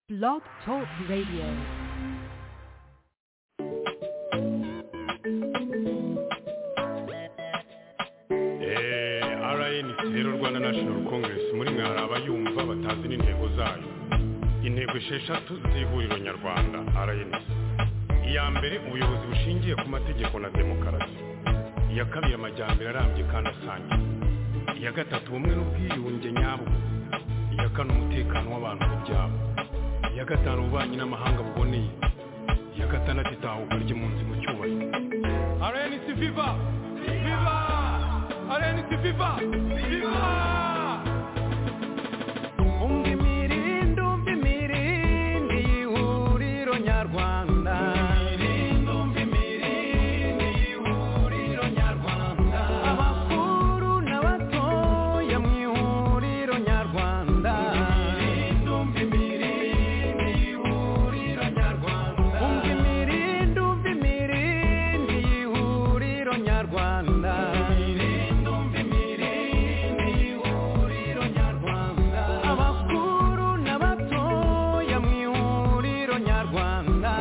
Blog Talk Radio. Eh, RNC rero Rwanda National Congress muri mwe hari abayumva batazi n'intego zayo intego esheshatu z'ihuriro nyarwanda RNC iya mbere ubuyobozi bushingiye ku mategeko na demokarasi iya kabiri amajyambere arambye kandi asangiye iya gatatu ubumwe n'ubwiyunge nyabwo iya kane umutekano w'abantu ku byabo iya gatanu ububanyi n'amahanga buboneye iya gatandatu itahuka ry'impunzi mu cyubahiro RNC Viva Viva RNC Viva Viva umva imirindi umva imirindi y'ihuriro nyarwanda abakuru n'abatoya mu ihuriro nyarwanda umva imirindi umva imirindi y'ihuriro nyarwanda abakuru n'abatoya mu ihuriro nyarwanda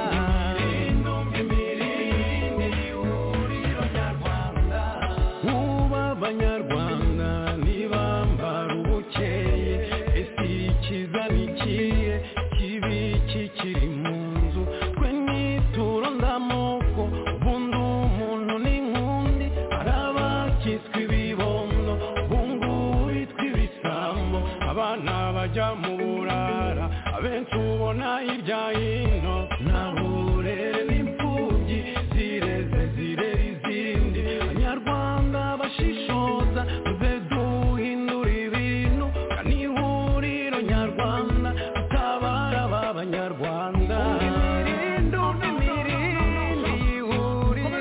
Muba abanyarwanda ntibambara ubukeye ese ikiza ni ikihe kibi kikiri mu nzu twe nituro ndamoko ubundi umuntu ni nkundi hari abakitswe ibibondo bungu bitwa ibisambo abana bajya mu burara abenshi ubona hirya hino nta burere n'imfubyi zireze zirera izindi abanyarwanda bashishoza tuze duhindura ibintu kandi ihuriro nyarwanda tutabara ba banyarwanda imirindi umva imirindi ihuriro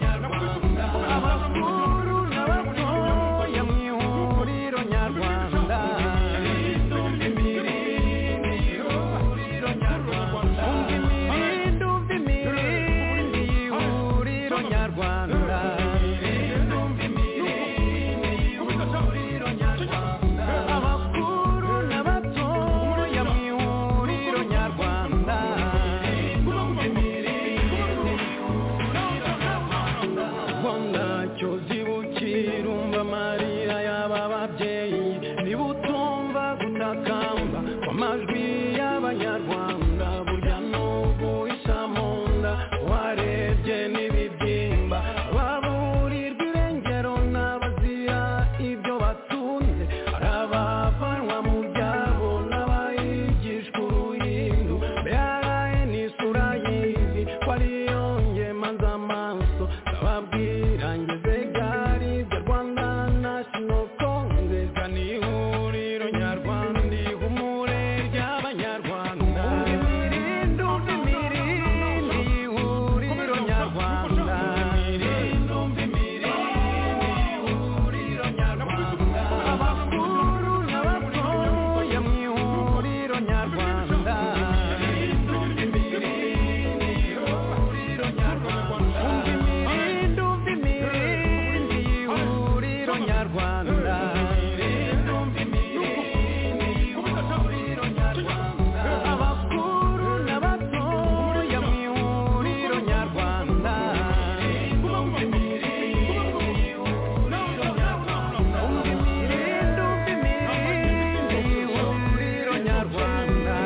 nyarwanda abakuru n'abatoya mu ihuriro nyarwanda umva imirindi umva imirindi y'ihuriro nyarwanda abakuru n'abatoya mu ihuriro nyarwanda rwanda cyozi bukira umva amarira y'aba babyeyi niba utumva gutakamba kw'amajwi y'abanyarwanda burya n'ubu isa mu nda warebye n'ibibyimba baburirwa irengero n'abazira ibyo batunze hari abavanwa mu byabo n'abayigishwa uruhindu mbere ni isura y'izi ko ariyo ngemanza amaso ndababwira ngeze gari bya rwanda national congress ni ihuriro nyarwanda ihumure ry'abanyarwanda imirindi umva imirindi ihuriro nyarwanda imirindi umva imirindi ihuriro nyarwanda abakuru n'abatoya mu ihuriro nyarwanda umva imirindi umva imirindi y'ihuriro nyarwanda abakuru n'abatoya mu ihuriro nyarwanda umva imirindi umva imirindi y'ihuriro nyarwanda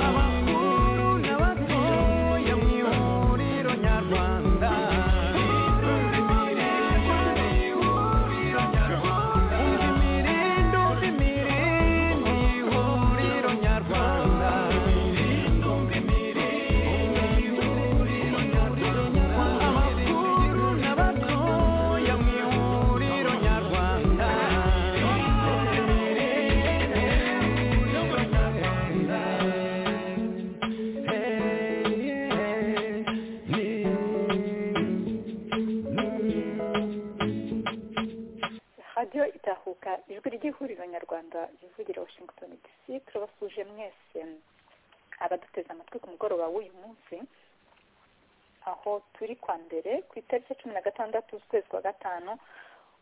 abakuru n'abatoya mu ihuriro nyarwanda imirindi umva imirindi y'ihuriro nyarwanda abakuru n'abatoya mu ihuriro nyarwanda radiyo itahuka ijwi ry'ihuriro nyarwanda rivugira washington dc turabasuje mwese abaduteze amatwi ku mugoroba w'uyu munsi aho turi kwa mbere ku itariki ya cumi na gatandatu z'ukwezi kwa gatanu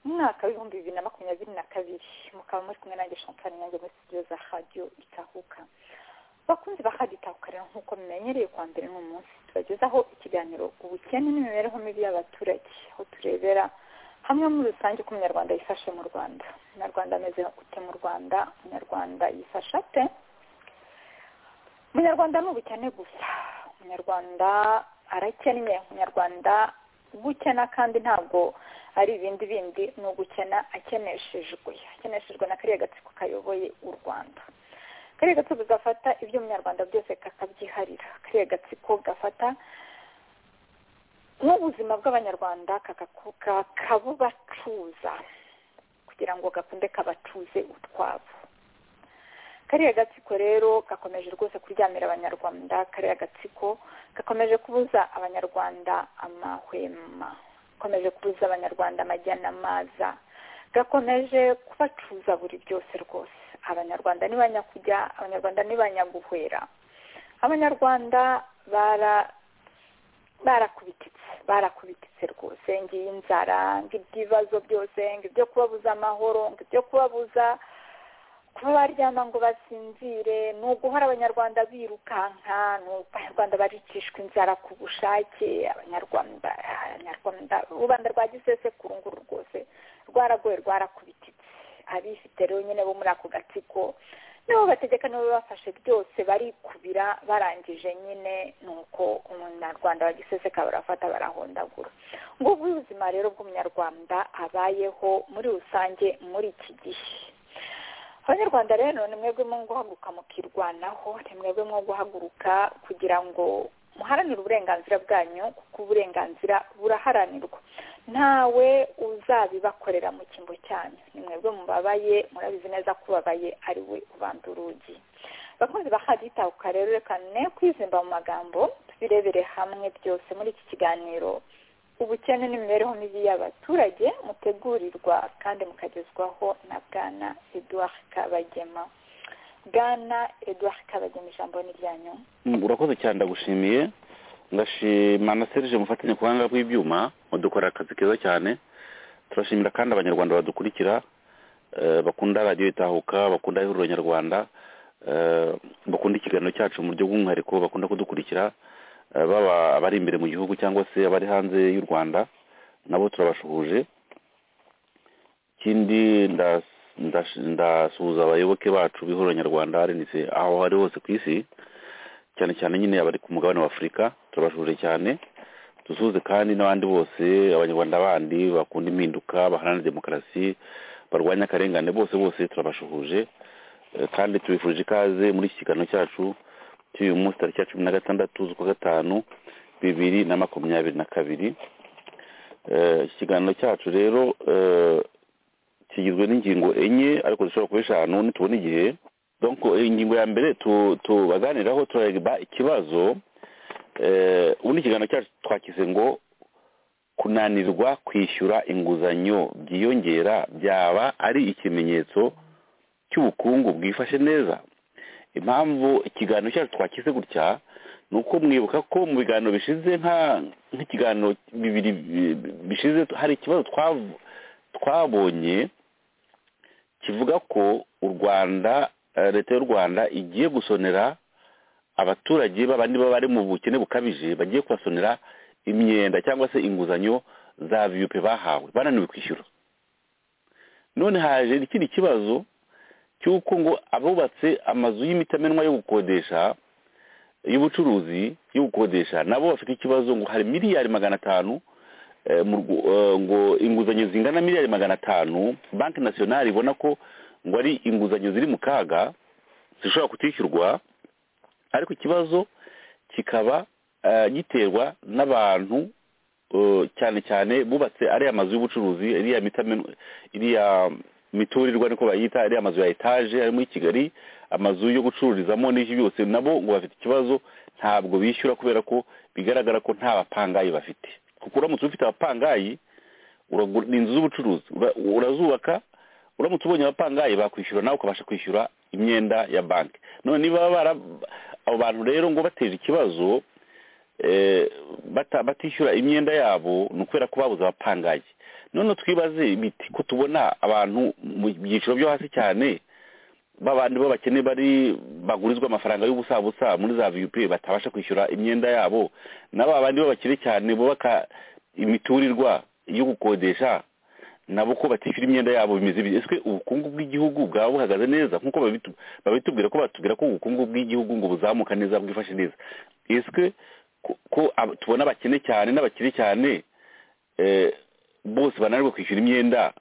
mu mwaka w'ibihumbi bibiri na makumyabiri na kabiri mukaba muri kumwe nanjye shampani yanjye muri studio za radiyo itahuka bakunze bakaditahukarira nk'uko mumenyereye kwa mbere ni umunsi tubagezaho ikiganiro ubukene n'imibereho mibi y'abaturage aho turebera hamwe muri rusange uko umunyarwanda yifashe mu rwanda umunyarwanda ameze ute mu rwanda umunyarwanda yifashe ate umunyarwanda ni ubukene gusa umunyarwanda arakennye umunyarwanda gukena kandi ntabwo ari ibindi bindi ni ugukena akeneshejwe akeneshejwe na kariya gatsiko kayoboye u rwanda kariya gatsiko gafata ibyo umunyarwanda byose kakabyiharira kariya gatsiko gafata n'ubuzima bw'abanyarwanda kakabubacuza kugira ngo gakunde kabacuze utwabo kariya gatsiko rero gakomeje rwose kuryamira abanyarwanda kariya gatsiko gakomeje kubuza abanyarwanda amahwema gakomeje kubuza abanyarwanda amajyana amaza gakomeje kubacuza buri byose rwose abanyarwanda ni ba nyakujya abanyarwanda ni ba nyaguhwera abanyarwanda bara barakubititse barakubititse rwose ngiyi inzara ng'iby'ibibazo byose ng'ibyo kubabuza amahoro ng'ibyo kubabuza kuba baryama ngo basinzire ni uguhora abanyarwanda birukanka ni abanyarwanda baricishwa inzara ku bushake abanyarwanda abanyarwanda rubanda rwa gisesekuru nguru rwose rwaragoye rwarakubititse abifite rero nyine bo muri ako gatsiko nibo bategeka nibo bafashe byose barikubira barangije nyine ni uko umunyarwanda bagiseseka barafata barahondagura ngo ubuzima rero bw'umunyarwanda abayeho muri rusange muri iki gihe abanyarwanda rero ni mwebwe mwo guhaguruka mukirwanaho ni mwebwe mwo guhaguruka kugira ngo muharanire uburenganzira bwanyu kuko uburenganzira buraharanirwa ntawe uzabibakorera mu cyimbo cyanyu ni mwebwe mubabaye murabizi neza ko ubabaye ari we ubanza urugi bakunze bakaditahuka rero reka ne kwizimba mu magambo tubirebere hamwe byose muri iki kiganiro ubukene n'imibereho mibi y'abaturage mutegurirwa kandi mukagezwaho na bwana eduard kabagema bwana eduard kabagema ijambo ni ryanyu urakoze cyane ndagushimiye ngashima na serije mufatanye ku buhanga bw'ibyuma mudukorera akazi keza cyane turashimira kandi abanyarwanda badukurikira eh, bakunda radiyo itahuka bakunda ihuriro nyarwanda eh, bakunda ikiganiro cyacu mu buryo bw'umwihariko bakunda kudukurikira eh, baba abari imbere mu gihugu cyangwa se abari hanze y'u rwanda nabo turabashuhuje ikindi ndas- ndash- ndasuhuza abayoboke bacu b'ihuriro nyarwanda arenise aho ari hose ku isi cyane cyane nyine abari ku mugabane wa afurika turabashuje cyane dusuhuze kandi n'abandi bose abanyarwanda bandi bakunda impinduka baharanira demokarasi barwanya akarengane bose bose turabashuhuje Eh, kandi tubifurije ikaze muri iki kiganiro cyacu cy'uyu munsi tariki ya cumi na gatandatu z'ukwa gatanu bibiri na makumyabiri na kabiri Eh, iki kiganiro cyacu rero eh, kigizwe n'ingingo enye ariko zishobora kuba eshanu nitubona igihe donc ingingo ya mbere tu- tubaganiraho turareba ikibazo eh, ubundi ikiganiro cyacu twakize ngo kunanirwa kwishyura inguzanyo byiyongera byaba ari ikimenyetso cy'ubukungu bwifashe neza impamvu ikiganiro cyacu twakize gutya ni uko mwibuka ko mu biganiro bishize nka- nk'ikiganiro bibiri bi- bi- bishize hari ikibazo twav- twabonye kivuga ko u rwanda eh, leta y'u rwanda igiye gusonera abaturage babandi baba bari mu bukene bukabije bagiye kubasonera imyenda cyangwa se inguzanyo za viyupe bahawe bananiwe kwishyura none haje ikindi kibazo cy'uko ngo abubatse amazu y'imitamenwa yo gukodesha y'ubucuruzi yo gukodesha nabo bafite ikibazo ngo hari miliyari magana atanu eh, mu Rw- eh, ngo inguzanyo zingana miliyari magana atanu banki nasiyonari ibona ko ngo ari inguzanyo ziri mu kaga zishobora kutishyurwa ariko ikibazo kikaba eh, giterwa n'abantu eh, cyane cyane bubatse ariya mazu y'ubucuruzi iriya mitamenwa iriya miturirwa niko bayita ariya mazu ya etaje ari muri kigali amazu yo gucururizamo n'ibyo byose nabo ngo bafite ikibazo ntabwo bishyura kubera ko bigaragara ko nta bapangayi bafite kuko uramutse ufite abapangayi uragura ni inzu z'ubucuruzi ura- urazubaka uramutse ubonye abapangayi bakwishyura nawe ukabasha kwishyura imyenda ya banki none niba bara abo bantu rero ngo bateje ikibazo eh, bata- batishyura imyenda yabo ni ukubera ko babuze abapangaye none twibaze imiti ko tubona abantu mu byiciro byo hasi cyane babandi bo bakene bari bagurizwa amafaranga y'ubusabusa muri za vup batabasha kwishyura imyenda yabo n'aba bandi b'abakire cyane bubaka imiturirwa yo gukodesha nabo ko batishyura imyenda yabo bimeze bite ese ubukungu bw'igihugu bwaba buhagaze neza nk'uko babitu- babitubwira ko batubwira ko ubukungu bw'igihugu ngo buzamuka neza bwifashe neza ese ko- ko ab- tubona abakene cyane n'abakire cyane eh, bose bananirwa kwishyura imyenda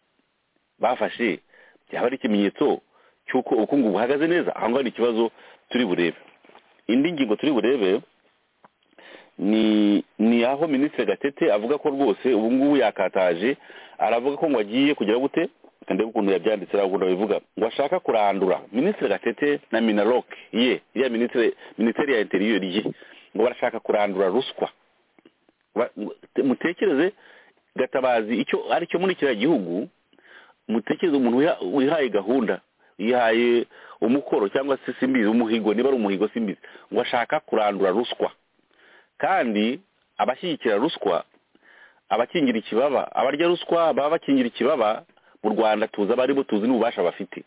bafashe byaba ari ikimenyetso cy'uko ubukungu buhagaze neza aho ngaho ni ikibazo turi burebe indi ngingo turi burebe ni ni aho minisitiri gatete avuga ko rwose ubu ngubu yakataje aravuga ko ngo agiye kugira gute ndebe ukuntu yabyanditse aravuga ukuntu abivuga ngo ashaka kurandura minisitiri gatete na minarok ye ya minisitiri minisiteri ya interiyeri ye ngo barashaka kurandura ruswa Ba- mutekereze gatabazi icyo aricyo muri kiriya gihugu mutekereze umuntu wiha- wihaye gahunda yihaye umukoro cyangwa se simbizi umuhigo niba ari umuhigo simbizi ngo ashaka kurandura ruswa kandi abashyigikira ruswa abakingira ikibaba abarya ruswa baba bakingira ikibaba mu rwanda tuzi abo aribo tuzi n'ububasha bafite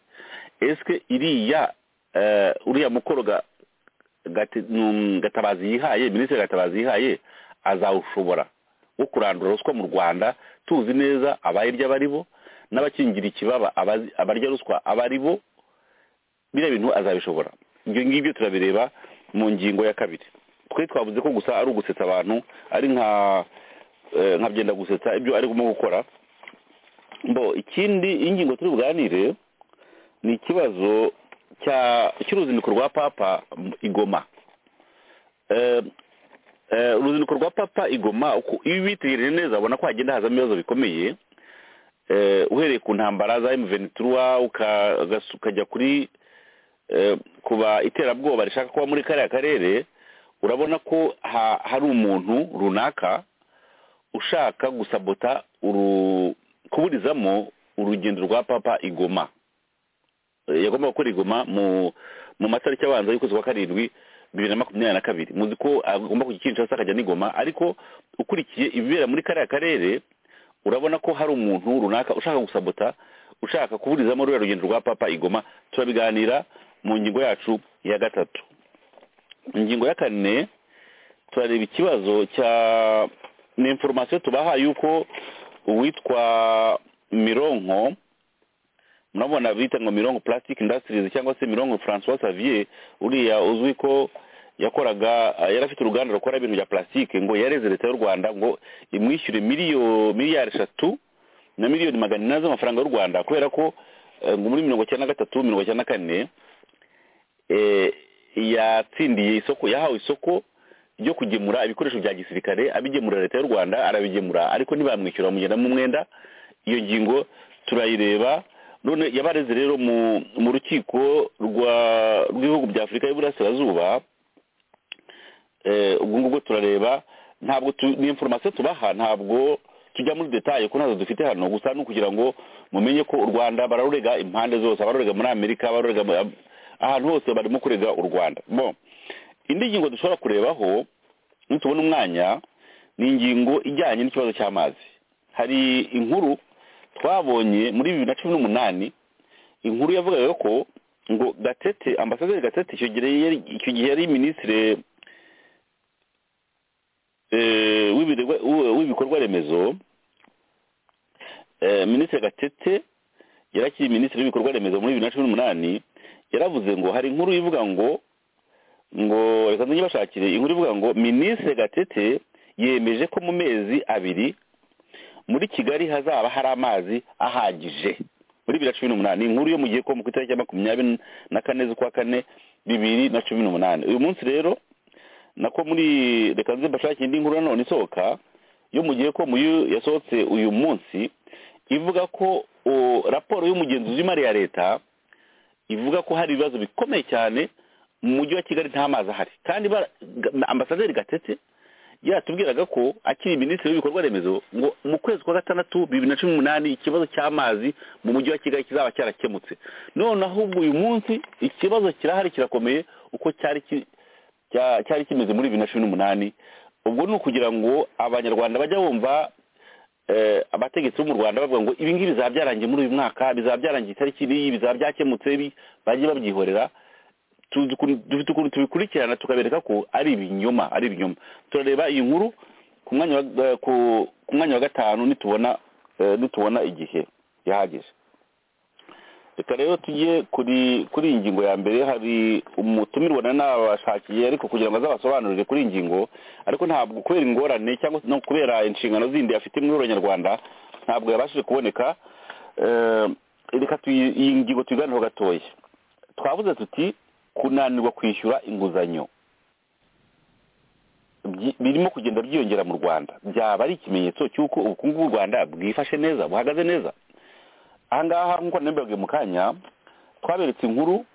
ese iriya eh, uriya mukoro ga- gate- num- gatabazi yihaye minisitiri gatabazi yihaye azawushobora wo kurandura ruswa mu rwanda tuzi neza abayirya abo ari bo n'abakingira ikibaba abazi- abarya ruswa abo ari bo biriya bintu azabishobora ibyo ngibyo turabireba mu ngingo ya kabiri twe twavuze ko gusa ari ugusetsa abantu ari nka eh, nka byenda gusetsa ibyo arimo gukora bo ikindi ingingo turi buganire ni ikibazo cya- cy'uruzinduko rwa papa m- igoma Eh, eh, uruzinduko rwa papa igoma uko- iyo ubitegereje neza ubona ko hagenda hazamo ibibazo bikomeye eh, uhereye ku ntambara za M23 uka- ugas- ukajya kuri eh, kuba iterabwoba rishaka kuba muri kariya karere urabona ko ha- hari umuntu runaka ushaka gusabota uru kuburizamo urugendo rwa papa igoma Eh, yagomba gukora igoma mu mu matariki abanza y'ukwezi kwa karindwi bibiri na makumyabiri na kabiri muzi ko agomba kujya kinshasa akajya n'igoma ariko ukurikiye ibibera muri kariya karere urabona ko hari umuntu runaka ushaka gusabota ushaka kuburizamo ruriya rugendo rwa papa igoma turabiganira mu ngingo yacu ya gatatu ingingo ya kane turareba ikibazo cya ni inforomasiyo tubaha yuko uwitwa mironko murabona bita ngo mironko plastic industries cyangwa se mironko francois savier uriya uzwi ko yakoraga eh, yari afite uruganda rukora ibintu bya plastique ngo yareze leta y'u rwanda ngo imwishyure miliyo miliyari eshatu na miliyoni magana inani z'amafaranga y'u rwanda kubera ko eh, ngo muri mirongo icyenda na gatatu mirongo icyenda na kane eh, yatsindiye isoko yahawe isoko ryo kugemura ibikoresho bya gisirikare abigemura leta y'u rwanda arabigemura ariko ntibamwishyura bamugenda mu mwenda iyo ngingo turayireba none yabareze rero mu mu rukiko rwa rw'ibihugu bya afurika y'iburasirazuba eh, ubwo ngubwo turareba ntabwo tu- ni inforomasiyo tubaha ntabwo tujya muri detaye ko ntazo dufite hano gusa ni ukugira ngo mumenye ko u rwanda bararurega impande zose abarurega muri amerika barurega mu- ahantu hose barimo kurega u rwanda bon indi ngingo dushobora kurebaho nitubona umwanya ni ingingo ijyanye n'ikibazo cy'amazi hari inkuru twabonye muri bibiri na cumi n'umunani inkuru yavugaga ko ngo gatete ambasaderi gatete icyo gihe yari- icyo gihe yari minisitiri eh, w'ibirwa- w'i- w'ibikorwa remezo eh, minisitiri gatete yari akiri minisitiri w'ibikorwa remezo muri bibiri na cumi n'umunani yaravuze ngo hari inkuru ivuga ngo ngo reka nzajye bashakire inkuru ivuga ngo minisitiri gatete yemeje ko mu mezi abiri muri kigali hazaba hari amazi ahagije muri bibiri na cumi n'umunani ni inkuru yo mu gihe ko ku itariki ya makumyabiri na kane z'ukwa kane bibiri na cumi n'umunani uyu munsi rero nako muri reka nze mbashakire indi nkuru nanone isohoka yo mu gihe ko muyu yasohotse uyu munsi ivuga ko o, raporo y'umugenzuzi w'imari ya leta ivuga ko hari ibibazo bikomeye cyane mu mujyi wa kigali nta mazi ahari kandi bara- ga- ambasaderi gatete yatubwiraga ko akiri minisitiri w'ibikorwa remezo ngo mu kwezi kwa gatandatu bibiri na cumi n'umunani ikibazo cy'amazi mu mujyi wa kigali kizaba cyarakemutse none ahubwo uyu munsi ikibazo kirahari kirakomeye uko cyari ki- cya- cyari kimeze muri bibiri na cumi n'umunani ubwo ni ukugira ngo abanyarwanda bajya bumva eh, abategetsi bo mu rwanda bavuga ngo ibi ngibi bizaba byarangiye muri uyu mwaka bizaba byarangiye itariki n'iyi bizaba byakemutse ibi," bajye babyihorera tu- duku- dufite ukuntu tubikurikirana tukabereka ko ari ibinyoma ari ibinyoma turareba iyi nkuru ku mwanya wa, eh, ku, ku mwanya wa gatanu nitubona eh, nitubona igihe gihagije reka rero tujye kuri kuri iyi ngingo ya mbere hari umutumirwa na nabashakiye ariko kugira ngo azabasobanurire kuri iyi ngingo ariko ntabwo kubera ingorane cyangwa se no kubera inshingano zindi afite muri uru nyarwanda ntabwo yabashije kuboneka Eh, reka tuyi- iyi ngingo tuyiganireho gatoya twavuze tuti kunanirwa kwishyura inguzanyo byi- birimo kugenda byiyongera mu rwanda byaba ari ikimenyetso cy'uko ubukungu bw'u rwanda bwifashe neza buhagaze neza ahangaha nk'uko nabibabwiye mu kanya twaberetse inkuru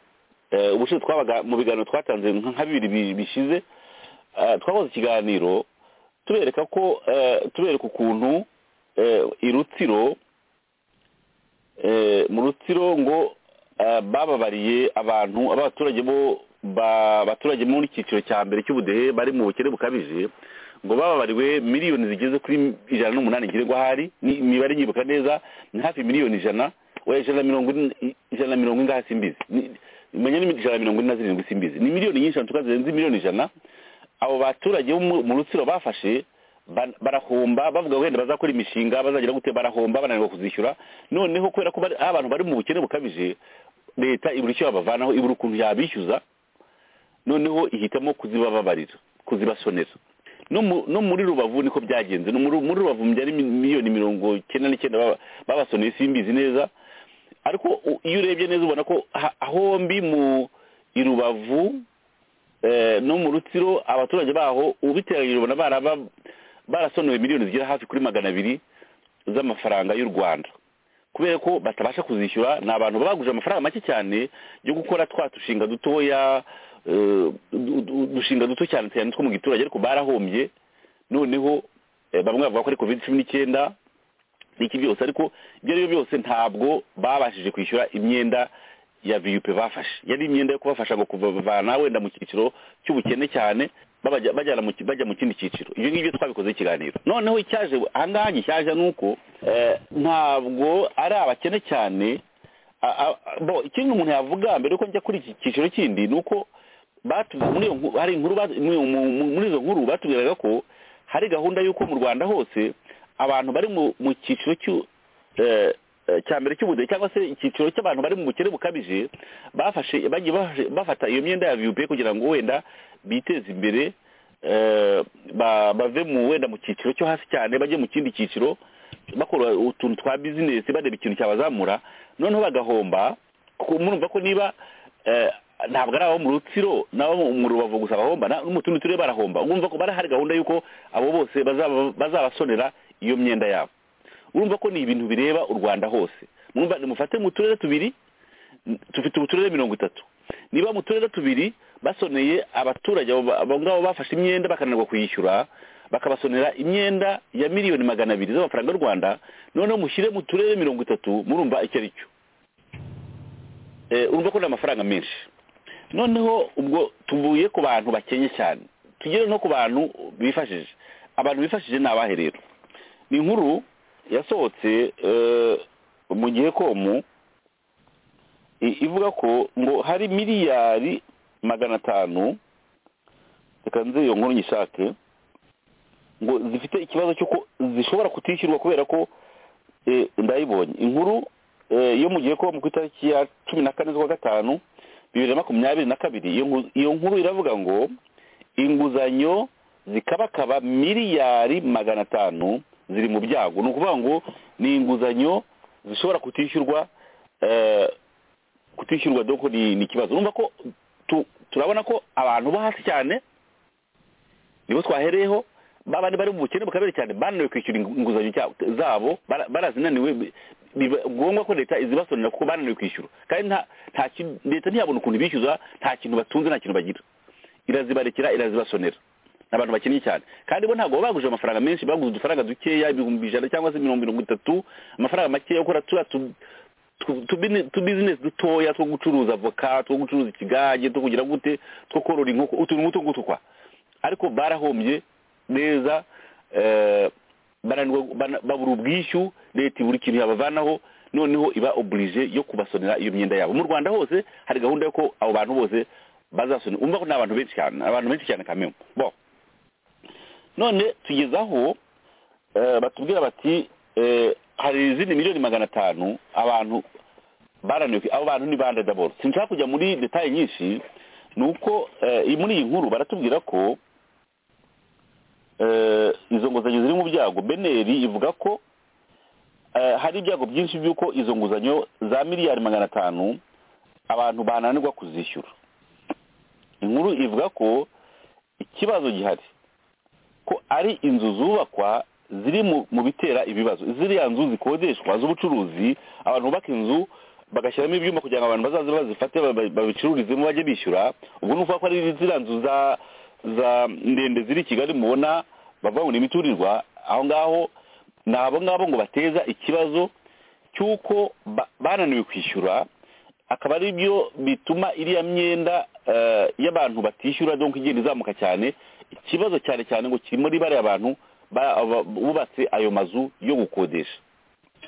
eh, ubushize twabaga mu biganiro twatanze nka bibiri bi- bishize eh, twakoze ikiganiro tubereka ko eh, tubereka ukuntu eh, i rutsiro eh, mu rutsiro ngo eh, bababariye abantu abaturage bo ba- abaturage muri icyiciro cya mbere cy'ubudehe bari mu bukene bukabije ngo bababariwe miliyoni zigeze kuri ijana n'umunani ngirirwa hari ni imibare nyibuka neza ni hafi miliyoni ijana oya ijana na mirongo ine- ijana na mirongo ingaha simbizi Ni- menya ni ijana na mirongo ine na zirindwi simbizi ni miliyoni nyinshi ntuka zirenze miliyoni ijana abo baturage bo mu- mu rutsiro bafashe ba- barahomba bavuga wenda bazakora imishinga bazagira gute barahomba bananirwa kuzishyura noneho kubera ko bari- ari abantu bari mu bukene bukabije leta ibura icyo babavanaho ibura ukuntu yabishyuza noneho ihitamo kuzibababarira kuzibasonera no mu- no muri rubavu niko byagenze no muri muri rubavu byari mi- miliyoni mirongo icyenda n'icyenda baba- babasoneye simbizi neza ariko u- iyo urebye neza ubona ko ha- hombi mu i rubavu eh, no mu rutsiro abaturage baho ubiteranyije ubona baraba barasonowe miliyoni zigera hafi kuri magana abiri z'amafaranga y'u rwanda kubera ko batabasha kuzishyura ni abantu baba baguje amafaranga make cyane yo gukora twa dushinga dutoya eh, du- du- udushinga duto cyane cyane two mu giturage ariko barahombye noneho eh, bamwe bavuga ko ari covid cumi n'icyenda n'iki byose ariko ibyo ari byo byose ntabwo babashije kwishyura imyenda ya viyupe bafashe yari imyenda yo kubafasha ngo kuvana wenda mu cyiciro cy'ubukene cyane babajya- bajyana mu ki- bajya mu kindi cyiciro ibyo ngibyo twabikoze ikiganiro noneho icyaje ahangaha gishyashya ni uko eh, ntabwo ari abakene cyane a- a- bo ikindi umuntu yavuga mbere yuko njya kuri iki cyiciro kindi ni uko batu- muri iyo nkuru- hari inkuru batu- muri- mu- muri izo nkuru batubwiraga ko hari gahunda y'uko mu rwanda hose abantu bari mu mu cyiciro cy'u- eh, eh, cya mbere cy'ubudehe cyangwa se icyiciro cy'abantu bari mu bukene bukabije bafashe bagiye bafashe- bafata iyo myenda ya viyupe kugira ngo wenda biteze imbere eh, ba- bave mu wenda mu cyiciro cyo hasi cyane bajye mu kindi cyiciro bakora utuntu twa bizinesi bareba ikintu cyabazamura noneho bagahomba kuko murumva ko niba eh, ntabwo ari abo mu rutsiro n'abo mu rubavu gusa bahomba na- no mu tundi turere barahomba urumva ko bari hari gahunda y'uko abo bose bazaba- bazabasonera iyo myenda yabo urumva ko ni ibintu bireba u rwanda hose mwumva nimufate mu turere tubiri n- dufite uturere mirongo itatu niba mu turere tubiri basoneye abaturage abo ba- abo ngabo bafashe imyenda bakananirwa kuyishyura bakabasonera imyenda ya miliyoni magana abiri z'amafaranga y'u rwanda noneho mushyire mu turere mirongo itatu murumva icyo ari cyo Eh, urumva ko ni amafaranga menshi noneho ubwo tuvuye ku bantu bakenye cyane tugere no ku bantu bifashije abantu bifashije ni abahe rero ni inkuru yasohotse eh, mu gihe komu i- ivuga ko ngo hari miliyari magana atanu reka nze iyo nkuru nyishake ngo zifite ikibazo cy'uko zishobora kutishyurwa kubera ko eh, ndayibonye inkuru eh, yo mu gihe ko ku itariki ya cumi na kane z'ukwa gatanu bibiri na makumyabiri na kabiri iyo nku- iyo nkuru iravuga ngo inguzanyo zikabakaba miliyari magana atanu ziri mu byago ni ukuvuga ngo ni inguzanyo zishobora kutishyurwa eh, kutishyurwa doko ni ni ikibazo urumva ko tu- turabona ko abantu bo hasi cyane nibo twahereyeho babandi bari mu bukene bukabere cyane bananiwe kwishyura ingu- inguzanyo cya- zabo bara- barazinaniwe bi- biba ngombwa ko leta izibasonera kuko bananiwe kwishyura kandi nta nta kintu leta ntiyabona ukuntu ibishyuza nta kintu batunze nta kintu bagira irazibarekera irazibasonera ni abantu bakennye cyane kandi bo ntabwo baba baguje amafaranga menshi baguze udufaranga dukeya ibihumbi ijana cyangwa se mirongo mirongo itatu amafaranga makeya yo gukora turiya tu- tu- tubini- tubizinesi dutoya two gucuruza avoka two gucuruza ikigage two kugira gute two korora inkoko utuntu nk'utu ngutu kwa ariko barahombye neza eh, baranirwa- bana- babura ubwishyu leta ibura ikintu yabavanaho noneho iba oblige yo kubasonera iyo myenda yabo mu rwanda hose hari gahunda yo ko abo bantu bose bazasonera umva ko ni abantu benshi cyane abantu benshi cyane kamemu bo none tugeze aho eh, batubwira bati eh, hari izindi miliyoni magana atanu abantu baraniwe abo bantu ni bande daboro sinshaka kujya muri detaye nyinshi ni uko eh, iyi- muri iyi nkuru baratubwira ko eh, izo nguzanyo ziri mu byago beneri ivuga ko eh, hari ibyago byinshi by'uko izo nguzanyo za miliyari magana atanu abantu bananirwa kuzishyura inkuru ivuga ko ikibazo gihari ko ari inzu zubakwa ziri mu- mu bitera ibibazo ziriya nzu zikodeshwa z'ubucuruzi abantu bubaka inzu bagashyiramo ibyuma kugira ngo abantu bazaze bazifate ba- babicururizemo bajye bishyura ubwo ni ukuvuga ko ari ziriya nzu za za ndende ziri i kigali mubona bavuga imiturirwa aho ngaho ni abo ngabo ngo bateza ikibazo cy'uko ba- bananiwe kwishyura akaba ari byo bituma iriya myenda eh, y'abantu batishyura donc igenda izamuka cyane ikibazo cyane cyane ngo kiri muri bariya bantu ba- aba- bubatse ayo mazu yo gukodesha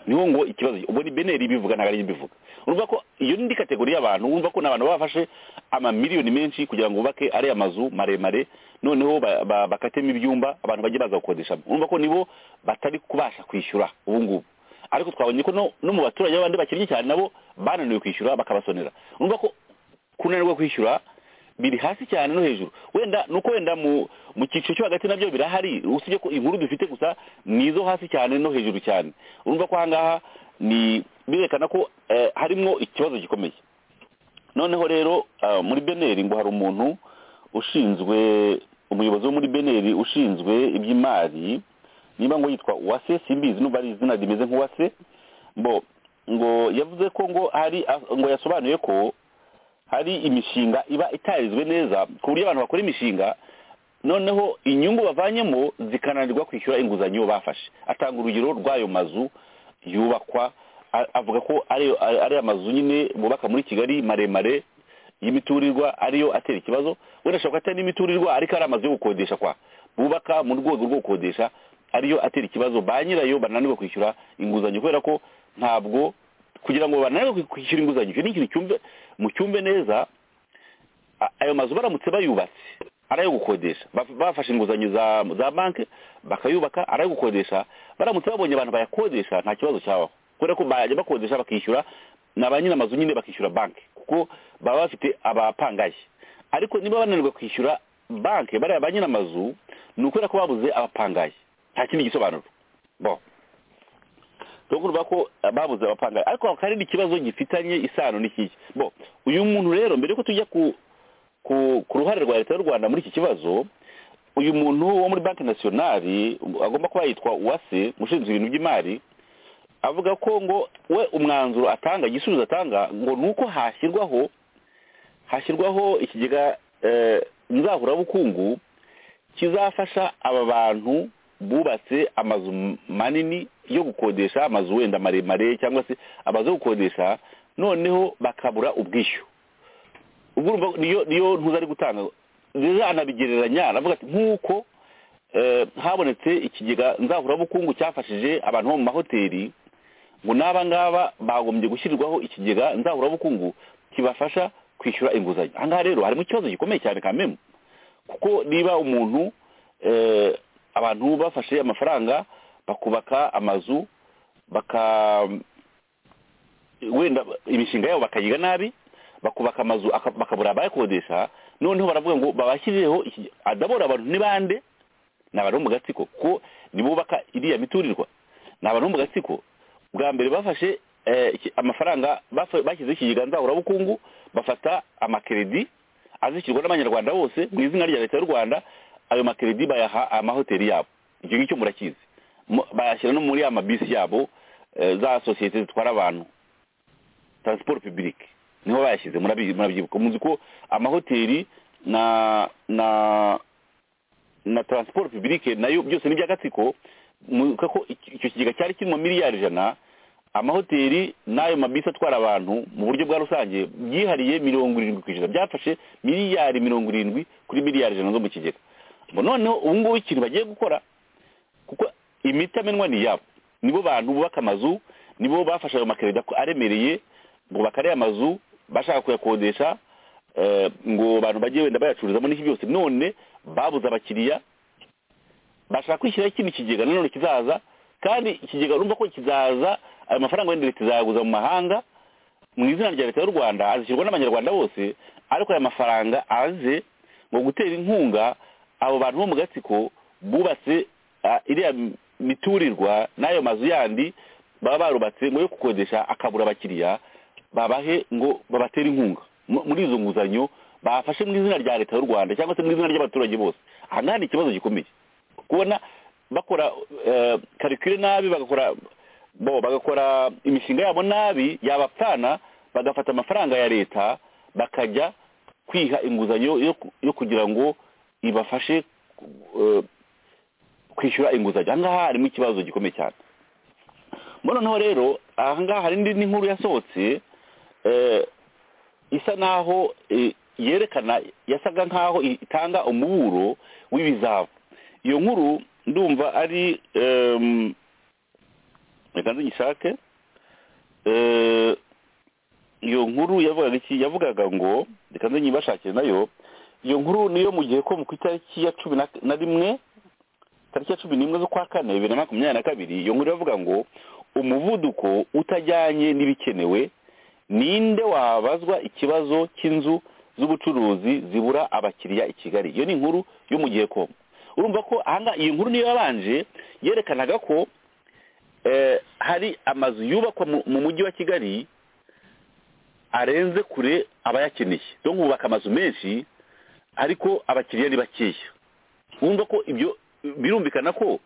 niho ngo ikibazo ubwo ni beneri ibivuga ntabwo ari njye mbivuga urumva ko iyo ni indi kategori y'abantu wumva ko ni abantu baba bafashe amamiliyoni menshi kugira ngo bubake ariya mazu maremare noneho ba- ba- bakatemo ibyumba abantu bajye baza gukodeshamo urumva ko nibo batari kubasha kwishyura ubu ngubu ariko twabonye ko no no mu baturage b'abandi bakennye cyane nabo bananiwe kwishyura bakabasonera urumva ko kunanirwa kwishyura biri hasi cyane no hejuru wenda nuko wenda mu mu cyiciro cyo hagati nabyo birahari usibye ko inkuru dufite gusa ni izo hasi cyane no hejuru cyane urumva ko ahangaha ni birerekana ko eh, harimo ikibazo gikomeye noneho rero ah, muri beneri ngo hari umuntu ushinzwe umuyobozi wo muri beneri ushinzwe iby'imari niba ngo yitwa uwase simbizi nubwo ari izina rimeze nk'uwase bo ngo yavuze ko ngo hari ngo yasobanuye ko hari imishinga iba itarizwe neza ku buryo abantu bakora imishinga noneho inyungu bavanyemo zikananirwa kwishyura inguzanyo bafashe atanga urugero rw'ayo mazu yubakwa a- avuga ko ariyo- ari ariya mazu nyine bubaka muri kigali maremare y'imiturirwa ariyo atera ikibazo wenda ashobora kuba atari n'imiturirwa ariko ari amazu yo gukodesha kwa bubaka mu rwego rwo gukodesha ariyo atera ikibazo ba nyirayo bananirwa kwishyura inguzanyo kubera ko ntabwo kugira ngo bananirwe kwishyura inguzanyo icyo ni ikintu cyumve mu cyumve neza a- ayo mazu baramutse bayubatse ari ayo gukodesha Baf- bafashe inguzanyo za za banki bakayubaka ari ayo gukodesha baramutse babonye abantu bayakodesha nta kibazo cyabaho kubera ko bajya bakodesha bakishyura na ba nyir'amazu nyine bakishyura banki kuko baba bafite abapangaye ariko niba bananirwa kwishyura banki bariya ba nyir'amazu ni ukubera ko babuze abapangaye nta kindi gisobanuro bon rero urumva ko eh, babuze abapangaye ariko hakaba hari n'ikibazo gifitanye isano n'ikiki bo uyu muntu rero mbere yuko tujya ku ku, ku ruhare rwa leta y'u rwanda muri iki kibazo uyu muntu wo muri banki nasiyonari agomba kuba yitwa uwase ushinzwe ibintu by'imari avuga ko ngo we umwanzuro atanga igisubizo atanga ngo ni uko hashyirwaho hashyirwaho ikigega eh, nzahurabukungu kizafasha aba bantu bubatse amazu m- manini yo gukodesha amazu wenda maremare cyangwa se amazu yo gukodesha noneho bakabura ubwishyu ubwo urumva niyo niyo ntuza ari gutanga rero anabigereranya aravuga ati nk'uko eh, habonetse ikigega nzahurabukungu cyafashije abantu bo mu mahoteli ngo n'aba ngaba bagombye gushyirirwaho ikigega nzahurabukungu kibafasha kwishyura inguzanyo aha ngaha rero harimo ikibazo gikomeye cyane kamemu kuko niba umuntu eh, abantu bafashe amafaranga bakubaka amazu baka wenda imishinga yabo bakayiga nabi bakubaka amazu aka- bakabura abayakodesha noneho baravuga ngo babashyirireho iki- adabora abantu ni bande ni abantu bo mu gatsiko kuko nibubaka iriya miturirwa ni abantu bo mu gatsiko bwa mbere bafashe eh, iki- amafaranga bafa- bashyizeho ikigega nzahurabukungu bafata amakeredi azishyurwa n'abanyarwanda bose mu izina rya leta y'u rwanda ayo makeredi bayaha amahoteli yabo icyo ngicyo murakizi Mu- bayashyira no muri ya mabisi yabo eh, za sosiyete zitwara abantu transport public niho bayashyize murabi- murabyibuka muzi ko amahoteli na na na transport public nayo byose ni iby'agatsiko muka ko iki- icyo kigega cyari kirimo miliyari ijana amahoteli n'ayo mabisi atwara abantu mu buryo bwa rusange byihariye mirongo irindwi ku ijana byafashe miliyari mirongo irindwi kuri miliyari ijana zo mu kigega ngo noneho ubu ngubu ikintu bagiye gukora kuko imiti amenwa ni iyabo nibo bantu bubaka amazu nibo bafashe ayo makerida ko aremereye ngo bakare amazu bashaka kuyakodesha eh, ngo abantu bajye wenda bayacururizamo n'iki byose none babuze abakiriya bashaka kwishyiraho ikindi kigega nanone kizaza kandi ikigega urumva ko kizaza ayo mafaranga wenda leta izayaguza mu mahanga mu izina rya leta y'u rwanda azishyurwa n'abanyarwanda bose ariko aya mafaranga aze ngo gutera inkunga abo bantu bo mu gatsiko bubatse ah, iriya miturirwa n'ayo mazu yandi baba barubatse ngo yo gukodesha akabura abakiriya babahe ngo babatere inkunga Mu- muri izo nguzanyo bafashe mu izina rya leta y'u rwanda cyangwa se mu izina ry'abaturage bose aha ngaha ni ikibazo gikomeye kubona bakora eh, karikire nabi bagakora bo bagakora imishinga yabo nabi yabapfana bagafata amafaranga ya leta bakajya kwiha inguzanyo yo, ku- yo kugira ngo ibafashe eh, kwishyura inguzanyo aha ngaha harimo ikibazo gikomeye cyane muri noneho rero aha ngaha hari indi n'inkuru yasohotse eh, isa naho eh, yerekana yasaga nkaho itanga umuburo w'ibizavu iyo nkuru ndumva ari em, reka nzigishake Eh, iyo nkuru yavugaga iki yavugaga ngo reka nzigibashakire nayo iyo nkuru niyo mu gihe ko mu ku itariki ya cumi na- na rimwe tariki ya cumi n'imwe z'ukwa kane bibiri na makumyabiri na kabiri iyo nkuru iravuga ngo umuvuduko utajyanye n'ibikenewe ninde wabazwa ikibazo cy'inzu z'ubucuruzi zibura abakiriya i kigali iyo ni inkuru yo mu gihe komu urumva ko ahangaha iyi nkuru niyo yabanje yerekanaga ko eh, hari amazu yubakwa mu- mu mujyi wa kigali arenze kure abayakeneye donc bubaka amazu menshi ariko abakiriya ni bakeya wumva ko ibyo birumvikana ko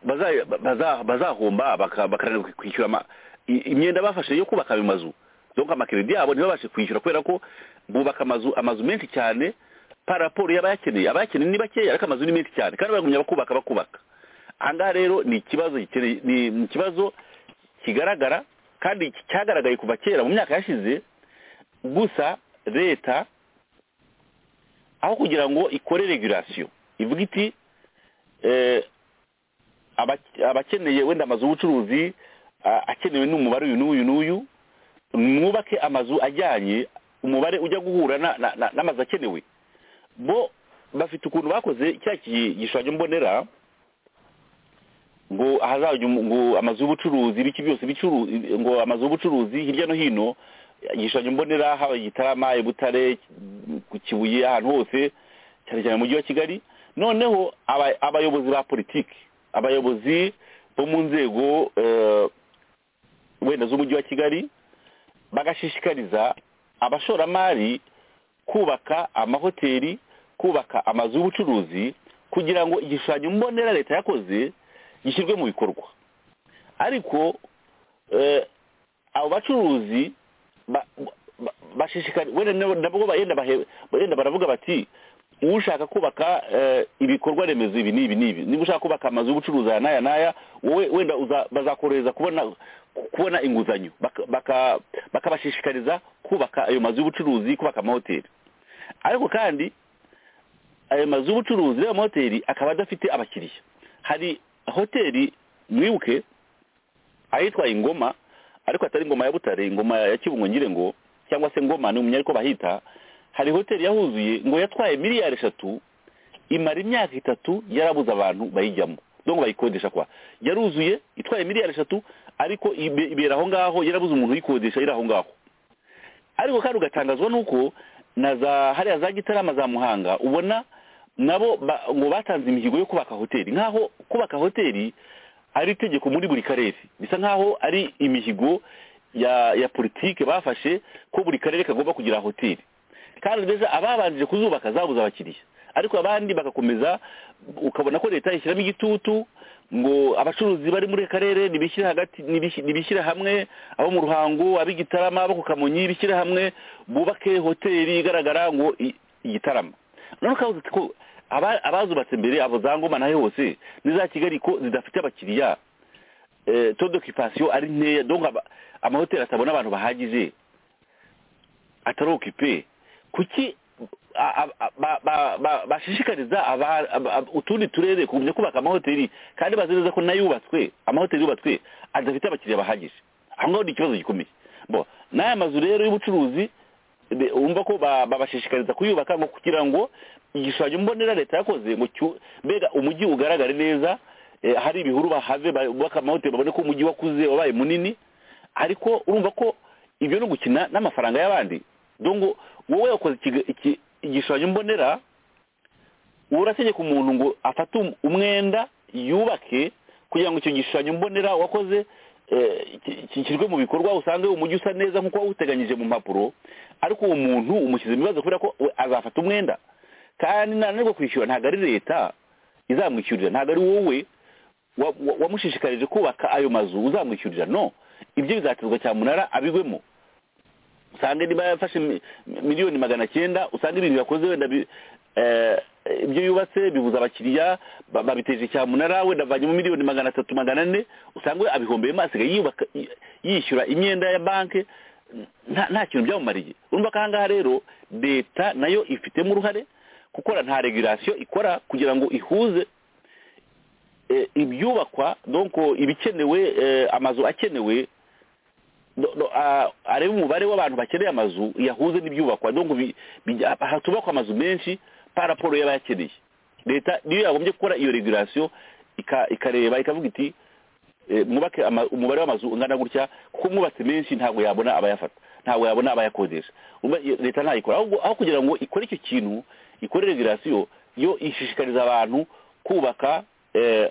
baza- baza- bazahomba baka- bakananirwa kwishyura ama- i- imyenda bafashe yo kubaka ayo mazu donc amakeredi yabo ntibabashe kwishyura kubera ko bubaka amazu amazu menshi cyane par rapport y'abayakeneye abayakeneye ni bakeya ariko amazu ni menshi cyane kandi bagumya bakubaka bakubaka aha ngaha rero ni ikibazo gikeneye- ni ni ikibazo kigaragara kandi cyagaragaye kuva kera mu myaka yashize gusa leta aho kugira ngo ikore regulation ivuga iti eh, abake- abakeneye wenda amazu y'ubucuruzi a- akenewe n'umubare uyu n'uyu n'uyu mwubake amazu ajyanye umubare ujya guhura na- na- na- n'amazu akenewe bo bafite ukuntu bakoze cya ki- gishushanyo mbonera ngo ahazajya umu- ngo amazu y'ubucuruzi ibiki byose bicuru ngo amazu y'ubucuruzi hirya no hino igishushanyo mbonera haba i gitarama i butare ku kibuye ahantu hose cyane cyane mu mujyi wa kigali noneho aba- abayobozi ba politiki abayobozi bo mu nzego eh, wenda z'umujyi wa kigali bagashishikariza abashoramari kubaka amahoteli kubaka amazu y'ubucuruzi kugira ngo igishushanyo mbonera leta yakoze gishyirwe mu bikorwa ariko eh, abo bacuruzi ba- ba- bashishikari wenda nabo- nabo bagenda bahe- bagenda baravuga bati ushaka kubaka eh, ibikorwa remezo ibi n'ibi n'ibi niba ushaka kubaka amazu y'ubucuruzi aya n'aya n'aya wowe wenda uza- bazakorohereza kubona kubona inguzanyo Baka- baka- bakabashishikariza kubaka ayo mazu y'ubucuruzi kubaka amahoteli ariko kandi ayo mazu y'ubucuruzi n'amahoteli akaba adafite abakiriya hari hoteli mwibuke ahitwa ingoma ariko atari ingoma ya butare ingoma ya kibungo ngire ngo cyangwa se ngoma ni umunyariko bahita hari hoteli yahuzuye ngo yatwaye miliyari eshatu imara imyaka itatu yarabuze abantu bayijyamo donc bayikodesha kwa yaruzuye itwaye miliyari eshatu ariko ibe- ibera aho ngaho yarabuze umuntu uyikodesha iri aho ngaho ariko kandi ugatangazwa nuko na za hariya za gitarama za muhanga ubona nabo ba- ngo batanze imihigo yo kubaka hoteli nk'aho kubaka hoteli ari itegeko muri buri karere bisa nk'aho ari imihigo ya ya politike bafashe ko buri karere kagomba kugira hoteli kandi mbese ababanjije kuzubaka zabuze abakiriya ariko abandi bagakomeza ukabona ko leta ishyiramo igitutu ngo abacuruzi bari muri aka karere nibishyire hagati nibishi- nibishyire hamwe abo mu ruhango ab'igitarama abo ku kamonyi bishyire hamwe bubake hoteli igaragara ngo i- igitarama none ukavuze uti ko aba- abazubatse mbere abo za ngoma nahe hose n'iza kigali ko zidafite abakiriya eh, taux d'occupation ari nkeya donc aba- amahoteli atabona abantu bahagije atari okipe kuki a- a- a- ba- ba- ba- bashishikariza aba- aba- aba- utundi turere kugumya kubaka amahoteli kandi bazi neza ko n'ayubatswe amahoteli yubatswe adafite abakiriya bahagije aho ngaho ni ikibazo gikomeye bo n'aya mazu rero y'ubucuruzi be- wumva ko ba- babashishikariza kuyubaka ngo kugira ngo igishushanyo mbonera leta yakoze ngo cyu- mbega umujyi ugaragare neza eh, hari ibihuru bahave bubaka amahoteli babone ko umujyi wakuze wabaye munini ariko urumva ko ibyo ni ugukina n'amafaranga y'abandi dongo wowe wakoze ikiga- iki- igishushanyo mbonera urategeka umuntu ngo afate um- umwenda yubake kugira ngo icyo gishushanyo mbonera wakoze eh, ki- kishyirwe mu bikorwa usange umujyi usa neza nk'uko wawuteganyije mu mpapuro ariko uwo muntu umushyize mu bibazo kubera ko we azafata umwenda kandi nananirwa kwishyura ntabwo ari leta izamwishyurira ntabwo ari wowe wa- wa- wamushishikarije kubaka ayo mazu uzamwishyurira no ibyo bizaterwa cyamunara abigwemo usange niba yafashe mi- miliyoni magana cyenda usanga ibintu yakoze wenda bi- eh, ibyo yubatse bibuza abakiriya ba- babiteje cyamunara wenda avanyemo miliyoni magana atatu magana ane usanga we abihombeyemo asigaye yubaka yi- yishyura imyenda ya banki nta nta kintu byamumariye urumva ko aha ngaha rero leta nayo ifitemo uruhare gukora nta regulasiyo ikora kugira ngo ihuze eh, ibyubakwa donc ibikenewe eh, amazu akenewe do- do- a- arebe umubare w'abantu bakeneye amazu yahuze n'ibyubakwa donc bi- bijya- hatubakwa amazu menshi par rapport y'abayakeneye leta niyo yagombye gukora iyo regulation ika- ikareba ikavuga iti eh, mwubake ama- umubare w'amazu ungana gutya kuko mwubatse menshi ntabwo yabona abayafata ntabwo yabona abayakodesha Urumva iyo- leta ntayikora ahubwo aho kugira ngo ikore icyo kintu ikore regulation yo ishishikariza abantu kubaka eh,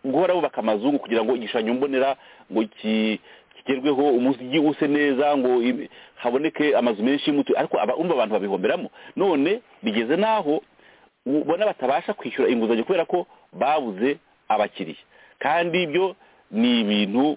guhora bubaka amazu ngo kugira ngo igishushanyo mbonera ngo ki- kigerweho umujyi use neza ngo ibi- haboneke amazu menshi y'umutu ariko aba- umva abantu babihomberamo none bigeze n'aho ubona batabasha kwishyura inguzanyo kubera ko babuze abakiriya kandi ibyo ni ibintu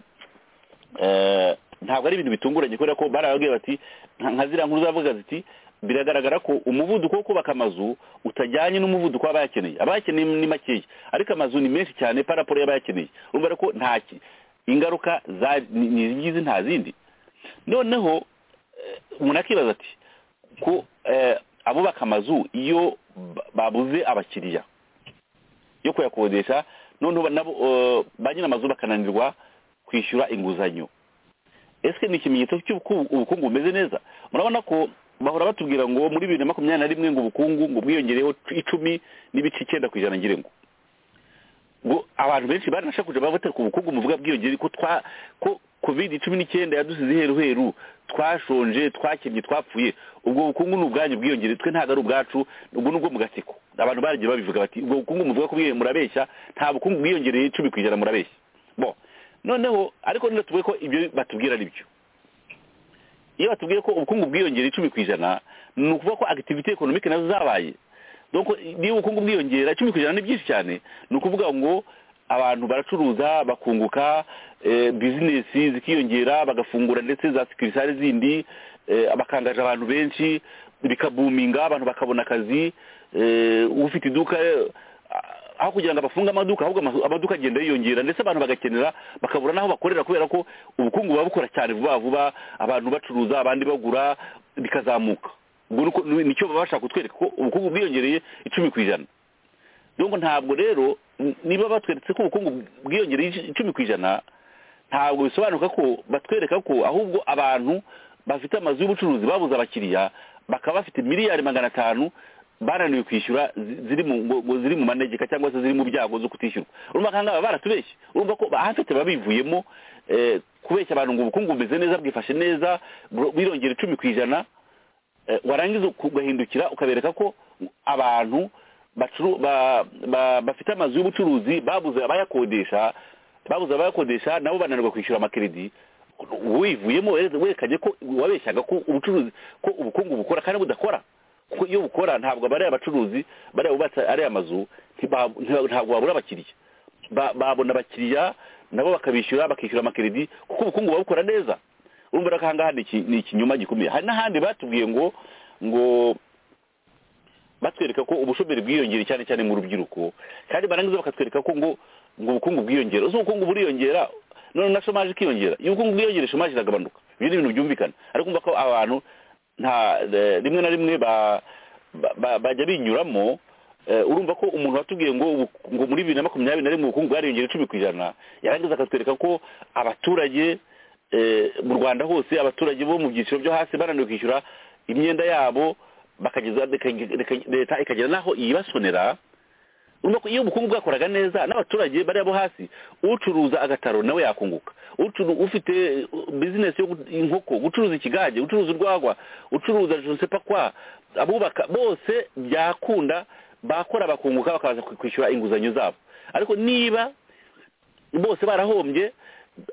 eh, ntabwo ari ibintu bitunguranye kubera ko barababwiye bati nka nka ziriya nkuru zavuga ziti biragaragara ko umuvuduko wo kubaka amazu utajyanye n'umuvuduko w'abayakeneye abayakeneye ni makeya ariko amazu ni menshi cyane paraporo y'abayakeneye urumva rero ko nta ki- ingaruka za- ni ni izi ngizi nta zindi noneho eh, umuntu akibaza ati ko eh, abubaka amazu iyo ba- babuze abakiriya yo kuyakodesha noneho nabo eh, ba nyiri amazu bakananirwa kwishyura inguzanyo ese ni ikimenyetso cy'uko ubukungu bumeze neza murabona ko bahora batubwira ngo muri bibiri na makumyabiri na rimwe ngo ubukungu ngo bwiyongereho icumi n'ibice icyenda ku ijana ngira ngo ngo abantu benshi baranashakuje bavuga ku bukungu muvuga bwiyongere ko twa ko covid cumi n'icyenda yadusize iheruheru twashonje twakennye twapfuye ubwo bukungu ni ubwanyu bwiyongere twe ntabwo ari ubwacu ubwo ni ubwo mu gatsiko abantu baragiye babivuga bati ubwo bukungu muvuga ko bwiyo- murabeshya nta bukungu bwiyongereye icumi ku ijana murabeshya bo noneho ariko niba tuvuge ko ibyo batubwira ari byo iyo batubwiye ko ubukungu bwiyongera icumi ku ijana ni ukuvuga ko activity economic nazo zabaye donc niba ubukungu bwiyongera icumi ku ijana ni byinshi cyane ni ukuvuga ngo abantu baracuruza bakunguka eh, bizinesi zikiyongera bagafungura ndetse za sekirisare zindi eh, bakangaje abantu benshi bikabuminga abantu bakabona akazi eh, ufite iduka eh, aho kugira ngo abafunge amaduka ahubwo amasu- amaduka agenda yiyongera ndetse abantu bagakenera bakabura n'aho bakorera kubera ko ubukungu buba bukora cyane vuba vuba abantu bacuruza abandi bagura bikazamuka ubwo ni uko- ni- nicyo baba bashaka kutwereka ko ubukungu bwiyongereye icumi ku ijana donc ntabwo rero n- niba batweretse ko ubukungu bwiyongereye ic- icumi ku ijana ntabwo bisobanuka ko batwereka ko ahubwo abantu bafite amazu y'ubucuruzi babuze abakiriya bakaba bafite miliyari magana atanu bananiwe kwishyura zi- ziri mu ngo- ngo ziri mu manegeka cyangwa se ziri mu byago zo kutishyurwa urumva kandi aba baratubeshye urumva ko ahafite babivuyemo eh, kubeshya abantu ngo ubukungu bumeze neza bwifashe neza bro- birongera icumi ku ijana eh, warangiza ugahindukira ukabereka ko abantu bacuru- ba- ba- bafite amazu y'ubucuruzi babuze abayakodesha babuze abayakodesha nabo bananirwa kwishyura amakeredi wivuyemo were- werekanye ko wabeshyaga ko ubucuruzi ko ubukungu bukora kandi budakora kuko iyo bukora ntabwo bariya bacuruzi bariya bubatse ariya mazu ntiba- ntiba- ntabwo babura abakiriya Ba- babona abakiriya nabo bakabishyura bakishyura amakeredi kuko ubukungu buba bukora neza urumva rero ko aha ngaha ni iki- ni ikinyoma gikomeye hari n'ahandi batubwiye ngo ngo batwereka ko ubushomeri bwiyongera cyane cyane mu rubyiruko kandi barangiza bakatwereka ko ngo ngo ubukungu bwiyongera uzi ubukungu buriyongera none na shomaje ikiyongera iyo ubukungu bwiyongera shomaje iragabanuka ibyo ni ibintu byumvikana ariko umva ko abantu nta eh, rimwe na rimwe ba ba- ba- bajya binyuramo eh, urumva ko umuntu watubwiye ngo ubu- ngo muri bibiri na makumyabiri na rimwe ubukungu bwariyongera icumi ku ijana yarangiza akatwereka ko abaturage eh, mu rwanda hose abaturage bo mu byiciro byo hasi bananiwe kwishyura imyenda yabo bakageza bika- bika- leta ikagera n'aho ibasonera urumva ko iyo ubukungu bwakoraga neza n'abaturage bari abo hasi ucuruza agataro nawe yakunguka Ucuru- ufite eh, bizinesi yo gu- inkoko gucuruza ikigage gucuruza urwagwa ucuruza josepa kwa abubaka bose byakunda bakora bakunguka bakaza kwi- kwishyura inguzanyo zabo ariko niba bose barahombye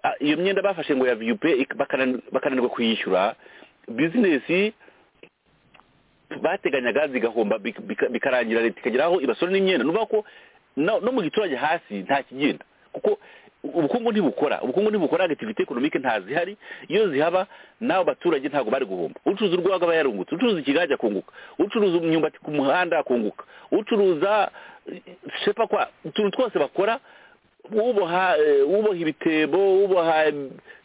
a- iyo myenda bafashe ngo ya viyupe ik- bakanan- bakananirwa kuyishyura bizinesi bateganyaga zigahomba bik- bika- bikarangira leta ikagera aho ibasore n'imyenda nuvuga ko no no mu giturage hasi nta kigenda kuko ubukungu ntibukora ubukungu ntibukora agativite ekonomike nta zihari iyo zihaba n'abo baturage ntabwo bari guhomba ucuruza urwagwa aba yarungutse ucuruza ikigage akunguka ucuruza imyumbati ku muhanda akunguka ucuruza shepa kwa utuntu twose bakora uboha eh, uboha ibitebo uboha eh,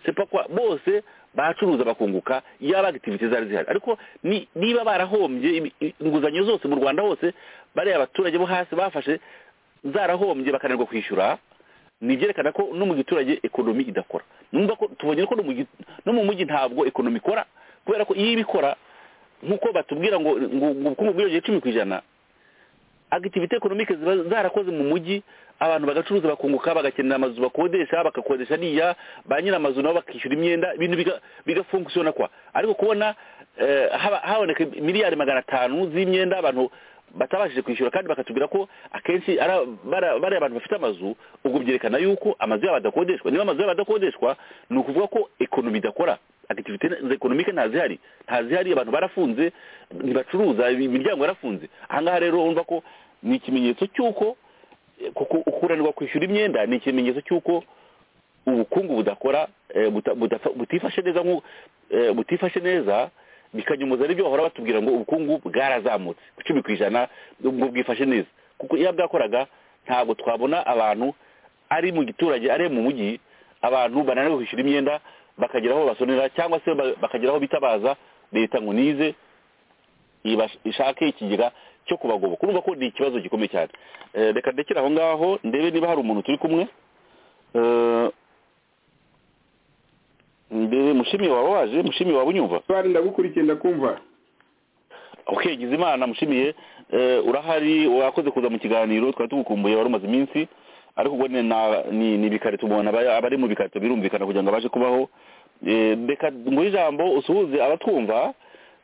sepa kwa bose bacuruza bakunguka yaba activities zari zihari ariko ni- niba barahombye imi- i- inguzanyo zose mu Rwanda hose bari abaturage bo hasi bafashe zarahombye bakananirwa kwishyura nibyerekana ko no mu giturage ekonomi idakora numva ko tubonye ko no mu gi- no mu mujyi ntabwo ekonomi ikora kubera ko iyo ibikora nk'uko batubwira ngo ngo ngo ubukungu bwiyongeye icumi ku ijana activite economique ziba zarakoze mu mujyi abantu bagacuruza bakunguka bagakenera amazu bakodesha bagakodesha niya ba nyir'amazu nabo bakishyura imyenda ibintu biga- bigafunkisiona kwa ariko kubona eh, haba- haboneka miliyari magana atanu z'imyenda abantu batabashije kwishyura kandi bakatubwira ko akenshi ari ab- bari bari abantu bafite amazu ubwo byerekana yuko amazu yabo adakodeshwa niba amazu yabo adakodeshwa ni ukuvuga ko ekonomi idakora activite economique ntazihari ntazihari abantu barafunze ntibacuruza imiryango yarafunze ahangaha rero urumva ko ni ikimenyetso cy'uko eh, kuko ukuranirwa kwishyura imyenda ni ikimenyetso cy'uko ubukungu budakora eh, buta- budafa- butifashe neza nku- eh, butifashe neza bikanyumuza n'ibyo bahora batubwira ngo ubukungu bwarazamutse ku icumi ku ijana ngo bwifashe neza kuko iyo bwakoraga ntabwo twabona abantu ari mu giturage ari mu mujyi abantu bananiwe kwishyura imyenda bakagera aho basonera cyangwa se ba- bakagera aho bitabaza leta ngo nize ibas- ishake ikigega cyo kubagoboka urumva ko ni ikibazo gikomeye cyane Eh, reka ndekere aho ngaho ndebe niba hari umuntu turi kumwe Eh, mbere mushimi waba waje mushimi waba unyumva bari ndagukurikiye ndakumva okay gize imana mushimiye Eh, urahari wakoze kuza mu kiganiro twari tugukumbuye wari umaze iminsi ariko ubwo ni na- ni ni ibikarito umuntu aba abari mu bikarito birumvikana kugira ngo abashe kubaho Eh, reka nguhe ijambo usuhuze abatwumva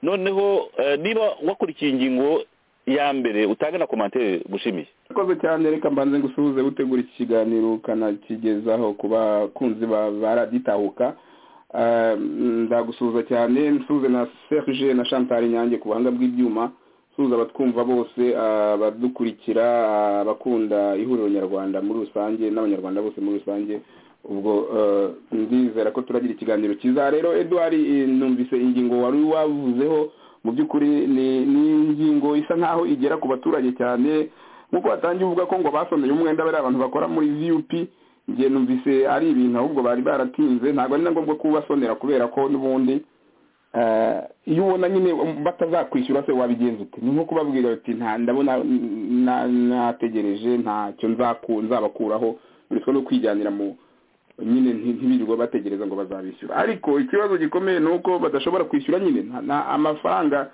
noneho eh, niba wakurikiye ingingo ya mbere utange na komantere gushimiye urakoze cyane reka mbanze ngusuhuze utegura iki kiganiro ukanakigezaho ku bakunzi ba ba raditahuka Eh, ndagusuhuza cyane nsuhuze na serge na chantal nyange ku buhanga bw'ibyuma nsuhuza abatwumva bose eh, abadukurikira eh, abakunda ihuriro nyarwanda muri rusange n'abanyarwanda bose muri rusange ubwo eh, ndizera ko turagira ikiganiro cyiza rero edouard eh, numvise ingingo wari wavuzeho mu by'ukuri ni ni ingingo isa nkaho igera ku baturage cyane nk'uko watangiye uvuga ko ngo basomeye umwenda bariya abantu bakora muri vup njye numvise ari ibintu ahubwo bari baratinze ntabwo ari na ngombwa kubasonera kubera ko n'ubundi eh, iyo ubona nyine batazakwishyura se wabigenza ute ni nko kubabwira uti nta ndabona na- nategereje ntacyo nzaku- nzabakuraho uretse no kwijyanira mu nyine nti- ntibirirwa bategereza ngo bazabishyura ariko ikibazo gikomeye ni uko badashobora kwishyura nyine nta- nta- amafaranga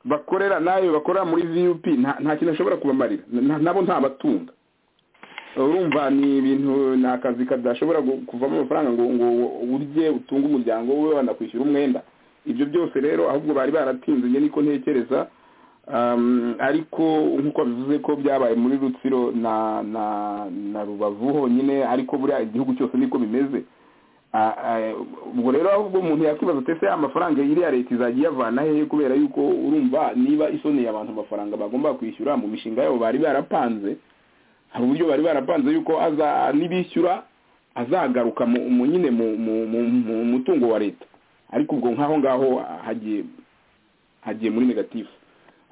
bakorera n'ayo bakorera muri vup nta nta kintu ashobora kubamarira Na- nabo ntabatunga urumva ni ibintu ni akazi kadashobora gu- kuvamo amafaranga ngo ngo urye utunge umuryango we wanakwishyura umwenda ibyo byose rero ahubwo bari baratinze njye niko ntekereza Um, ariko nk'uko bivuze ko byabaye muri rutsiro na na na rubavu honyine ariko buriya igihugu cyose niko bimeze Ah, ah, ubwo rero ahubwo umuntu yakwibaza ati ese amafaranga iriya leta izajya iyavana hehe kubera yuko urumva niba isoneye abantu amafaranga bagomba kwishyura mu mishinga yabo bari barapanze hari uburyo bari barapanze yuko aza nibishyura azagaruka mu mu- nyine mu mu- mu- mu mutungo wa leta ariko ubwo nk'aho ngaho hagiye hagiye muri negatifu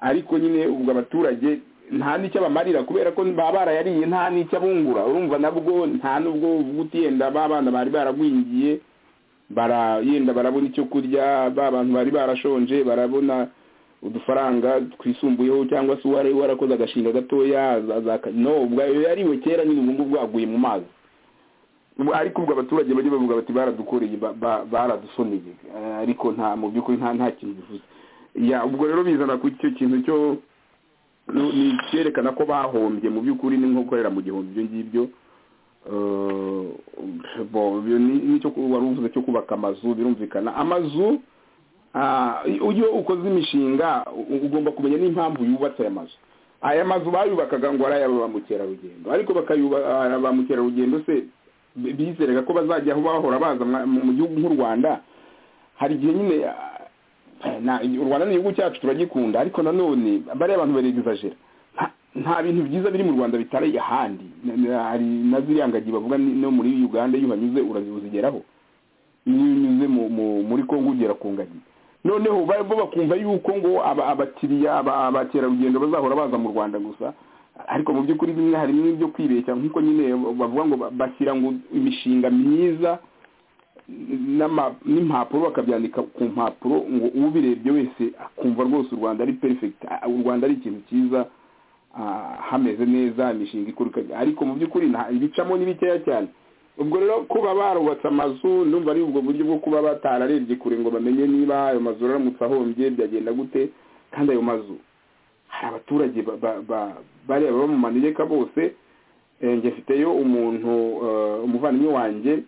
ariko nyine ubwo abaturage nta n'icyo abamarira kubera ko baba barayariye nta n'icyo abungura urumva nabwo nta n'ubwo uvuga uti yenda ba bana bari baragwingiye bara yenda barabona icyo kurya ba bantu bari barashonje barabona udufaranga twisumbuyeho cyangwa se uwari warakoze agashinga gatoya azaka no ubwayo yariwe kera nyine ubu ngubu bwaguye mu mazi Ubu ariko ubwo abaturage bajya bavuga bati baradukoreye ba- ba- baradusoneye Eh, ariko nta mu by'ukuri nta nta kintu bivuze ya ubwo rero bizana ku icyo kintu cyo ni- ni cyerekana ko bahombye mu by'ukuri ni nko gukorera mu gihumbi ibyo ngibyo Eh, bo- ibyo ni- nicyo ku- wari uvuze cyo kubaka amazu birumvikana amazu Ah, iyo ukoze imishinga u- ugomba kumenya n'impamvu yubatse aya mazu aya mazu bayubakaga ngo ari ay'aba ba mukerarugendo ariko bakayubaka ba mukerarugendo se bi- bizeraga ko bazajya aho bahora baza mwa- mu mu gihugu nk'u rwanda hari igihe nyine ah, na- u rwanda ni igihugu cyacu turagikunda ariko nanone bariya abantu barigizajera nta bintu byiza biri mu rwanda bitari ahandi Na- na- hari na ziriya ngagi bavuga ni- no muri uganda iyo uhanyuze urazigeraho iyo unyuze mu- mu- muri kongo ugera ku ngagi noneho ba- bo bakumva yuko ngo aba- abakiriya aba- abakerarugendo bazahora baza mu rwanda gusa ariko mu by'ukuri bimwe harimo ibyo kwibeshya nk'uko nyine bavuga ngo ba- bashyira ngo imishinga myiza n'ama- n'impapuro bakabyandika ku mpapuro ngo ubirebye wese akumva rwose u rwanda ari perfect ah, u rwanda ari ikintu cyiza ah, hameze neza imishinga ikorwa ariko mu by'ukuri nta- ibicamo ni bikeya cyane ubwo rero kuba barubatse amazu numva ari ubwo buryo bwo kuba batararebye kure ngo bamenye niba ayo mazu aramutse ahombye byagenda gute kandi ayo mazu hari abaturage ba- ba- ba- bariya baba mu manegeka bose eh, njye mfiteyo umuntu eh, umuvandimwe wanjye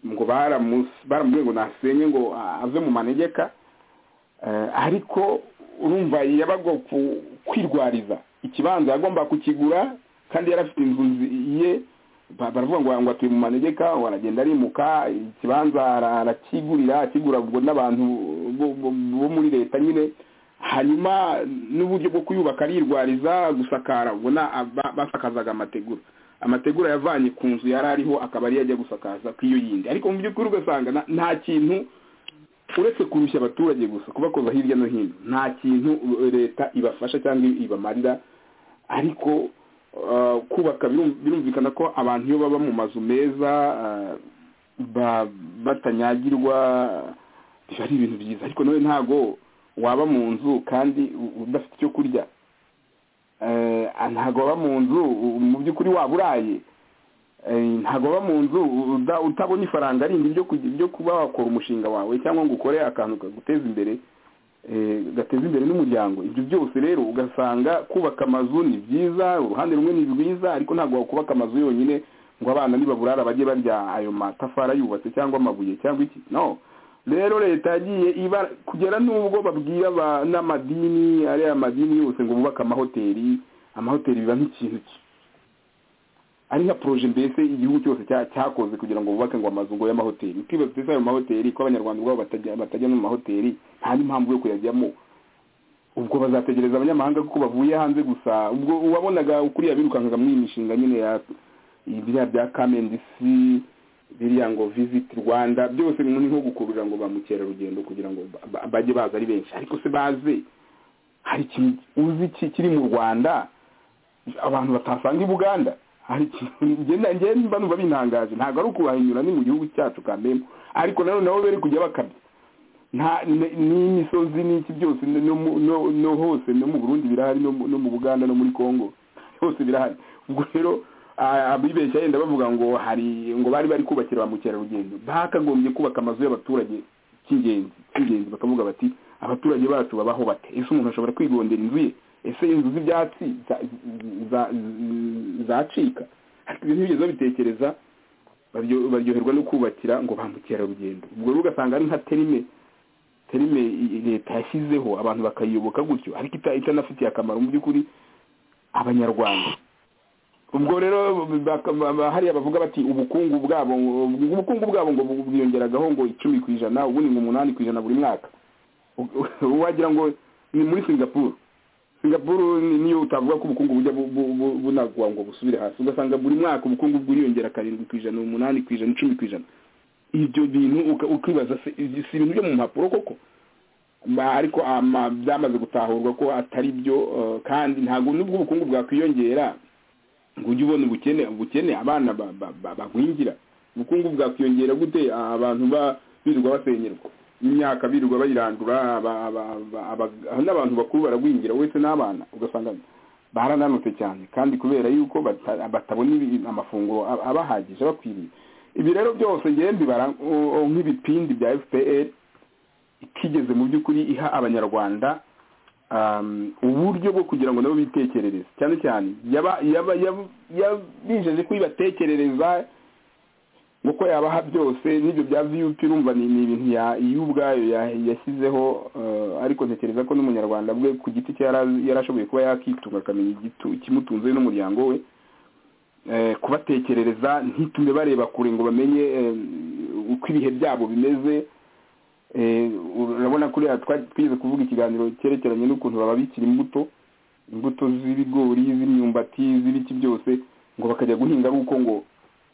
ngo baramus- baramubwiye ngo nasenye ngo a- ave mu manegeka Eh, ariko urumva yabaga ku- kwirwariza ikibanza yagomba kukigura kandi yari afite inzu nzi- ye ba- baravuga ngo ngo atuye mu manegeka ngo aragenda arimuka ikibanza ara- arakigurira akigura ubwo n'abantu bo- bo bo muri leta nyine hanyuma n'uburyo bwo kuyubaka arirwariza gusakara ubwo na- ba- basakazaga amategura amategura yavanye ku nzu yari ariho akaba ariyo ajya gusakaza ku iyo yindi ariko mu by'ukuri ugasanga na- nta kintu uretse kurushya abaturage gusa kubakoza hirya no hino nta kintu uh, leta ibafasha cyangwa ibamarira ariko uh, kubaka birum- birumvikana ko abantu iyo baba mu mazu meza uh, ba- batanyagirwa biba ari ibintu byiza ariko nawe ntago waba mu nzu kandi u- udafite icyo kurya Eh, ntago waba mu nzu u- mu by'ukuri waba uraye Eh, ntabwo uba mu nzu uda- utabona ifaranga rindi ryo kugi- ryo kuba wakora umushinga wawe cyangwa ngo ukore akantu kaguteza imbere eh, gateza imbere n'umuryango ibyo byose rero ugasanga kubaka amazu ni byiza uruhande rumwe ni rwiza ariko ntabwo wakubaka amazu yonyine ngo abana nibaburara bajye barya ayo matafari yubatse cyangwa amabuye cyangwa iki no rero leta yagiye iba kugera n'ubwo babwira aba- n'amadini ariya madini yose ngo bubake amahoteli amahoteli biba nk'ikintu ki- ari nka poroje mbese igihugu cyose cya- cyakoze kugira ngo bubake ngo amazu ngo y'amahoteli utibutse ayo mahoteli ko abanyarwanda ubwabo batajya batajya no mu mahoteli nta n'impamvu yo kuyajyamo ubwo bazategereza abanyamahanga kuko bavuye hanze gusa ubwo uwabonaga kuriya birukankaga muri iyi mishinga nyine ya biriya bya kamendisi biriya ngo visit rwanda byose ni nko gukurura ngo ba mukerarugendo kugira ngo ba- ba- bajye baza ari benshi ariko se baze hari ikintu uzi ki kiri mu rwanda abantu batasanga i buganda hari ikintu ngenda- njye mba numva bintangaje ntabwo ari ukubahinyura ni mu gihugu cyacu kambemo ariko nanone nabo bari kujya bakabya nta ni- n'imisozi n'iki byose no- no mu- no no hose no mu burundi birahari no mu- no mu buganda no muri congo hose birahari ubwo rero ah, abibeshya yenda bavuga ngo hari ngo bari bari kubakira ba mukerarugendo bakagombye kubaka amazu y'abaturage cy'ingenzi cy'ingenzi bakavuga bati abaturage bacu babaho bate ese umuntu ashobora kwigondera inzu ye ese inzu z'ibyatsi za- za- zacika ariko ibintu bigeze babitekereza baryo- baryoherwa no kubakira ngo ba mukerarugendo ubwo rero ugasanga ari nka terime terime i- i- leta yashyizeho abantu bakayiyoboka gutyo ariko ita- itanafitiye akamaro mu by'ukuri abanyarwanda ubwo rero baka- ba- ba- hariya bavuga bati ubukungu bwabo ngo- ubukungu bwabo ngo bu- bwiyongeragaho ngo icumi ku ijana ubundi ngo umunani ku ijana buri mwaka U- u- wagira ngo ni muri singapuru singapuru ni- niyo utavuga ko ubukungu bujya bu- bu- bu- bunagwa ngo busubire hasi ugasanga buri mwaka ubukungu bwiyongera karindwi ku ijana umunani ku ijana icumi ku ijana ibyo bintu uka- ukibaza se- ibyo si ibintu byo mu mpapuro koko Ma- ariko ama- byamaze gutahurwa ko atari byo eh, kandi ntabwo nubwo ubukungu bwakwiyongera ngo ujye ubona ubukene ubukene abana ba- ba- ba- bagwingira ubukungu bwakwiyongera gute abantu ba birirwa basenyerwa imyaka birirwa bayirandura aba- aba- aba- aba- n'abantu bakuru baragwingira uretse n'abana ugasanga barananutse cyane kandi kubera yuko bata- batabona ibi- amafunguro aba- abahagije bakwiriye ibi rero byose ngewe mbibara uh, uh, nk'ibipindi bya fpr itigeze mu by'ukuri iha abanyarwanda um, uburyo bwo kugira ngo nabo bitekerereze cyane cyane yaba yaba yaba- yabijeje ko ibatekerereza nk'uko yabaha byose n'ibyo bya vup urumva ni ni ibintu ya- iyo ubwayo ya- yashyizeho eh, ariko ntekereza ko n'umunyarwanda bwe ku giti cye yari azi- yari ashoboye kuba yakitunga akamenya igitu- ikimutunze we n'umuryango we Eh, kubatekerereza ntitume bareba kure ngo bamenye eh, uko ibihe byabo bimeze Eh, urabona kuriya twari twize kuvuga ikiganiro cyerekeranye n'ukuntu bababikira imbuto imbuto z'ibigori z'imyumbati z'ibiki byose ngo bakajya guhinga ari uko ngo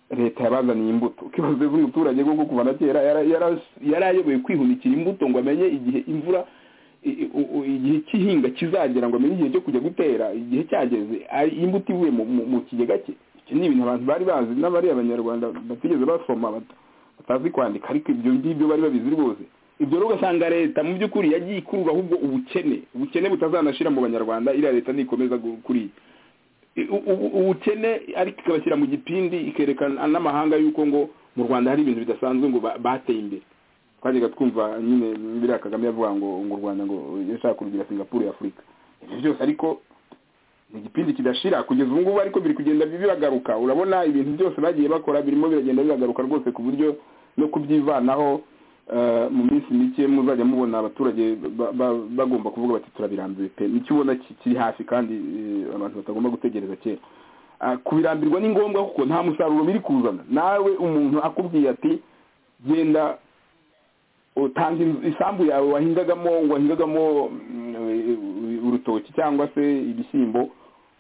leta yabazaniye imbuto ikibazo z'umuturage kuko kuva na kera yara- yara- yari ayoboye kwihunikira imbuto ngo amenye igihe imvura i- i- u- u- igihe cy'ihinga kizagera ngo amenye igihe cyo kujya gutera igihe cyageze ari- imbuto ivuye mu- mu- mu kigega cye icyo ni ibintu abantu bari bazi n'abari abanyarwanda batigeze basoma bata- batazi kwandika ariko ibyo ngibyo bari babizi rwose ibyo rero ugasanga leta mu by'ukuri yagiye ikurura ahubwo ubukene ubukene butazanashira mu banyarwanda iriya leta nikomeza gu- kuriya I- u- u- ubukene ariko ikabashyira mu gipindi ikerekana n'amahanga yuko ngo mu rwanda hari ibintu bidasanzwe ngo ba- bateye imbere twajyaga twumva nyine biriya kagame yavuga ngo ngo u rwanda ngo yashaka kurugira singapuru ya afurika ibyo byose ariko ni igipindi kidashira kugeza ubu ngubu ariko biri kugenda bibagaruka urabona ibintu byose bagiye bakora birimo biragenda bibagaruka rwose ku buryo no kubyivanaho eh, mu minsi mike muzajya mubona abaturage ba- ba- bagomba kuvuga bati turabirambiwe pe nicyo ubona ki- kiri hafi kandi eh, abantu batagomba gutegereza kera Ah, kubirambirwa ni ngombwa kuko nta musaruro biri kuzana nawe umuntu akubwiye ati genda utanga inzu- isambu yawe wahingagamo wahingagamo mm, eh, urutoki cyangwa se ibishyimbo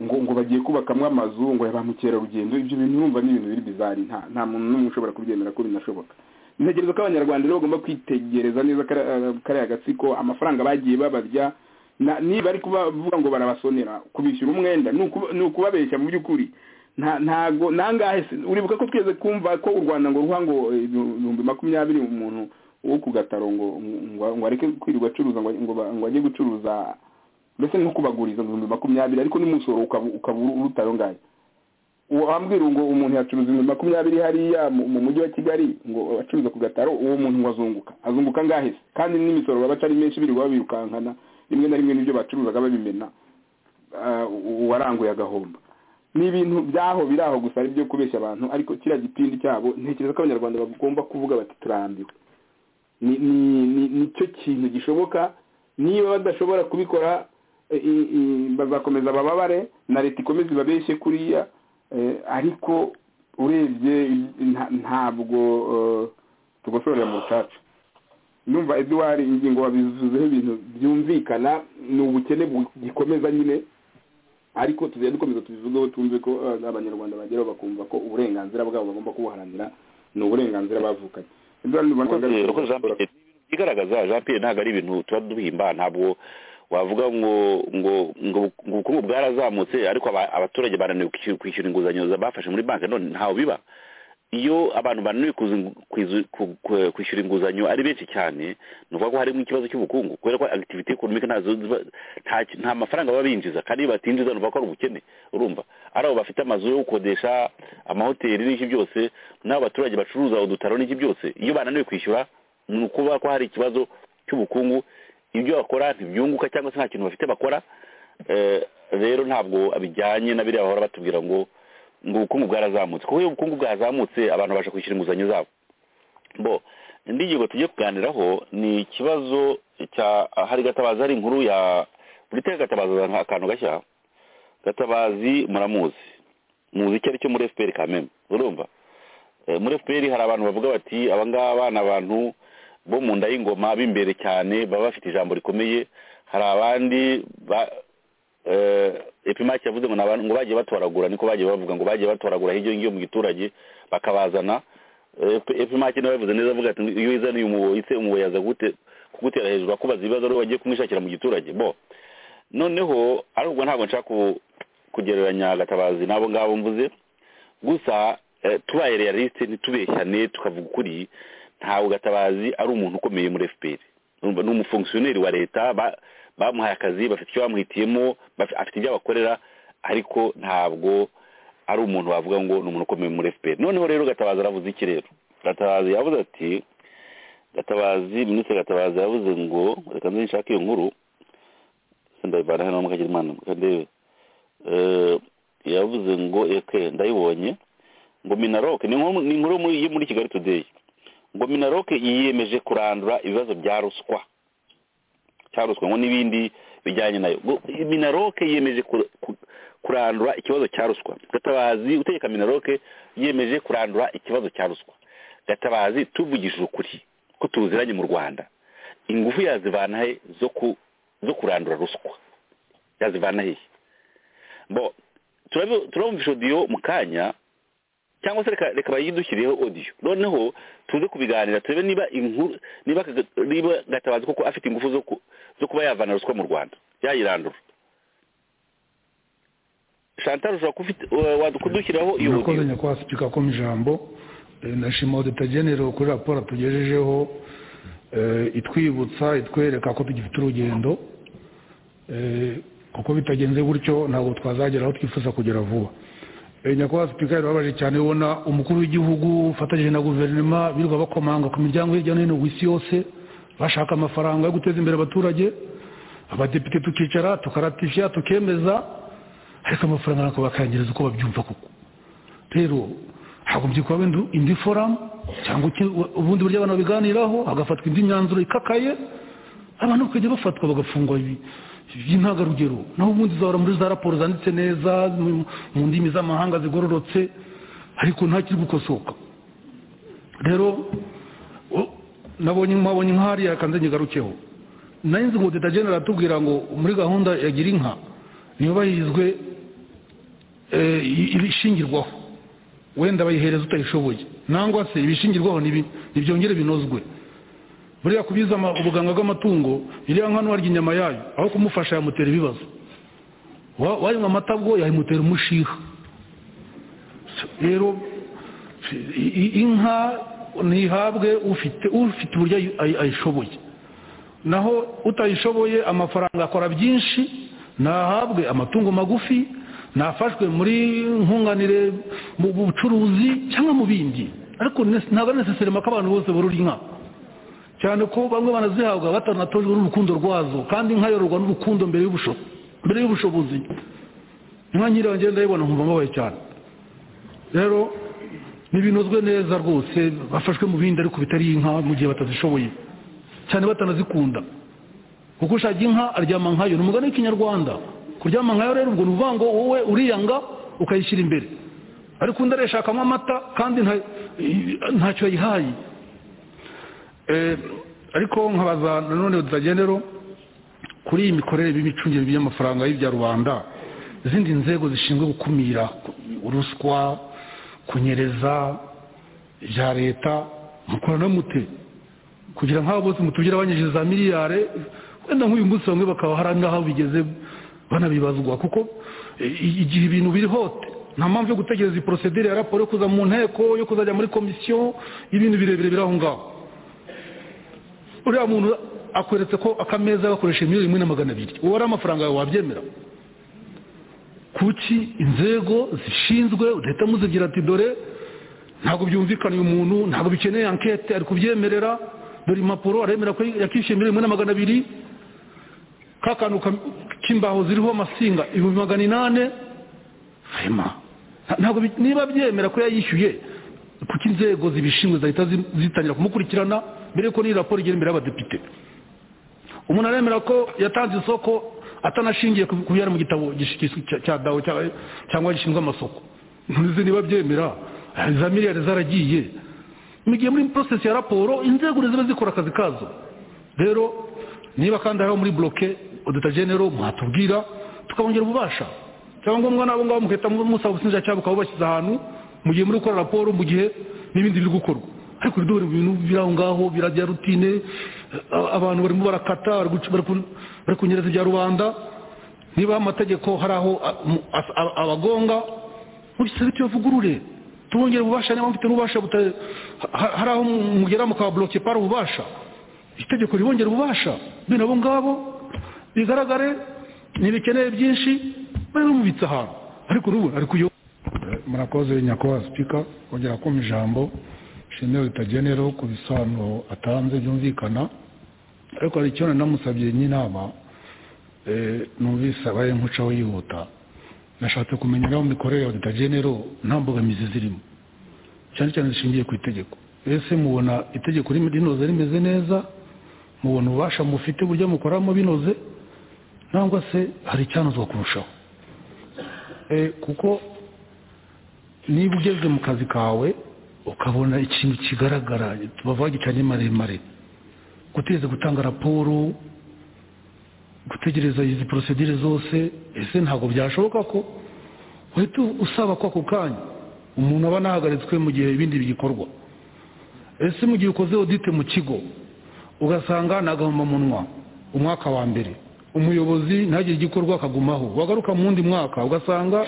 ngo ngo bagiye kubakamo amazu ngo ya ba mukerarugendo ibyo bintu urumva ni ibintu biri bizari nta nta muntu n'umwe ushobora kubyemera ko binashoboka ntekereza ko abanyarwanda rero bagomba kwitegereza neza kari- eh, kariya gatsiko amafaranga bagiye babarya na- niba ari kubavuga ngo barabasonera kubishyura umwenda ni ukuba- ni ukubabeshya mu by'ukuri nta ntago nangahe se- uribuka ko tweze kumva ko u rwanda ngo ruha ngo eh, ibihumbi makumyabiri umuntu wo ku gataro ngo ngo ngo areke kwirirwa acuruza ngo ngo ba- ngo ajye gucuruza mbese no kubaguriza mu bihumbi makumyabiri ariko n'umusoro ukaba ukaba uruta ayo ngayo wambwira ngo umuntu yacuruza ibihumbi makumyabiri hariya mu- mu mujyi wa kigali ngo acuruza ku gataro uwo muntu ngo azunguka azunguka angahe se kandi n'imisoro baba atari menshi birirwa babirukankana rimwe na rimwe n'ibyo bacuruzaga babimena ah, uwaranguye agahomba ni ibintu byaho biri aho gusa ari ibyo kubeshya abantu ariko kiriya gipindi cyabo ntekereza ko abanyarwanda bagomba kuvuga bati turambiwe ni ni ni- nicyo kintu gishoboka niba badashobora kubikora eh, i- i- bazakomeza bababare na leta ikomeze ibabeshye kuriya eh, ariko urebye nta- ntabwo eh, tugosorera mu rucaca numva eduwari ingingo wabivuzeho ibintu byumvikana ni ubukene bugikomeza nyine ariko tuzajya dukomeza tubivugeho twumve ko eh, abanyarwanda bageraho bakumva ko uburenganzira bwabo bagomba kubuharanira ni uburenganzira bavukanye Edouard, urabona ko- Rero ko Jean Pierre igaragaza Jean Pierre ntabwo ari ibintu tuba duhimba ntabwo wavuga ngo ngo ngo ngo ubukungu bwarazamutse ariko aba- abaturage bananiwe kwishyura- kwishyura inguzanyo za- bafashe muri banki none ntawe biba iyo abantu bananiwe kuzi- kwizu- ku- ku- kwishyura inguzanyo ari benshi cyane ni ukuvuga ko harimo ikibazo cy'ubukungu kubera ko activity economic ntazo ziba- nta ki- nta mafaranga baba binjiza kandi iyo batinjiza ni ukuvuga ko ari ubukene urumva ari abo bafite amazu yo gukodesha amahoteli n'iki byose n'abo baturage bacuruza udutaro n'iki byose iyo bananiwe kwishyura ni ukuvuga ko hari ikibazo cy'ubukungu ibyo bakora ntibyunguka cyangwa se nta kintu bafite bakora Eh, rero ntabwo bijyanye na biriya bahora batubwira ngo ngo ubukungu bwarazamutse kuko iyo ubukungu bwazamutse abantu babasha kwishyura inguzanyo zabo bo indi ngingo tugiye kuganiraho ni ikibazo cya hari gatabazi hari inkuru ya buritere gatabazi azana akantu gashya gatabazi muramuzi muzi icyo ari cyo muri fpr kameme urumva Eh, muri fpr hari abantu bavuga bati abangaba ni abantu bo mu nda y'ingoma b'imbere cyane baba bafite ijambo rikomeye hari abandi ba- eh epimaki yavuze ngo ni abantu ngo bagiye batoragura niko bagiye bavuga ngo bagiye batoragura hirya ngiyo mu giturage bakabazana Eh, Epi- epimaki nawe yavuze neza avuga ati iyo izaniye umuboyi se umuboyi yaza gute kugutera hejuru akubaza ibibazo ari wowe wagiye kumwishakira mu giturage bo noneho ariko ntabwo nshaka ku- kugereranya gatabazi n'abo ngabo mvuze gusa eh, tubaye realisite ntitubeshyane tukavuga ukuri ntabwo gatabazi ari umuntu ukomeye muri fpr urumva ni umufongisiyoneri wa leta ba- bamuhaye akazi bafite icyo bamuhitiyemo baf- afite ibyo abakorera ariko ntabwo ari umuntu wavuga ngo ni umuntu ukomeye muri fpr noneho rero gatabazi aravuze iki rero gatabazi yavuze ati gatabazi minisitiri gatabazi yavuze ngo reka nze nshake iyo nkuru sindabivana hano mukagirimana mukandebe Eh, yavuze ngo eke ndayibonye ngo minaroke ni inkuru ni inkuru muri- yo muri kigali today ngo minaroke yiyemeje kurandura ibibazo bya ruswa cya ruswa ngo n'ibindi bijyanye nayo Ngo minaroke yiyemeje ku- ku- kurandura ikibazo cya ruswa gatabazi utegeka minaroke yiyemeje kurandura ikibazo cya ruswa gatabazi tuvugishije ukuri ko tuziranye mu rwanda ingufu yazivana he zo ku- zo kurandura ruswa yazivana hehe bo turabu- turabumvisha odiyo mu kanya cyangwa se reka reka bayidushyiriyeho odiyo noneho tuze kubiganira turebe niba inkuru niba Kaga- niba gatabazi koko afite ingufu zo ku- zo kuba yavana ruswa mu rwanda yayirandura chantal ushobora kuba ufite- wa- wa- kudushyiraho iyo nakoze odiyo nyakubahwa sipika ko mu ijambo Eh, ndashima odeta genero kuri raporo atugejejeho eh, itwibutsa itwereka ko tugifite urugendo Eh, kuko bitagenze gutyo ntabwo twazagera aho twifuza kugera vuba Eh, nyakubahwa sipika birababaje cyane ubona umukuru w'igihugu ufatanyije na guverinoma birirwa bakomanga ku miryango hirya no hino ku isi yose bashaka amafaranga yo guteza imbere abaturage abadepite tukicara tukaratifya tukemeza ariko amafaranga ntabwo bakayangiriza uko babyumva kuko rero hagombye kuba wenda indi foramu cyangwa iki- ubundi buryo abantu babiganiraho hagafatwa indi myanzuro ikakaye abantu bakajya bafatwa bagafungwa bi- by'intangarugero naho ubundi uzahora muri za raporo zanditse neza mu mu ndimi z'amahanga zigororotse ariko nta kiri gukosoka rero o- nabonye mpabonye nk'ahariya kanze nyigarukeho nayo nzi ngo deta genera atubwira ngo muri gahunda ya gira inka ntiyubahirizwe eh, i- ibishingirwaho wenda bayihereza utayishoboye nangwa se ibishingirwaho nibi- nibyongere binozwe buriya kubiza ama- ubuganga bw'amatungo iriya nka ntiwarya inyama yayo aho kumufasha yamutera ibibazo Wa- wayinywa amata bwo yayimutera umushiha rero i- i- inka ntihabwe ufite ufite uburyo ayi- ayi- ayishoboye naho utayishoboye amafaranga akora byinshi nahabwe amatungo magufi nafashwe muri nkunganire mu bucuruzi cyangwa mu bindi ariko nes- ntabwo ari neseserema ko abantu bose borora inka cyane ko bamwe banazihabwa batanatojwe n'urukundo rwazo kandi inka yororwa n'urukundo mbere y'ubusho- mbere y'ubushobozi inka nyirayo ngenda ndayibona nkumva mbabaye cyane rero ntibinozwe neza rwose bafashwe mu bindi ariko bitari inka mu gihe batazishoboye cyane batanazikunda kuko ushaka inka aryama nkayo ni umugani w'ikinyarwanda kuryama nkayo rero ubwo ni ukuvuga ngo wowe uriyanga ukayishyira imbere ariko undi arayishakamo amata kandi nta- ntacyo yayihaye Eh, ariko nkabaza nanone utagenero kuri iyi mikorere y'imicungire y'amafaranga y'ibya rubanda izindi nzego zishinzwe gukumira ruswa kunyereza ibya leta mukorana mute kugira nk'abo bose mutubwira abanyije za miliyari wenda nk'uyu munsi bamwe bakaba hari n'aho bigeze banabibazwa kuko i- igihe ibintu biri hote nta mpamvu yo gutegereza iyi porosedere ya raporo yo kuza mu nteko yo kuzajya muri komisiyo y'ibintu birebire biri aho ngaho uriya muntu akweretse ko akameza gakoresha miliyoni imwe na magana abiri uwo ari amafaranga yawe wabyemera kuki inzego zishinzwe udahita muzigira ati dore ntabwo byumvikana uyu muntu ntabwo bikeneye ankete ari kubyemerera dore impapuro aremera ko yakishyuye miliyoni imwe na magana abiri ka kantu ka- k'imbaho ziriho amasinga ibihumbi magana inani rema Nta- ntabwo bi- niba byemera ko yayishyuye kuko inzego zibishinzwe zahita zi- zitangira kumukurikirana mbere yuko n'iyi raporo igera imbere y'abadepite umuntu aremera ko yatanze isoko atanashingiye ku ku byari mu gitabo gish- gish- cya- cya dawo cya- cyangwa gishinzwe amasoko ntuzi niba byemera eh, za miliyari zaragiye mu gihe muri porosesi ya raporo inzego ziba zikora akazi kazo rero niba kandi hariho muri bloke odeta genero mwatubwira tukabongera ububasha cyangwa ngombwa n'abo ngabo mugahita mu- musaba ubushinjacyaha bukaba bubashyize ahantu mu gihe muri gukora raporo mu gihe n'ibindi biri gukorwa ariko uriduhura ibintu biri aho ngaho birajya rutine a- abantu barimo barakata bari guca- bari ku- bari kunyereza ibya rubanda niba amategeko hari aho a- mu- as- a- abagonga mugisabe tuyavugurure tubongere ububasha niba mufite n'ububasha buta- ha- hari aho mugera mukababoloke pari ububasha itegeko ribongera ububasha bino abo ngabo bigaragare ntibikeneye byinshi bari bumubitse ahantu ariko urubu ari kuyo murakoze nyakubahwa sipika kongera kumva ijambo shimwe ritagenereho ku bisobanuro atanze byumvikana ariko hari icyo nanamusabye n'inama eh, numvise abaye nk'ucaho yihuta nashatse kumenya naho mikorere ya dutagenero nta mbogamizi zirimo cyane cyane zishingiye ku itegeko ese mubona itegeko rim- rinoze rimeze neza mubona ububasha mufite uburyo mukoramo binoze nangwa se hari icyanozwa kurushaho Eh, kuko niba ugeze mu kazi kawe ukabona ikintu kigaragara bavuga gicanye maremare gutegereza gutanga raporo gutegereza izi porosedire zose ese ntabwo byashoboka ko uhita usaba ko ako kanya umuntu aba anahagaritswe mu gihe ibindi bigikorwa ese mu gihe ukoze odite mu kigo ugasanga ni agahomamunwa umwaka wa mbere umuyobozi ntagire igikorwa akagumaho wagaruka mu wundi mwaka ugasanga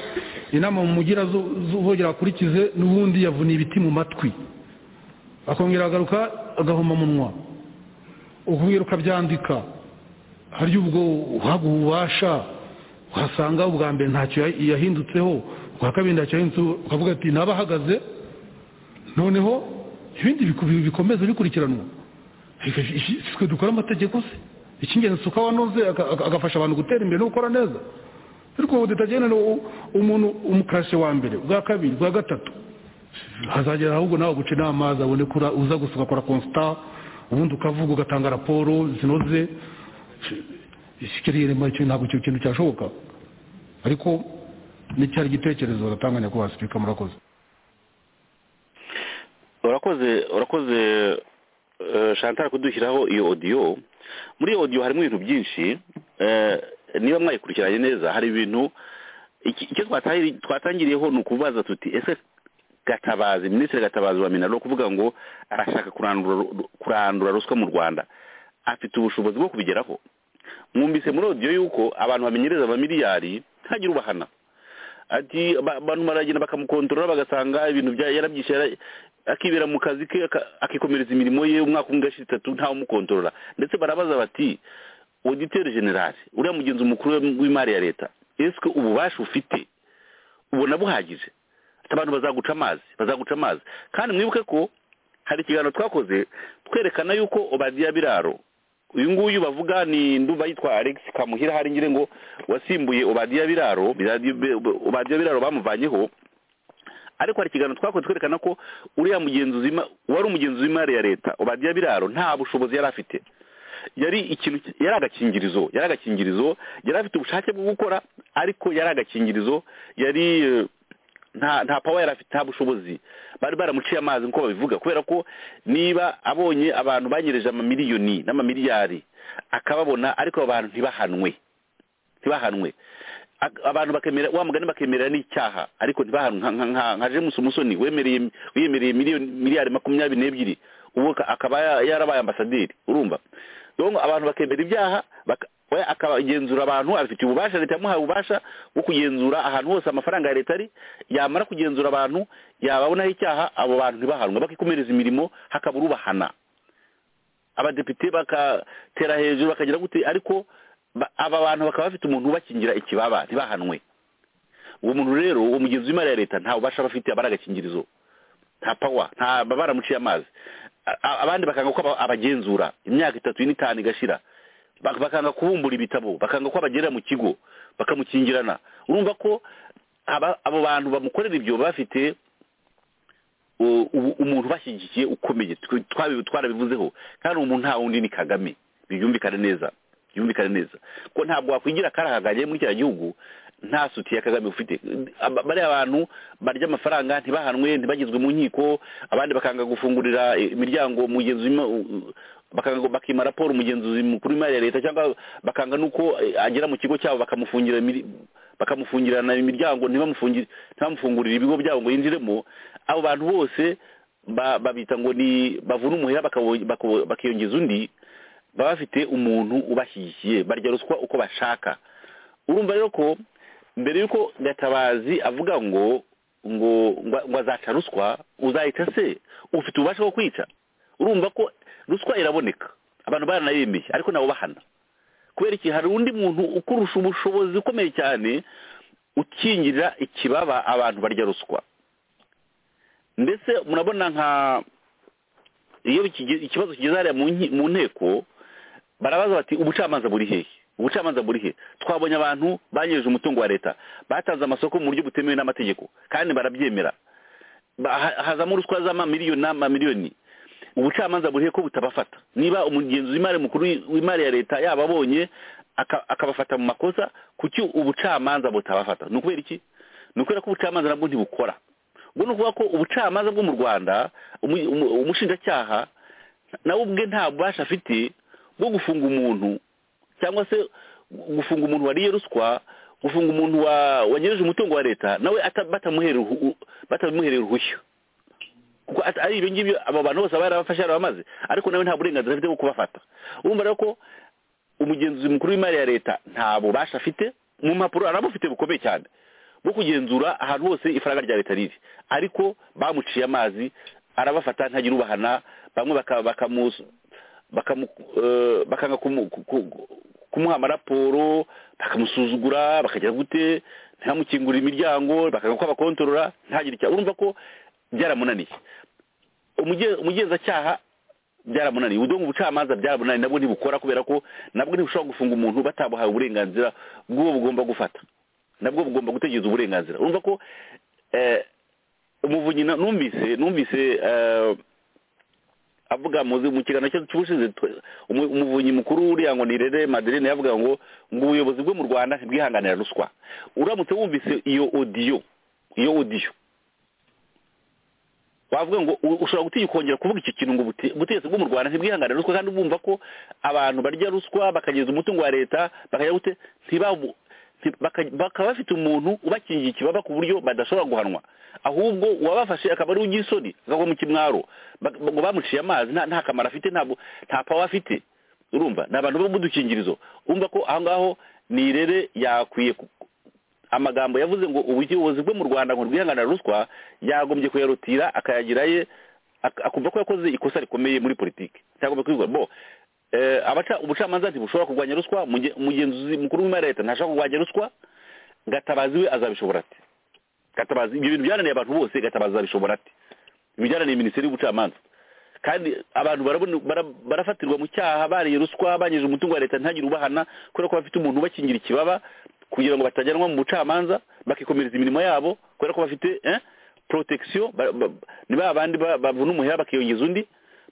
inama mu mugira zo- z'uvogera akurikize n'ubundi yavuniye ibiti mu matwi akongera agaruka agahomamunwa ukubwira ukabyandika hari ubwo uhabwa ububasha uhasanga ubwa mbere ntacyo ya- yahindutseho ubwa kabiri ntacyo yahindutseho ukavuga ati nabahagaze noneho ibindi biku- bikomeza bikurikiranwa Ika- iki- si twe dukora amategeko se icy'ingenzi si uko wanoze agafasha abantu gutera imbere no gukora neza ariko ubu dutagenera umuntu umukarashe wa mbere ubwa kabiri ubwa gatatu hazagera ahubwo nawe guca inama azabone ko ura- uza gusa ugakora constat ubundi ukavuga ugatanga raporo zinoze ikirere muri cyo ntabwo icyo kintu cyashoboka ariko n'icyari igitekerezo uratanga nyakubahwa sipika murakoze urakoze urakoze eh, chantal kudushyiraho iyo odiyo muri iyo odiyo harimo ibintu byinshi eh, niba mwayikurikiranye neza hari ibintu iki- icyo twatangiri- twatangiriyeho ni ukubaza tuti ese gatabazi minisitiri gatabazi wa minaro kuvuga ngo arashaka kurandura kurandura ruswa mu rwanda afite ubushobozi bwo kubigeraho mwumvise muri odiyo yuko abantu bamenyereza abamiliyari ntagire ubahana ati ba- abantu baragenda bakamukontorora bagasanga ibintu bya yarabyishe yara- akibera mu kazi ke aka- akikomereza imirimo ye umwaka umwe gashira itatu ntawe umukontorora ndetse barabaza bati auditeur general uriya mugenzi mukuru w'imari ya leta ese ububasha ufite ubona buhagije ati abantu bazaguca amazi bazaguca amazi kandi mwibuke ko hari ikiganiro twakoze twerekana yuko obadiya biraro uyu nguyu bavuga ni ndumva yitwa alex kamuhira hari ngire ngo wasimbuye obadiya biraro Biradi- Be- obadiya biraro bamuvanyeho ariko hari ikiganiro twakoze twerekana ko uriya mugenzuzi w'ima- wari umugenzuzi w'imari ya leta obadiya biraro nta bushobozi yari afite yari ikintu yari agakingirizo yari agakingirizo yari afite ubushake bwo gukora ariko yari agakingirizo yari eh, nta nta pawa yari afite nta bushobozi bari baramuciye amazi nk'uko babivuga kubera ko niba abonye abantu banyereje amamiliyoni n'amamiliyari akababona ariko abo bantu ntibahanwe ntibahanwe Ak- abantu bakemera wa mugani bakemera n'icyaha ariko ntibahanwe nka- nka- nka- nka James Musoni wemereye wiyemereye miliyoni miliyari makumyabiri n'ebyiri ubu aka- akaba ya- yarabaye ambasaderi urumva donc abantu bakemera ibyaha baka- we akagenzura abantu abifitiye ububasha leta yamuhaye ububasha bwo kugenzura ahantu hose amafaranga ya leta ari yamara kugenzura abantu yababonaho icyaha abo bantu ntibahanwe bakikomereza imirimo hakabura ubahana abadepite bakatera hejuru bakagira gute ariko ba- aba bantu bakaba bafite umuntu ubakingira ikibaba ntibahanwe uwo muntu rero uwo mugenzi w'imari ya leta nta bubasha bafite abari agakingirizo nta pawa nta baba baramuciye amazi A- a- abandi bakanga ko aba- abagenzura imyaka itatu ine itanu igashira Bak- bakanga kubumbura ibitabo bakanga ko abagerera mu kigo bakamukingirana urumva ko aba- abo bantu bamukorera ibyo baba bafite u- u- umuntu bashyigikiye ukomeye tw- twabi- twarabivuzeho kandi uwo muntu nta wundi ni kagame byumvikane neza byumvikane neza ko ntabwo wakwigira karahaganye muri kiriya gihugu nta suti ya kagame ufite Aba- bariya bantu barya amafaranga ntibahanwe ntibagizwe mu nkiko abandi bakanga gufungurira eh, imiryango umugenzi w'ima- u- bakanga- bakima raporo umugenzuzi mukuru w'imari ya leta cyangwa bakanga nuko eh, agera mu kigo cyabo bakamufungira imiri- bakamufungirana imiryango ntibamufungire ntibamufungurire ibigo byabo ngo yinjiremo abo bantu bose ba- babita ngo ni bavuna umuhera bakawo- bakawo- bakiyongeza undi baba bafite umuntu ubashyigikiye barya ruswa uko bashaka urumva rero ko mbere y'uko gatabazi avuga ngo ngo ngo- ngo azaca ruswa uzayica se ufite ububasha bwo kwica urumva ko ruswa iraboneka abantu baranayemeye ariko nabo bahana kubera iki hari undi muntu ukurusha ubushobozi ukomeye cyane ukingirira ikibaba abantu barya ruswa ndetse murabona nka iyo bikige- ikibazo kigeze hariya mu nki- mu nteko barabaza bati ubucamanza buri hehe ubucamanza buri he twabonye abantu banyereje umutungo wa leta batanze amasoko mu buryo butemewe n'amategeko kandi barabyemera Ba- ha- hazamo ruswa z'amamiliyoni n'amamiliyoni ubucamanza burihe ko butabafata niba umugenzuzi w'imari mukuru w'imari ya leta yababonye aka- akabafata mu makosa kuki ubucamanza butabafata ni ukubera iki ni ukubera ko ubucamanza nabwo ntibukora ubwo ni ukuvuga ko ubucamanza bwo mu rwanda umu- umu- umushinjacyaha nawe ubwe nta bubasha afite bwo gufunga umuntu cyangwa se gufunga umuntu wariye ruswa gufunga umuntu wa- wanyereje umutungo wa leta nawe ata- batamuhereye uruhu- batamuhereye uruhushya kuko ata- ari ibyo ngibyo aba bantu bose barabafashe barabamaze ariko nawe nta burenganzira afite bwo kubafata urumva rero ko umugenzuzi mukuru w'imari ya leta nta bubasha afite mu mpapuro arabufite bukomeye cyane bwo kugenzura ahantu hose ifaranga rya leta riri ariko bamuciye amazi arabafata ntagira ubahana bamwe baka- bakamu- bakamu- eh, bakanga kumu- ku- ku- kumuha amaraporo bakamusuzugura bakagira gute ntihamukingurire imiryango bakanga ko abakontorora ntagire icyo urumva ko byaramunaniye Umuge- umugenzacyaha byaramunaniye ubudomo ubucamanza byaramunaniye nabwo ntibukora kubera ko nabwo ntibushobora gufunga umuntu batabuhaye uburenganzira bw'uwo bugomba gufata nabwo bugomba gutegereza uburenganzira urumva ko eh, umuvunyi na- numvise numvise eh, avuga muzi mu kiganiro cyo cy'ubushize twe- umu- umuvunyi mukuru uriya ngo nirere Madeleine yavuga ngo ngo ubuyobozi bwo mu Rwanda ntibwihanganira ruswa uramutse wumvise iyo audio iyo audio wavuga ngo u- ushobora gutinya ukongera kuvuga icyo kintu ngo ubute- ubutegetsi bwo mu rwanda ntibwihanganira ruswa kandi bumva ko abantu barya ruswa bakageza umutungo wa leta bakajya gute ntibabu nti- baka- bakaba bafite umuntu ubakingiye ikibaba ku buryo badashobora guhanwa ahubwo uwabafashe akaba ari ugisoni akagwa mu kimwaro Bak- ngo bamuciye amazi nta nta kamaro afite ntabwo nta pawa afite urumva ni abantu bo mu dukingirizo urumva ko aho ngaho nirere yakwiye ku- amagambo yavuze ngo ubuyobozi bwo mu rwanda ngo rwihanganira ruswa yagombye kuyarutira akayagira ye ak- akumva ko yakoze ikosa rikomeye muri politiki cyangwa kwigwa bo eh, abaca ubucamanza ntibushobora kurwanya ruswa umuge- umugenzuzi mukuru w'imari ya leta ntashobora kurwanya ruswa gatabazi we azabishobora ati gatabazi ibyo bintu byananiye abantu bose gatabazi azabishobora ati ibijyananiye minisiteri y'ubucamanza kandi abantu barabona- bara- barafatirwa mu cyaha bariye ruswa banyeje umutungo wa leta ntagire ubahana kubera ko bafite umuntu ubakingira ikibaba kugira ngo batajyanwa mu bucamanza bakikomereza imirimo yabo kubera ko bafite eh, protection ba- ba- ni ba bandi ba- bavuna umuheha bakiyongeza undi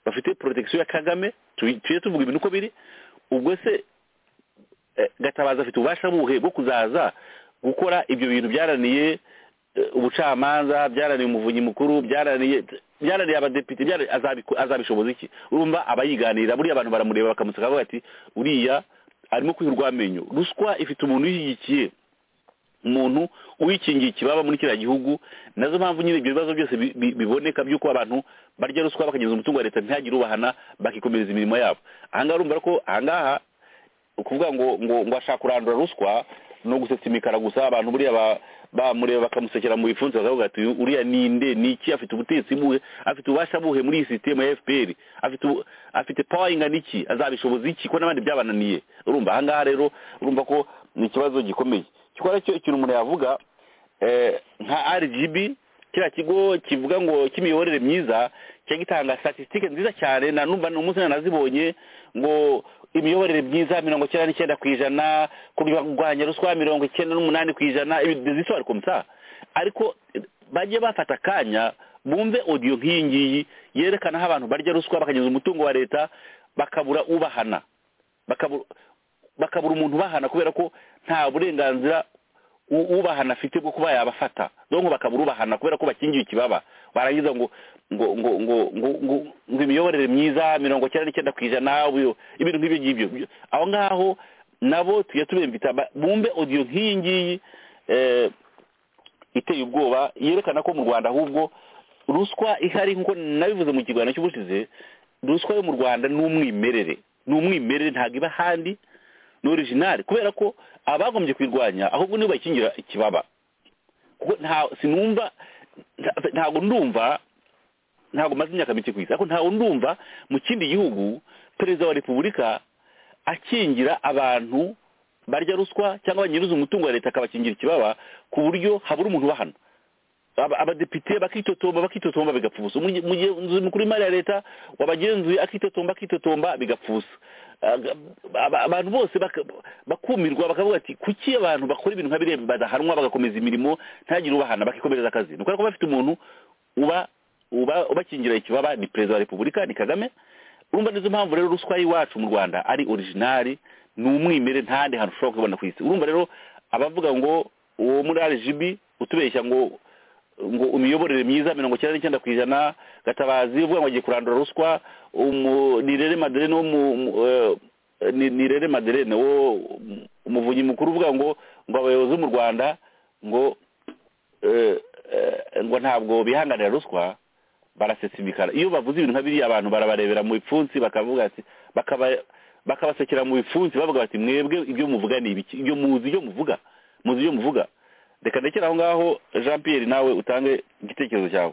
bafite protection ya kagame tuyi- tujye tuvuga ibintu uko biri ubwo se eh, gatabazi afite ububasha buhe bwo kuzaza gukora ibyo bintu byananiye eh, ubucamanza byananiye umuvunyi mukuru byananiye byananiye abadepite byananiye- azabiku- azabishoboza iki urumva abayiganira buriya abantu baramureba bakamuseka bakavuga ati uriya arimo kwiha urwamenyo ruswa ifite umuntu uyishyigikiye umuntu uyikingiye ikibaba muri kiriya gihugu nazo mpamvu nyine ibyo bibazo byose bi- bi- biboneka by'uko abantu barya ruswa bakageza umutungo wa leta ntihagire ubahana bakikomereza imirimo yabo ahangaha urumva ko ahangaha ukuvuga ngo ngo ngo ashaka kurandura ruswa ni ugusetsa imikara gusa abantu buriya ba- bamureba bakamusekera mu bifunze bakavuga ati "Uyu- uriya ninde ni iki afite ubutegetsi buhe afite ububasha buhe muri iyi sisiteme ya fpr afite ubu- afite power ingana iki azabishoboza iki ko n'abandi byabananiye urumva ahangaha rero urumva ko ni ikibazo gikomeye gikora cyo ikintu umuntu yavuga eh, nka rgb kiriya kigo kivuga ngo cy'imiyoborere myiza kijya gitanga statisitike nziza cyane na numva ni umunsi nanazibonye ngo imiyoborere myiza mirongo icyenda n'icyenda ku ijana kurwanya ruswa mirongo icyenda n'umunani ku ijana zisora komsa ariko eh, bajye bafata akanya bumve odiyo nk'iyi ngiyi yerekana aho abantu barya ruswa bakageza umutungo wa leta bakabura ubahana bakabura bakabura umuntu ubahana kubera ko nta burenganzira u- ubahana afite bwo kuba yabafata donko bakabura ubahana kubera ko bakingiye ikibaba barangiza ngo ngo ngo ngo ngo ngo ngo imiyoborere myiza mirongo icyenda n'icyenda ku ijana ubu- ibintu nk'ibyo ngibyo aho ngaho nabo tujya tubembita ba- bumve odiyo nk'iyi ngiyi eh, iteye ubwoba yerekana ko mu rwanda ahubwo ruswa ihari nk'uko nabivuze mu kiganiro cy'ubushize ruswa yo mu rwanda ni umwimerere ni umwimerere ntabwo iba ahandi ni orijinali kubera ko abagombye kuyirwanya ahubwo nibo bayikingira ikibaba kuko nta sinumva nta- ntabwo ndumva ntabwo maze imyaka mike ku isi ariko ntabwo ndumva mu kindi gihugu perezida wa repubulika akingira abantu barya ruswa cyangwa banyiriza umutungo wa leta akabakingira ikibaba ku buryo habura umuntu ubahana Aba- abadepite bakitotomba bakitotomba bigapfa ubusa Umuge- umugenzuzi mukuru w'imari ya leta wabagenzuye akitotomba akitotomba bigapfa ubusa Aga- aba- abantu bose baka- bakumirwa bakavuga ati kuki abantu bakora ibintu nka biriya badahanwa bagakomeza imirimo ntagire ubahana bakikomereza akazi ni ukubera ko bafite umuntu uba uba ubakingira ikibaba ni perezida wa repubulika ni kagame urumva nizo mpamvu rero ruswa y'iwacu mu rwanda ari orijinari ni umwimere ntahandi hantu ushobora kubona ku isi urumva rero abavuga ngo uwo muri rgb utubeshya ngo ngo imiyoborere myiza mirongo icyenda n'icyenda ku ijana gatabazi uvuga ngo agiye kurandura ruswa umu- nirere maderene wo mu mu- eh, ni- nirere maderene wo um- umuvunyi mukuru uvuga ngo ngo abayobozi bo mu rwanda ngo eh, eh, ngo ntabwo bihanganira ruswa barasetsa imikara iyo bavuze ibintu nka biriya abantu barabarebera mu bipfunsi bakavuga ati bakaba- bakabasekera mu bipfunsi bavuga bati mwebwe ibyo muvuga ni ibiki ibyo muzi ibyo muvuga muzi ibyo muvuga reka ndekere aho ngaho jean pierre nawe utange igitekerezo cyawe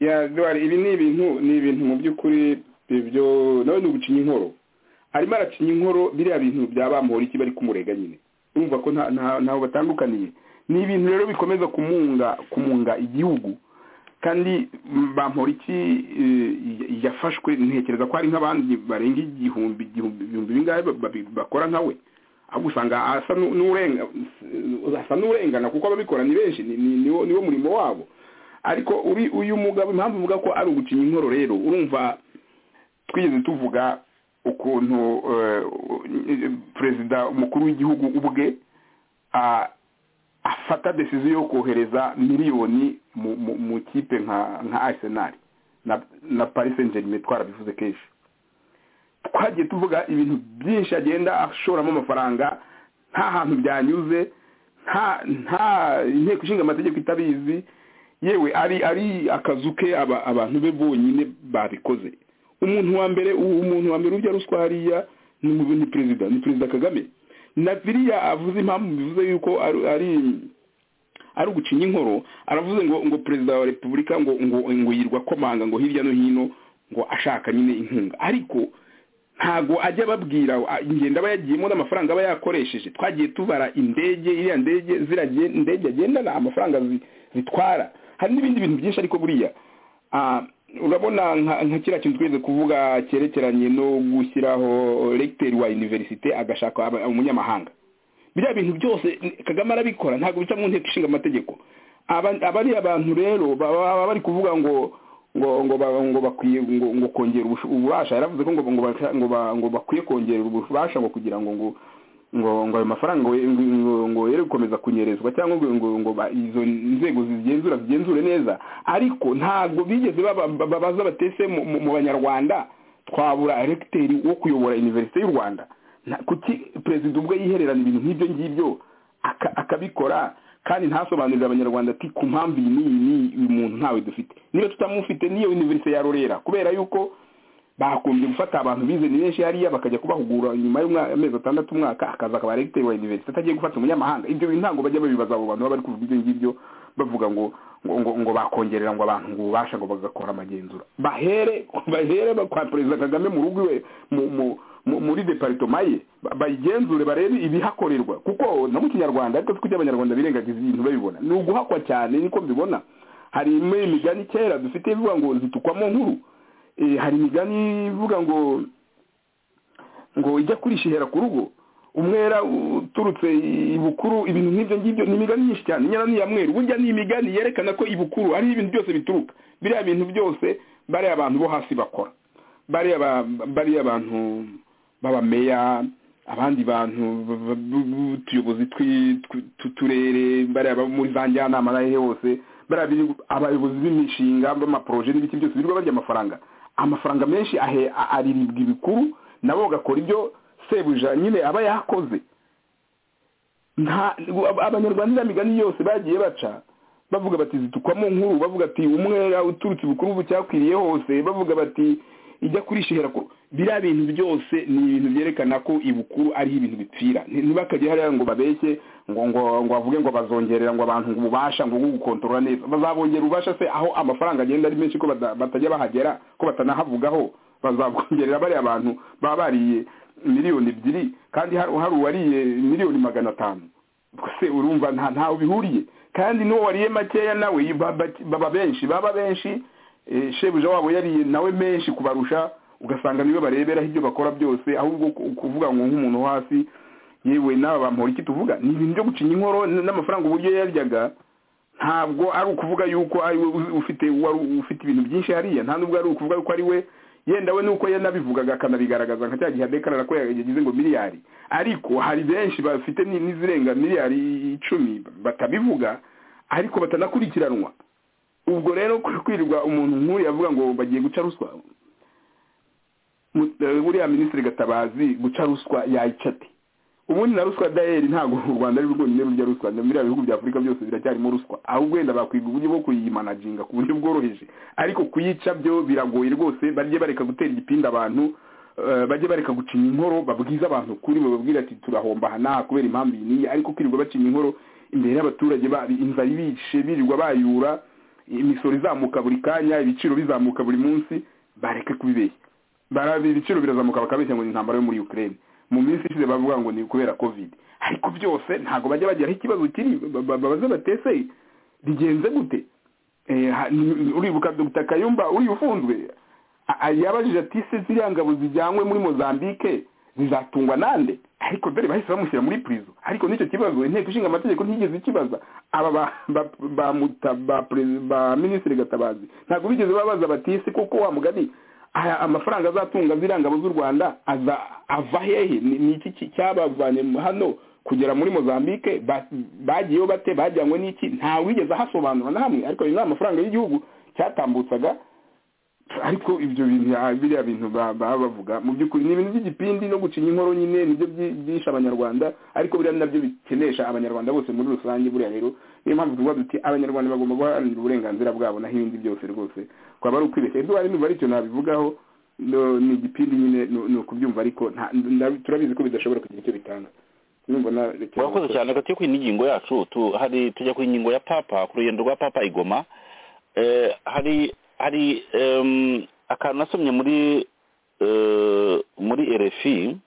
ya Edouard, ibi ni ibintu ni ibintu mu by'ukuri ibyo nawe ni ugucinya inkoro arimo aracinya inkoro biriya bintu byabamuhora iki bari kumurega nyine urumva ko nta- nta- ntaho batandukaniye ni ibintu rero bikomeza kumunga kumunga igihugu kandi mm, bamporiki eh, y- yafashwe ntekereza ko hari nk'abandi barenga igihumbi igihumbi ibihumbi bingahe ba- ba- bakora nka we ahubwo usanga asa n'u- n'urenga asa n'urengana kuko ababikora ni benshi ni- ni- niwo niwo murimo wabo ariko uri uyu mugabo impamvu mvuga ko ari ugucinya inkoro rero urumva twigeze tuvuga ukuntu eh, perezida umukuru w'igihugu ubwe ah, afata desiziyo yo kohereza miliyoni mu- mu- mu kipe nka nka arsenal na na paris saint germain twarabivuze kenshi twagiye tuvuga ibintu byinshi agenda ashoramo amafaranga nta hantu byanyuze nta nta inteko ishinga amategeko itabizi yewe ari ari akazu ke aba- abantu be bonyine babikoze umuntu wa mbere uwo muntu wa mbere ujya ruswa hariya ni mu- ni perezida ni perezida kagame na biriya avuze impamvu bivuze yuko ari ari ari ugucinya inkoro aravuze ngo ngo perezida wa repubulika ngo ngo ngo yirwa komanga ngo hirya no hino ngo ashaka nyine inkunga ariko ntago ajya ababwira a- ingendo aba yagiyemo n'amafaranga aba yakoresheje twagiye tubara indege iriya ndege ziragiye indege agendana amafaranga zi- zitwara hari n'ibindi bintu byinshi ariko buriya Ah, urabona nka nka kiriya kintu twigeze kuvuga cyerekeranye no gushyiraho regiteri wa universite agashaka aba- umunyamahanga biriya bintu byose kagame arabikora ntabwo bica mu nteko ishinga amategeko Aba- abari abantu rero baba baba bari kuvuga ngo ngo ngo ba- ngo bakwiye ngo ngo kongera ubusho- ububasha yaravuze ko ngo ngo basha- ngo ba- ngo bakwiye kongera ububasha ngo kugira ngo ngo ngo ngo ayo mafaranga ngo ngo ngo yere gukomeza kunyerezwa cyangwa ngo ngo ngo ba- izo nzego zigenzura zigenzure neza ariko ntabwo bigeze baba- babaza batese mu- mu mu banyarwanda twabura regiteri wo kuyobora universite y'u rwanda Na- kuki perezida ubwe yihererana ibintu nk'ibyo ngibyo aka- akabikora kandi ntasobanurira abanyarwanda ati ku mpamvu iyi n'iyi n'iyi uyu muntu ntawe dufite niba tutamufite niyo universite ya rorera kubera yuko bakunze gufata abantu bize ni benshi hariya bakajya kubahugura nyuma y'amezi atandatu umwaka akaza akaba regiteri wa universite atagiye gufata umunyamahanga ibyo bintu ntabwo bajya babibaza abo bantu baba bari kuvuga ibyo ngibyo bavuga ngo ngo ngo, ngo bakongerera ngo abantu ngo ububasha ngo bagakora amagenzura bahere bahere ba- kwa perezida kagame mu rugo iwe mu mu mu- muri deparitoma ye ba- bayigenzure barebe ibihakorerwa kuko no mu kinyarwanda ariko tujya abanyarwanda birengagiza ibintu babibona ni uguhakwa cyane niko mbibona hari imwe imigani kera dufite ivuga ngo zitukwamo nkuru Eh, hari imigani ivuga ngo ngo ijya kurisha ihera ku rugo umwera uturutse ibukuru ibintu nk'ibyo ngibyo ni imigani myinshi cyane inyana ni iya mweru burya ni imigani yerekana ko ibukuru ari ibintu byose bituruka biriya bintu byose bariya abantu bo hasi bakora bariya ba- bariya abantu b'abameya abandi bantu b- b- b- utuyobozi twi- tw- tw'uturere bariya bo muri za njyanama n'ahehe hose bariya biri- abayobozi b'imishinga b'amaporoje n'ibiki byose birirwa barya amafaranga amafaranga menshi ahe- a- ariribwa ibikuru nabo bagakora ibyo sebuja nyine aba yakoze nta abanyarwanda iriya migani yose bagiye baca bavuga bati zitukwamo nkuru bavuga ati umwera uturutse ibukuru bucyakwiriye hose bavuga bati ijya kurisha ihera ku biriya bintu byose ni ibintu byerekana ko ibukuru ari ibintu bipfira ntibakajya hariya ngo babeshye ngo ngo ngo bavuge ngo bazongerera ngo abantu ngo ububasha ngo ngo gukontorora neza bazabongera ububasha se aho amafaranga agenda ari menshi ko bata- batajya bahagera ko batanahavugaho bazabwongerera bariya abantu baba bariye miliyoni ebyiri kandi hari hari uwariye miliyoni magana atanu ubwo se urumva nta ntawe bihuriye kandi n'uwo wariye makeya nawe baba- baba benshi baba benshi eh, shebuja wabo yariye nawe menshi kubarusha ugasanga niwe bareberaho ibyo bakora byose ahubwo ku- kuvuga ngo nk'umuntu wo hasi yewe n'aba bamuhora iki tuvuga ni ibintu byo gucinya inkoro n- n'amafaranga uburyo yaryaga ntabwo ari ukuvuga yuko ari we uzi- ufite wari ufite ibintu byinshi hariya nta nubwo ari ukuvuga yuko ari we yenda we nuko yanabivugaga akanabigaragaza nka cya gihe adekarara ko yagize ngo miliyari ariko hari benshi bafite ni- n'izirenga miliyari icumi batabivuga ariko batanakurikiranwa ubwo rero kwirirwa umuntu nk'uyu yavuga ngo bagiye guca ruswa mu- eh, buriya minisitiri gatabazi guca ruswa yayica ate ubundi na ruswa dayeri ntabwo u rwanda ari rwonyine rurya ruswa na biriya bihugu bya afurika byose biracyarimo ruswa ahubwo wenda bakwiga uburyo bwo kuyimanajinga ku buryo bworoheje ariko kuyica byo biragoye rwose bajye bareka gutera igipindi abantu eh, bajye bareka gucinya inkoro babwize abantu kuri bababwira ati turahomba aha n'aha kubera impamvu iyi n'iyi ariko kwirirwa bacinya inkoro imbere y'abaturage ba- inzara ibishe birirwa bayura imisoro izamuka buri kanya ibiciro bizamuka buri munsi bareke kubibeshya barabi ibiciro birazamuka bakabeshya ngo ni intambara yo muri Ukraine mu minsi ishize bavuga ngo ni kubera covid ariko byose ntago bajya bageraho ikibazo kiri ba- ba- babaze batese bigenze gute Eh, ha- ni- uribuka Dr Kayumba uri ufunzwe a- a- yabajije ati se ziriya ngabo zijyanywe muri Mozambique zizatungwa nande ariko dore bahise bamushyira muri prison ariko n'icyo kibazo inteko ishinga amategeko ntigeze ikibaza aba ba ba ba, muta, ba, presi- ba ministre gatabazi ntabwo bigeze babaza bati se koko wa mugani aya amafaranga azatunga ziriya ngabo z'u rwanda aza ava hehe Ni- ni iki ki- cyabavanye mu- hano kugera muri mozambique ba- bagiyeho bate bajyanywe n'iki nta wigeze ahasobanura na hamwe ariko ayo ni amafaranga y'igihugu cyatambutsaga ariko ibyo bintu ah, biriya bintu ba- baba bavuga mu by'ukuri ni ibintu by'igipindi no gucinya inkoro nyine nibyo byi- byishe abanyarwanda ariko biriya ni nabyo bikenesha abanyarwanda bose muri rusange buriya rero niyo mpamvu tuvuga duti abanyarwanda bagomba guharanira uburenganzira bwabo naho ibindi byose rwose twaba ari ukwibeshya ibyo wari numva ari icyo nabivugaho no- ni igipindi nyine ni- ni ukubyumva ariko nta- nda- turabizi ko bidashobora kugira icyo bitanga urumva na murakoze cyane reka tujye ku yindi ngingo yacu tu- hari tujya ku ngingo ya papa ku rugendo rwa papa igoma Eh, hari hari em, akantu nasomye muri eh, muri rfi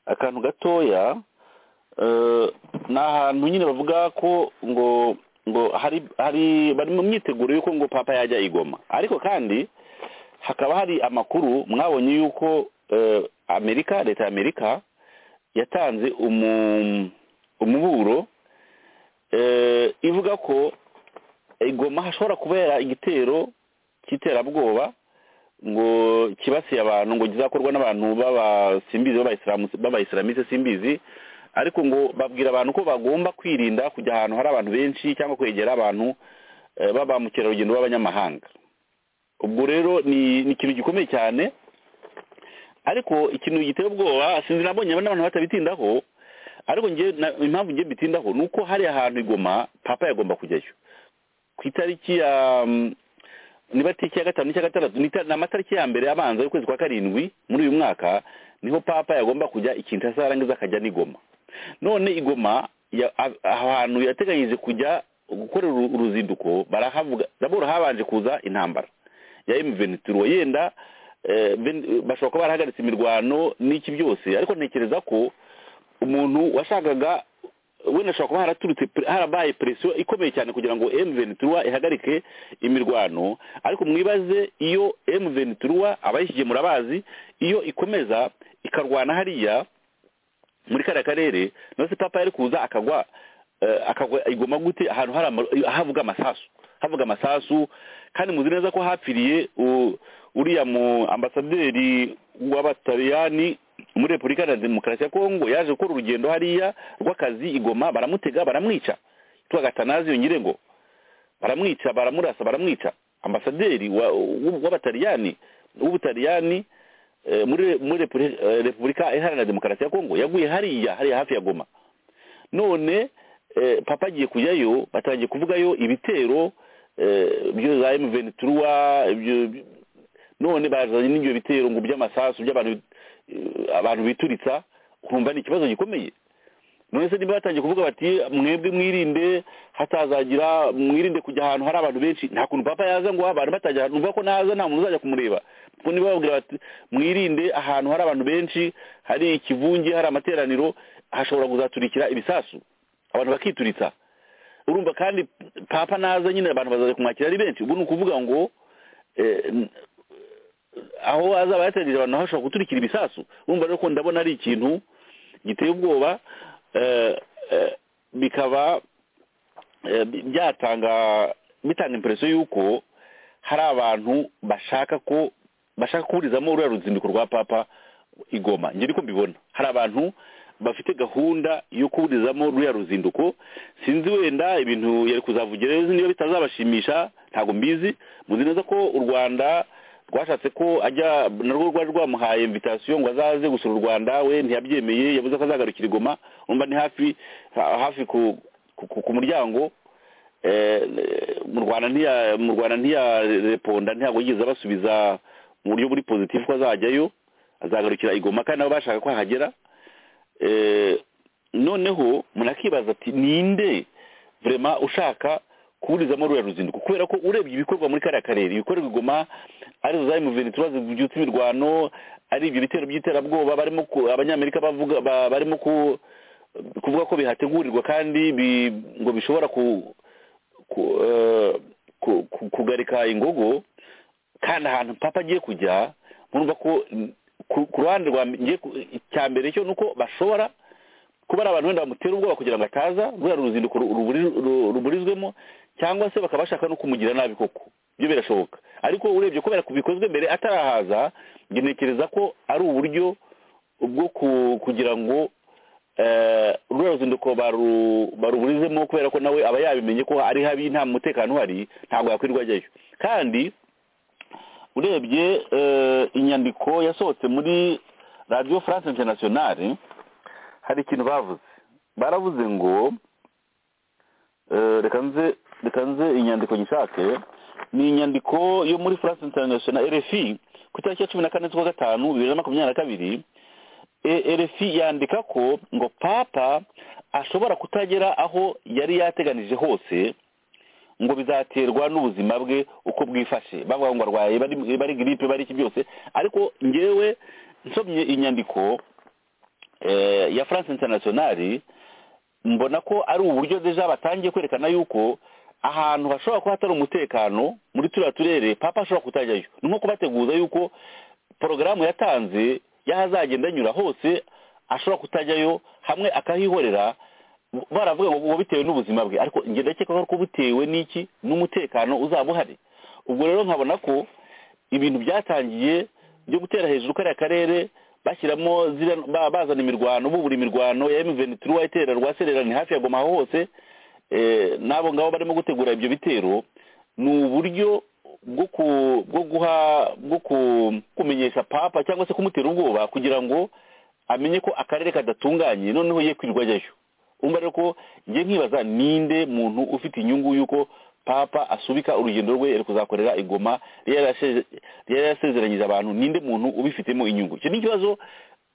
akantu gatoya eh, ni ahantu nyine bavuga ko ngo ngo hari hari bari mu myiteguro y'uko ngo papa yajya igoma ariko kandi hakaba hari amakuru mwabonye y'uko eh, amerika leta ya amerika yatanze umu- umuburo eh, ivuga ko igoma hashobora kubera igitero cy'iterabwoba ngo kibasiye abantu ngo kizakorwa n'abantu b'abasimbizi b'abayisilamu- b'abayisilamiste simbizi ariko ngo babwira abantu ko bagomba kwirinda kujya ahantu hari abantu benshi cyangwa kwegera abantu eh, ba ba mukerarugendo b'abanyamahanga ubwo rero ni ni ikintu gikomeye cyane ariko ikintu giteye ubwoba sinzi nabonye n'abantu batabitindaho ariko njye na- impamvu njye bitindaho ni uko hari ahantu igoma papa yagomba kujyayo ku itariki ya mm, niba tariki ya gatanu cyangwa gatandatu ni ita- ni amatariki ya mbere abanza y'ukwezi kwa karindwi muri uyu mwaka niho papa yagomba kujya ikintu azarangiza akajya n'igoma none igoma ya- a- ahantu yateganyije kujya gukorera uru- uruzinduko barahavuga daboro habanje kuza intambara ya emu venitiro yenda eh, ven- bashobora kuba barahagaritse imirwano n'iki byose ariko ntekereza ko umuntu washakaga wenda ashobora kuba haraturutse pre- harabaye presiyo ikomeye cyane kugira ngo emu venitiro ihagarike imirwano ariko mwibaze iyo emu venitiro abayishyigiye murabazi iyo ikomeza ikarwana hariya muri kariya karere nose papa yari kuza akagwa eh, akagwa igoma gute ahantu hari ama- havuga amasasu havuga amasasu kandi muzi neza ko hapfiriye u- uriya mu ambasaderi w'abataliyani muri repubulika ya demokarasi ya kongo yaje gukora urugendo hariya rw'akazi igoma baramutega baramwica yitwa gatanazi yongirengo baramwica baramurasa baramwica ambasaderi wa- w'u- w'abataliyani w'ubutaliyani eh, muri muri Repubuli- eh, repubulika iharanira demokarasi ya kongo yaguye hariya hariya hafi ya goma none eh, papa agiye kujyayo batangiye kuvugayo ibitero eh, byo za emu venituruwa none bazanye n'ibyo bitero ngo by'amasasu by'abantu eh, abantu bituritsa ukumva ni ikibazo gikomeye none se niba batangiye kuvuga bati mwebwe mwirinde hatazagira mwirinde kujya ahantu hari abantu benshi nta kuntu papa yaza ngo abantu batajya ahantu nuvuga ko naza nta muntu uzajya kumureba kuko niba babwira bati mwirinde ahantu hari abantu benshi hari ikivunge hari amateraniro hashobora kuzaturikira ibisasu abantu bakituritsa urumva kandi papa naza nyine abantu bazaza kumwakira ari benshi ubwo ni ukuvuga ngo eh, n- aho azaba yategereje abantu naho ashobora guturikira ibisasu urumva rero ko ndabona ari ikintu giteye ubwoba eh, eh, bikaba eh, bi- byatanga bitanga impreso y'uko hari abantu bashaka ko bashaka kuburizamo ruriya ruzinduko rwa papa i Goma njye niko mbibona hari abantu bafite gahunda yo kuburizamo ruriya ruzinduko sinzi wenda ibintu yari kuzavugira ejo niba bitazabashimisha ntabwo mbizi muzi neza ko u rwanda rwashatse ko ajya narwo rwari rwamuhaye invitation ngo azaze gusura u rwanda we ntiyabyemeye yavuze ko azagarukira i Goma umva ni hafi ha- hafi ku ku- ku- ku muryango eh, mu rwanda ntiya mu rwanda ntiyareponda ntabwo yigeze abasubiza mu buryo buri positif ko azajyayo azagarukira i Goma kandi nabo bashaka ko ahagera Eh, noneho munakibaza ati ninde vrema ushaka kuburizamo ruriya ruzinduko kubera ko urebye ibikorwa muri kariya karere ibikorwa i Goma ari zo zari muveni turazi byutse imirwano ari ibyo bitero by'iterabwoba barimo ku- abanyamerika bavuga ba- barimo ku- kuvuga ko bihategurirwa kandi bi- ngo bishobora ku ku- eh, ku- ku- kugarika ingogo kandi ahantu papa agiye kujya murumva ko mm, ku ku ruhande rwa ngiye ku- icya mbere cyo ni uko bashobora kuba ari abantu wenda bamutera ubwoba kugira ngo ataza ruriya ruzinduko ru- ruburi- ru- ruburizwemo cyangwa se bakaba bashaka no kumugira nabi koko ibyo birashoboka ariko urebye kubera ko bikozwe mbere atarahaza njye ntekereza ko ari uburyo bwo ku- kugira ngo eh, ruriya ruzinduko baru- baruburizemo kubera ko nawe aba yabimenye ko ari habi nta mutekano uhari ntabwo yakwirirwa ajyayo kandi urebye eh, inyandiko yasohotse muri radiyo france internationale hari ikintu bavuze baravuze ngo eh, reka nze reka nze inyandiko gishake ni inyandiko yo muri france internationale rfi ku itariki ya cumi na kane z'ukwa gatanu bibiri na makumyabiri na kabiri E- rfi yandika ko ngo papa ashobora kutagera aho yari yateganije hose ngo bizaterwa n'ubuzima bwe uko bwifashe bavuga ngo arwaye bari- bari giripe bari iki byose ariko ngewe nsomye inyandiko eh, ya france internationale mbona ko ari uburyo deja batangiye kwerekana yuko ahantu hashobora kuba hatari umutekano muri turiya turere papa ashobora kutajyayo ni nko kubateguza yuko porogaramu yatanze y'aho azagenda anyura hose ashobora kutajyayo hamwe akahihorera baravuga ngo bitewe n'ubuzima bwe ariko njye ndakeka ko butewe n'iki n'umutekano uzaba uhari ubwo rero nkabona ko ibintu byatangiye byo gutera hejuru kariya karere bashyiramo ziriya- ba- bazana imirwano bubura imirwano ya emuveni turuwa itera rwa sererani hafi ya goma aho hose eh, n'abo ngabo barimo gutegura ibyo bitero ni uburyo bwo ku bwo guha bwo ku- kumenyesha papa cyangwa se kumutera ubwoba kugira ngo amenye ko akarere kadatunganye noneho ye kwirirwa ajyayo umva rero ko njye nkibaza ninde muntu ufite inyungu y'uko papa asubika urugendo rwe yari kuzakorera igoma yari yaraseze- yari yarasezeranyije abantu ninde muntu ubifitemo inyungu icyo ni ikibazo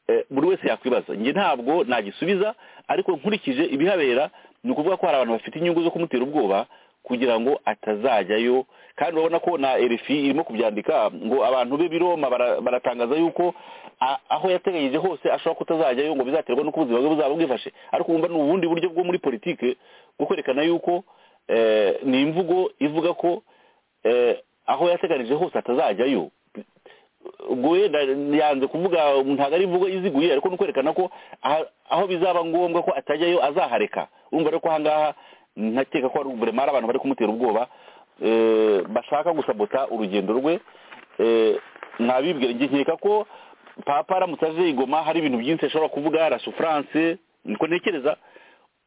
eh, buri wese yakwibaza njye ntabwo nagisubiza ariko nkurikije ibihabera ni ukuvuga ko hari abantu bafite inyungu zo kumutera ubwoba kugira ngo atazajyayo kandi urabona ko na RFI irimo kubyandika ngo abantu be biroma bara- baratangaza yuko a- aho yateganyije hose ashobora kutazajyayo ngo bizaterwa n'uko ubuzima bwe buzaba bwifashe ariko wumva ni ubundi buryo bwo muri politike bwo kwerekana yuko eh, ni imvugo ivuga ko eh, aho yateganije hose atazajyayo ubwo wenda yanze kuvuga ntabwo ari imvugo iziguye ariko ni ukwerekana ko aha- aho bizaba ngombwa ko atajyayo azahareka urumva rero ko ahangaha ntakeka ko ari uburema ari abantu bari kumutera ubwoba eh, bashaka gusabota urugendo rwe eh, nabibwira njye nkeka ko papa aramutse aje i Goma hari ibintu byinshi ashobora kuvuga la souffrance niko ntekereza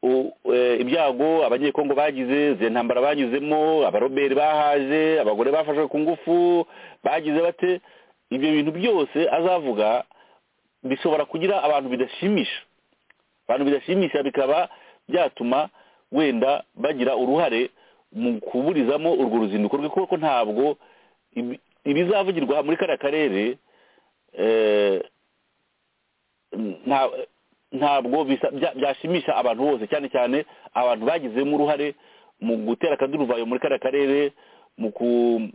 u- eh, ibyago abanyekongo bagize izi ntambara banyuzemo abaroberi bahaje abagore bafashwe ku ngufu bagize bate ibyo bintu byose azavuga bishobora kugira abantu bidashimisha abantu bidashimisha bikaba byatuma wenda bagira uruhare mu kuburizamo urwo ruzinduko rwe kuko ntabwo ibi- ibizavugirwa muri kariya karere eh, nta- ntabwo bisa- bya- byashimisha abantu bose cyane cyane abantu bagizemo uruhare mu gutera akaduruvayo muri kariya karere mu ku-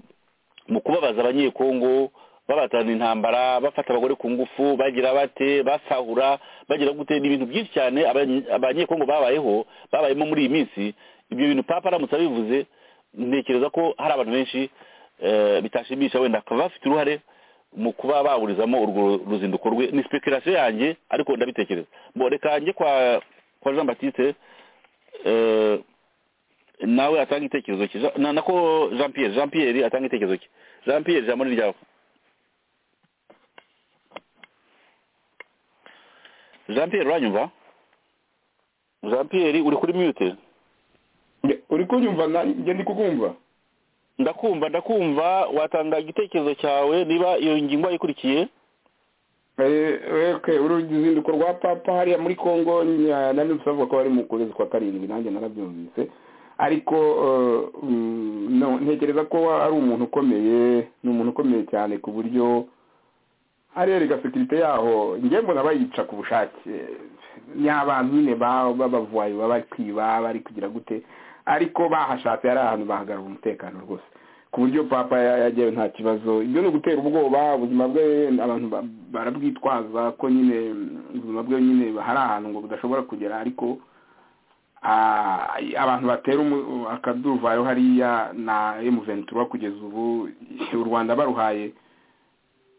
mu kubabaza abanyekongo babatana intambara bafata abagore ku ngufu bagira bate basahura bagira gute ni ibintu byinshi cyane abanye- abanyekongo babayeho babayemo muri iyi minsi ibyo bintu papa aramutse abivuze ntekereza ko hari abantu benshi eh, bitashimisha wenda akaba bafite uruhare mu kuba baburizamo urwo ruzinduko rwe ni speculation yanjye ariko ndabitekereza mbore kanjye kwa kwa jean batiste eh, nawe atanga igitekerezo cye Jean- na nako jean pierre jean pierre atanga igitekerezo cye jean pierre ijambo ni ryawe jean pierre uranyumva jean pierre uri kuri mute uri kunyumva nanjye ndi kukumva ndakumva ndakumva watanga igitekerezo cyawe niba iyo ngingo wayikurikiye Eh, okay, uruzinduko rwa papa hariya muri congo nabyutse avuga ko bari mu kwezi kwa karindwi nanjye narabyumvise ariko eh, mm, no, ntekereza ko ari umuntu ukomeye ni umuntu ukomeye cyane ku buryo hariya rega sekirite yaho njye mbona bayica ku bushake ni abantu nyine ba- b'abavuwayi baba bari kwiba bari kugira gute ariko bahashatse ari ahantu bahagarara umutekano rwose ku buryo papa ya- yajyayo nta kibazo ibyo ni ugutera ubwoba ubuzima bwe abantu ba- barabwitwaza ko nyine mm, ubuzima bwe nyine hari ahantu ngo budashobora kugera ariko ah, abantu batera umu- akaduruvayo hariya na emuventura kugeza ubu u rwanda baruhaye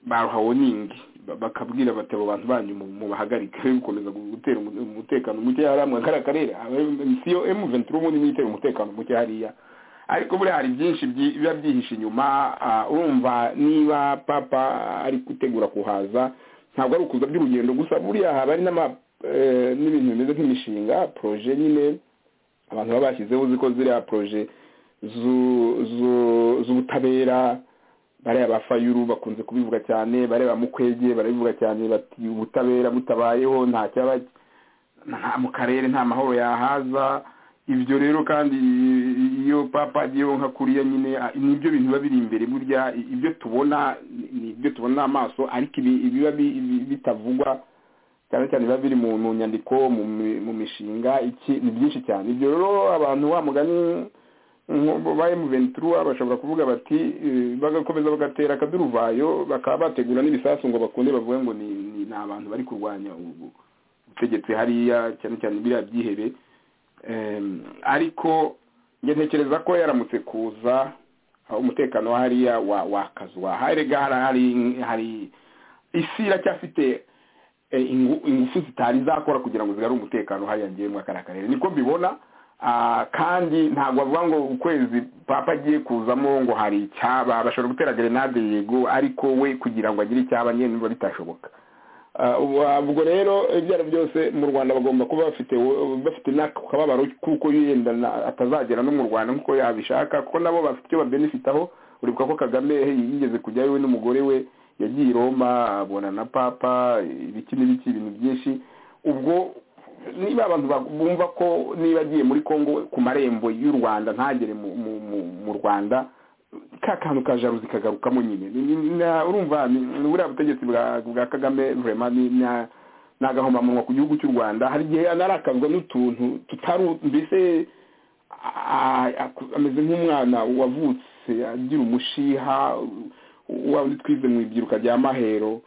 baruhawe ningi bakabwira bati abo bantu banyu mu- mubahagarike be gukomeza gu- gutera umu- umutekano muke hariya mu kariya karere aba- si yo emu venturo ubundi niyo itera umutekano muke hariya ariko buriya hari byinshi byi- biba byihishe inyuma ah, urumva niba papa ari gutegura kuhaza ntabwo ari ukuza by'urugendo gusa buriya haba hari n'ama eh, n'ibintu bimeze nk'imishinga proje nyine abantu baba bashyizeho uzi ko ziriya proje zu- zu- z'ubutabera bariya ba fayuru bakunze kubivuga cyane bareba mukwege barabivuga cyane bati ubutabera butabayeho nta cyaba nta mu karere nta mahoro yahaza ibyo rero kandi iyo papa agiyeho nka kuriya nyine a- nibyo bintu biba biri imbere burya i- ibyo tubona ni ni ibyo tubona n'amaso ariko ibi- ibiba bi- bi- bitavugwa cyane cyane biba biri mu mu nyandiko mu mi- mu mishinga iki ni byinshi cyane ibyo rero abantu wa mugani nko- ba emuventura bashobora kuvuga bati eh, bagakomeza bagatera akaduruvayo bakaba bategura n'ibisasu ngo bakunde bavuge ngo ni ni- ni abantu bari kurwanya ubu- ubutegetsi hariya cyane cyane biriya byihere Em, ariko njye ntekereza ko yaramutse kuza aho umutekano wa hariya wa- wakazwa harega hari- hari- hari isi iracyafite eh, ingu- ingufu zitari zakora kugira ngo zigare umutekano hariya ngewe muri kariya karere niko mbibona Ah, kandi ntabwo bavuga ngo ukwezi papa agiye kuzamo ngo hari icyaba bashobora gutera gerenade yego ariko we kugira ngo agire icyaba nyine biba bitashoboka Ah, ubu- ah, ubwo rero ibyo ari byo byose mu rwanda bagomba kuba bafite bafite n'akababaro kuko yenda na- atazagera no mu rwanda nk'uko yabishaka kuko nabo bafite icyo babenefitaho uribuka ko kagame yigeze kujyayo we n'umugore we yagiye i roma abona na papa ibiki n'ibiki ibintu byinshi ubwo niba abantu ba- bumva ko niba agiye muri congo ku marembo y'u rwanda ntagere mu- mu- mu- mu rwanda ka kantu ka jaruzi kagarukamo nyine Ni- ni- na- urumva ni- ni buriya butegetsi bwa bwa kagame vrema ni na- ni agahomamunwa ku gihugu cy'u rwanda hari igihe anarakazwa n'utuntu tutari mbese a- a- aku- ameze nk'umwana wavutse agira umushiha wa wundi twize mu ibyiruka rya mahero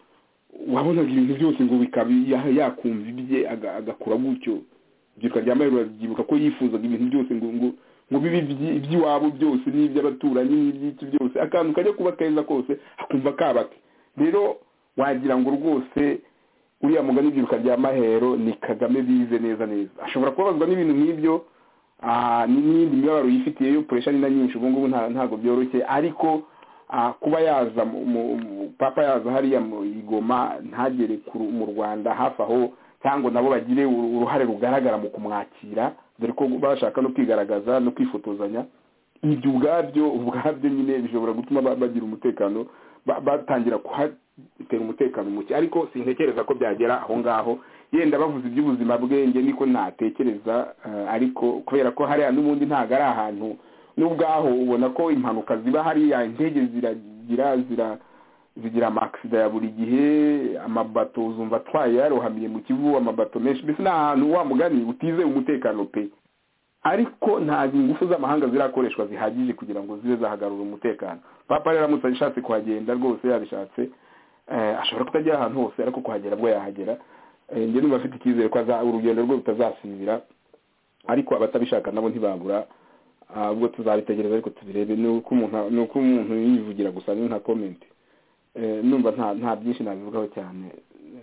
wabonaga ibintu byose ngo bikaba ya- yakumva ibye aga- agakura gutyo ibyiruka rya mahero babyibuka ko yifuzaga ibintu byose ngo ngo ngo bibe ibyi- iby'iwabo byose n'iby'abaturanyi n'iby'iki byose akantu kajya kuba keza kose akumva kabake rero wagira ngo rwose uriya mugani w'ibyiruka rya mahero ni kagame bize neza neza ashobora kubabazwa n'ibintu nk'ibyo ah, n- n'iyindi mibabaro yifitiye yo puresha ni na nyinshi ubu ngubu nta- ntabwo byoroshye ariko ah, kuba yaza mu- mu- mu- papa yaza hariya mu igoma ntagere ku Ru- mu rwanda hafi aho cyangwa nabo bagire uru- uruhare rugaragara mu kumwakira dore ko bashaka no kwigaragaza no kwifotozanya ibyo ubwabyo ubwabyo nyine bishobora gutuma ba- bagira umutekano ba- batangira kuhatera umutekano muke ariko sintekereza ko byagera aho ngaho yenda bavuze iby'ubuzima bwenge niko ntatekereza eh, ariko kubera ko hariya n'ubundi ntabwo ari ahantu n'ubwaho ubona ko impanuka ziba hariya indege zira- zigira zira zigira amakisida ya buri gihe amabato uzumva atwaye yarohamiye mu kivu amabato menshi mbese ni ahantu wa mugani utizeye umutekano pe ariko nta ingufu z'amahanga zirakoreshwa zihagije kugira ngo zibe zahagarura umutekano papa rero aramutse ashatse kuhagenda rwose yabishatse eh, ashobora kutajya ahantu hose ariko kuhagera bwo yahagera Eh, njye numva afite icyizere ko aza- urugendo rwe rutazasibira ariko abatabishaka nabo ntibabura ahubwo tuzabitegereza ariko tubirebe ni uko umuntu ni uko umuntu yivugira gusa ni nka komenti Eh, numva nta nta byinshi nabivugaho cyane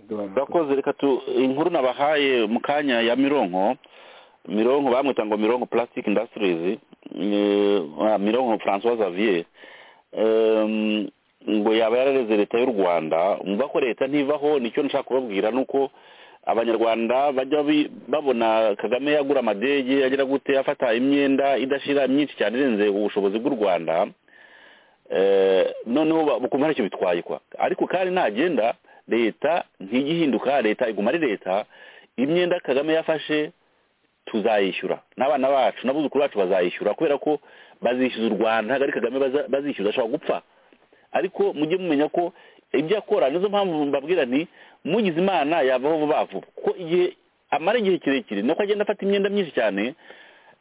Duhana. urakoze reka tu inkuru nabahaye mu kanya ya mironko mironko bamwita ngo mironko plastic industries eh, ah, mironko francois xavier Em, ngo yaba yarareze leta y'u rwanda umva ko leta ntivaho nicyo nshaka kubabwira ni uko abanyarwanda bajya bi- babona kagame yagura amadege agira gute afata imyenda idashira myinshi cyane irenze ubushobozi bw'u rwanda Eh, noneho ba- ukumva ntacyo bitwaye kwa ariko kandi nagenda leta ntigihinduka leta iguma ari leta imyenda kagame yafashe tuzayishyura n'abana bacu n'abuzukuru bacu bazayishyura kubera ko bazishyuza u rwanda ntabwo ari kagame baza- bazishyuza ashobora gupfa ariko mujye mumenya ko ibyo akora nizo mpamvu mbabwira nti mugize imana yavaho vuba vuba kuko igihe amara igihe kirekire nuko agenda afata imyenda myinshi cyane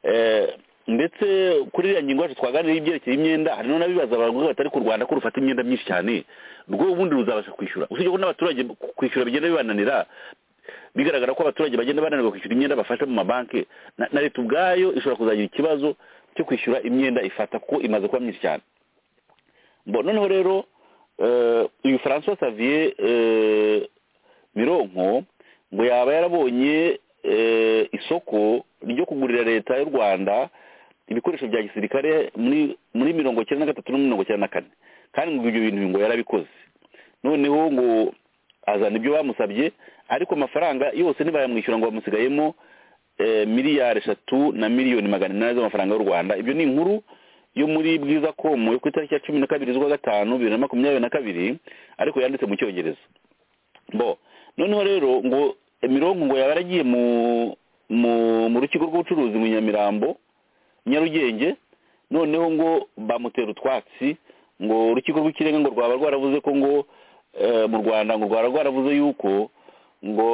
eh, ndetse kuri iriya ngingo yacu twaganiriye ibyerekeye imyenda hari n'abibaza abavuga batari ku rwanda ko rufata imyenda myinshi cyane rwo ubundi ruzabasha kwishyura usibye ko n'abaturage kwishyura bigenda bibananira bigaragara ko abaturage bagenda bananirwa kwishyura imyenda bafashe mu mabanki na na leta ubwayo ishobora kuzagira ikibazo cyo kwishyura imyenda ifata kuko imaze kuba myinshi cyane Bon, noneho rero eh, uyu francois xavier eh, mironko ngo yaba yarabonye eh, isoko ryo kugurira leta y'u rwanda ibikoresho bya gisirikare muri muri mirongo icyenda na gatatu no mirongo icyenda na kane kandi ngo ibyo bintu ngo yarabikoze noneho ngo azana ibyo bamusabye ariko amafaranga yose ntibayamwishyura ngo bamusigayemo eh, miliyari eshatu na miliyoni magana inani z'amafaranga y'u rwanda ibyo ni inkuru yo muri bwiza komu yo ku itariki ya cumi na kabiri z'ukwa gatanu bibiri na makumyabiri na kabiri ariko yanditse mu cyongereza bo noneho rero ngo mironko ngo yaba yaragiye mu mu mu rukiko rw'ubucuruzi mu nyamirambo nyarugenge noneho ngo bamutera utwatsi ngo urukiko rw'ikirenga ngo rwaba rwaravuze ko ngo eh, mu rwanda ngo rwaba rwaravuze yuko ngo